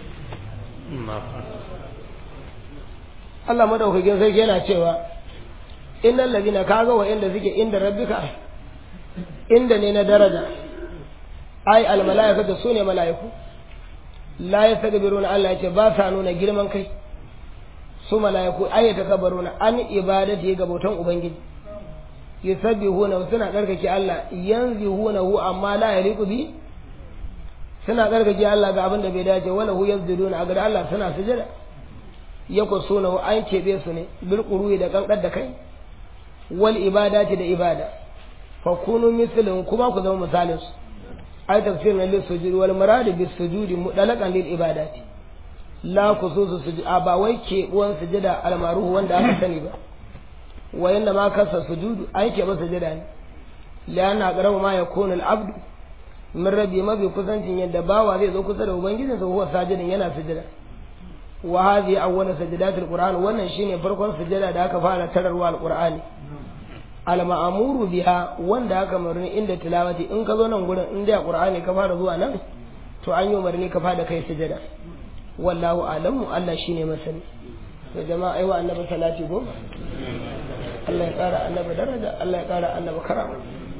Allah madaukakin sarki yana cewa innal ladina kaga wa inda suke inda rabbika inda ne na daraja ai al malaikatu sune malaiku la yastakbiruna Allah yace ba sa nuna girman kai su malaiku ai takabbaruna an ibadati ga bautan ubangiji yusabbihuna suna karkake Allah yanzihunahu amma la yaliqu bi suna karkake Allah ga abin da bai dace wala hu yazduduna a ga Allah suna sujada yako suna an kebe su ne bil qurui da kankar da kai wal ibadati da ibada fa kunu mislin kuma ku zama misalin su ai tafsir na lil sujudi wal murad bis sujudi mudalakan lil ibadati la kususu sujud ba wai ke uwan sujada almaruhu wanda aka sani ba wa yanda ma kasa sujudu an ke masa sujada ne lianna aqrabu ma yakunu al-abdu min rabbi mafi kusancin yadda bawa zai zo kusa da ubangijinsa huwa sajidin yana sujada wa hadhihi awwal sajadatul qur'an wannan shine farkon sujada da aka fara tararwa al-qur'ani al-ma'muru biha wanda aka marni inda tilawati in ka zo nan gurin in da qur'ani ka fara zuwa nan to an yi umarni ka fara kai sujada wallahu alamu Allah shine masani to jama'a aiwa annabi salati goma Allah ya kara annabi daraja Allah ya kara annabi karama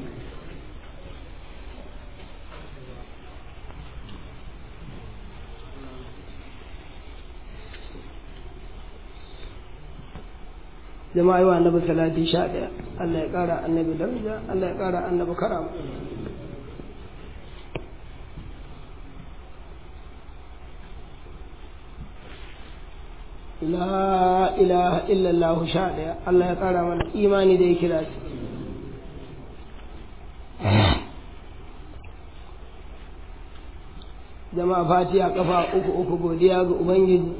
jama'a yi wa annabi salati sha ɗaya Allah ya ƙara annabi daraja Allah ya ƙara annabi karama la ilaha illallah sha ɗaya Allah ya ƙara mana imani da ya kira shi jama'a fatiha kafa uku uku godiya ga ubangiji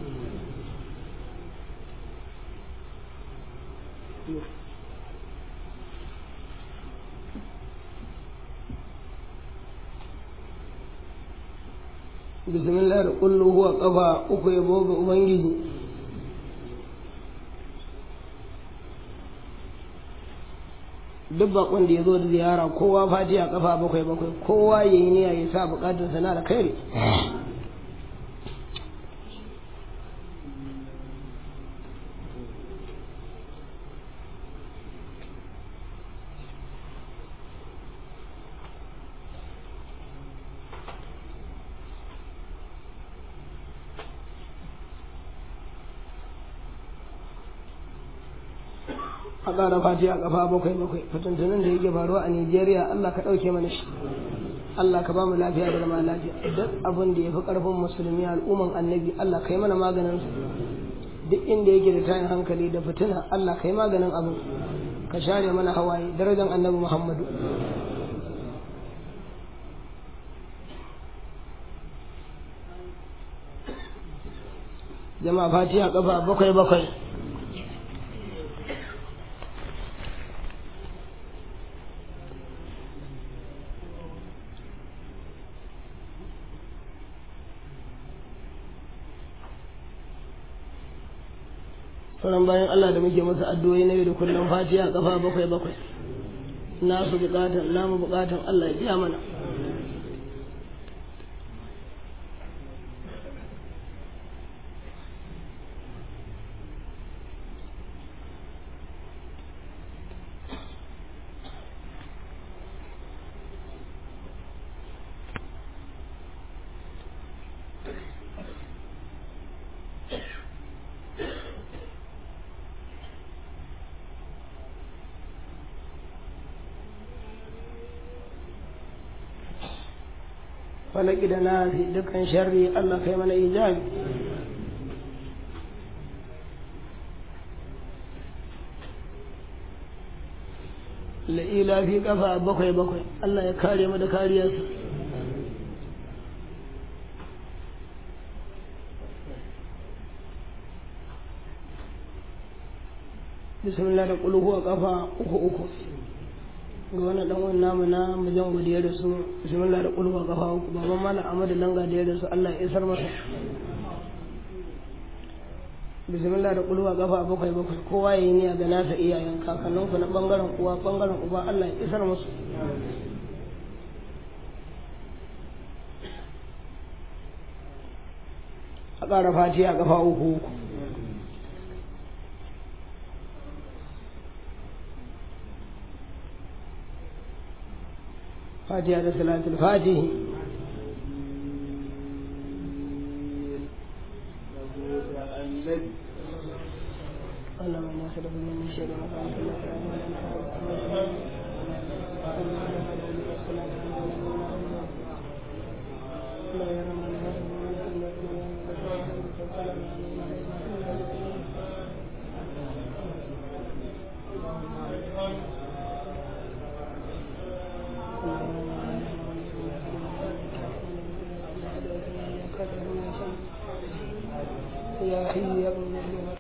bismillah da kullu huwa kafa uku ya boga ubangiji duk bakon da ya zo da ziyara kowa fatiha kafa bakwai bakwai kowa ya yi niyya ya sa bukatun sana da kai a ƙara fati a ƙafa bakwai bakwai fitintunan da yake faruwa a Nijeriya Allah ka ɗauke mana shi Allah ka ba mu lafiya da zama lafiya duk abin da ya fi ƙarfin musulmi al'umman annabi Allah ka yi mana maganin su duk inda yake da tayin hankali da fitina Allah ka yi maganin abin ka share mana hawaye darajar annabi Muhammadu jama'a fatiha ƙafa bakwai bakwai sauran bayan Allah da muke masa addu'o'i na yau da kullum fatiha kafa bakwai bakwai nasu bukatan namu bukatan Allah ya biya mana falaki da nasi dukkan sharri Allah kai mana ijabi la'ila fi kafa bakwai bakwai Allah ya kare mu da kariyarsa bismillah da kulhu a kafa uku uku ga wani dan wani namu na mujan godiya da su bismillah da kulwa kafa uku baban malam amadu langa da ya da su Allah ya isar masa bismillah da kulwa kafa bakwai bakwai kowa ya yi niyya ga nasa iyayen kakannin ku na bangaren uwa bangaren uba Allah ya isar musu a ƙara fatiha kafa uku uku فاتحة صلاة الفاتح اللهم انا نسألك من شر ما فعلت Thank you. ya hayyu ya qayyum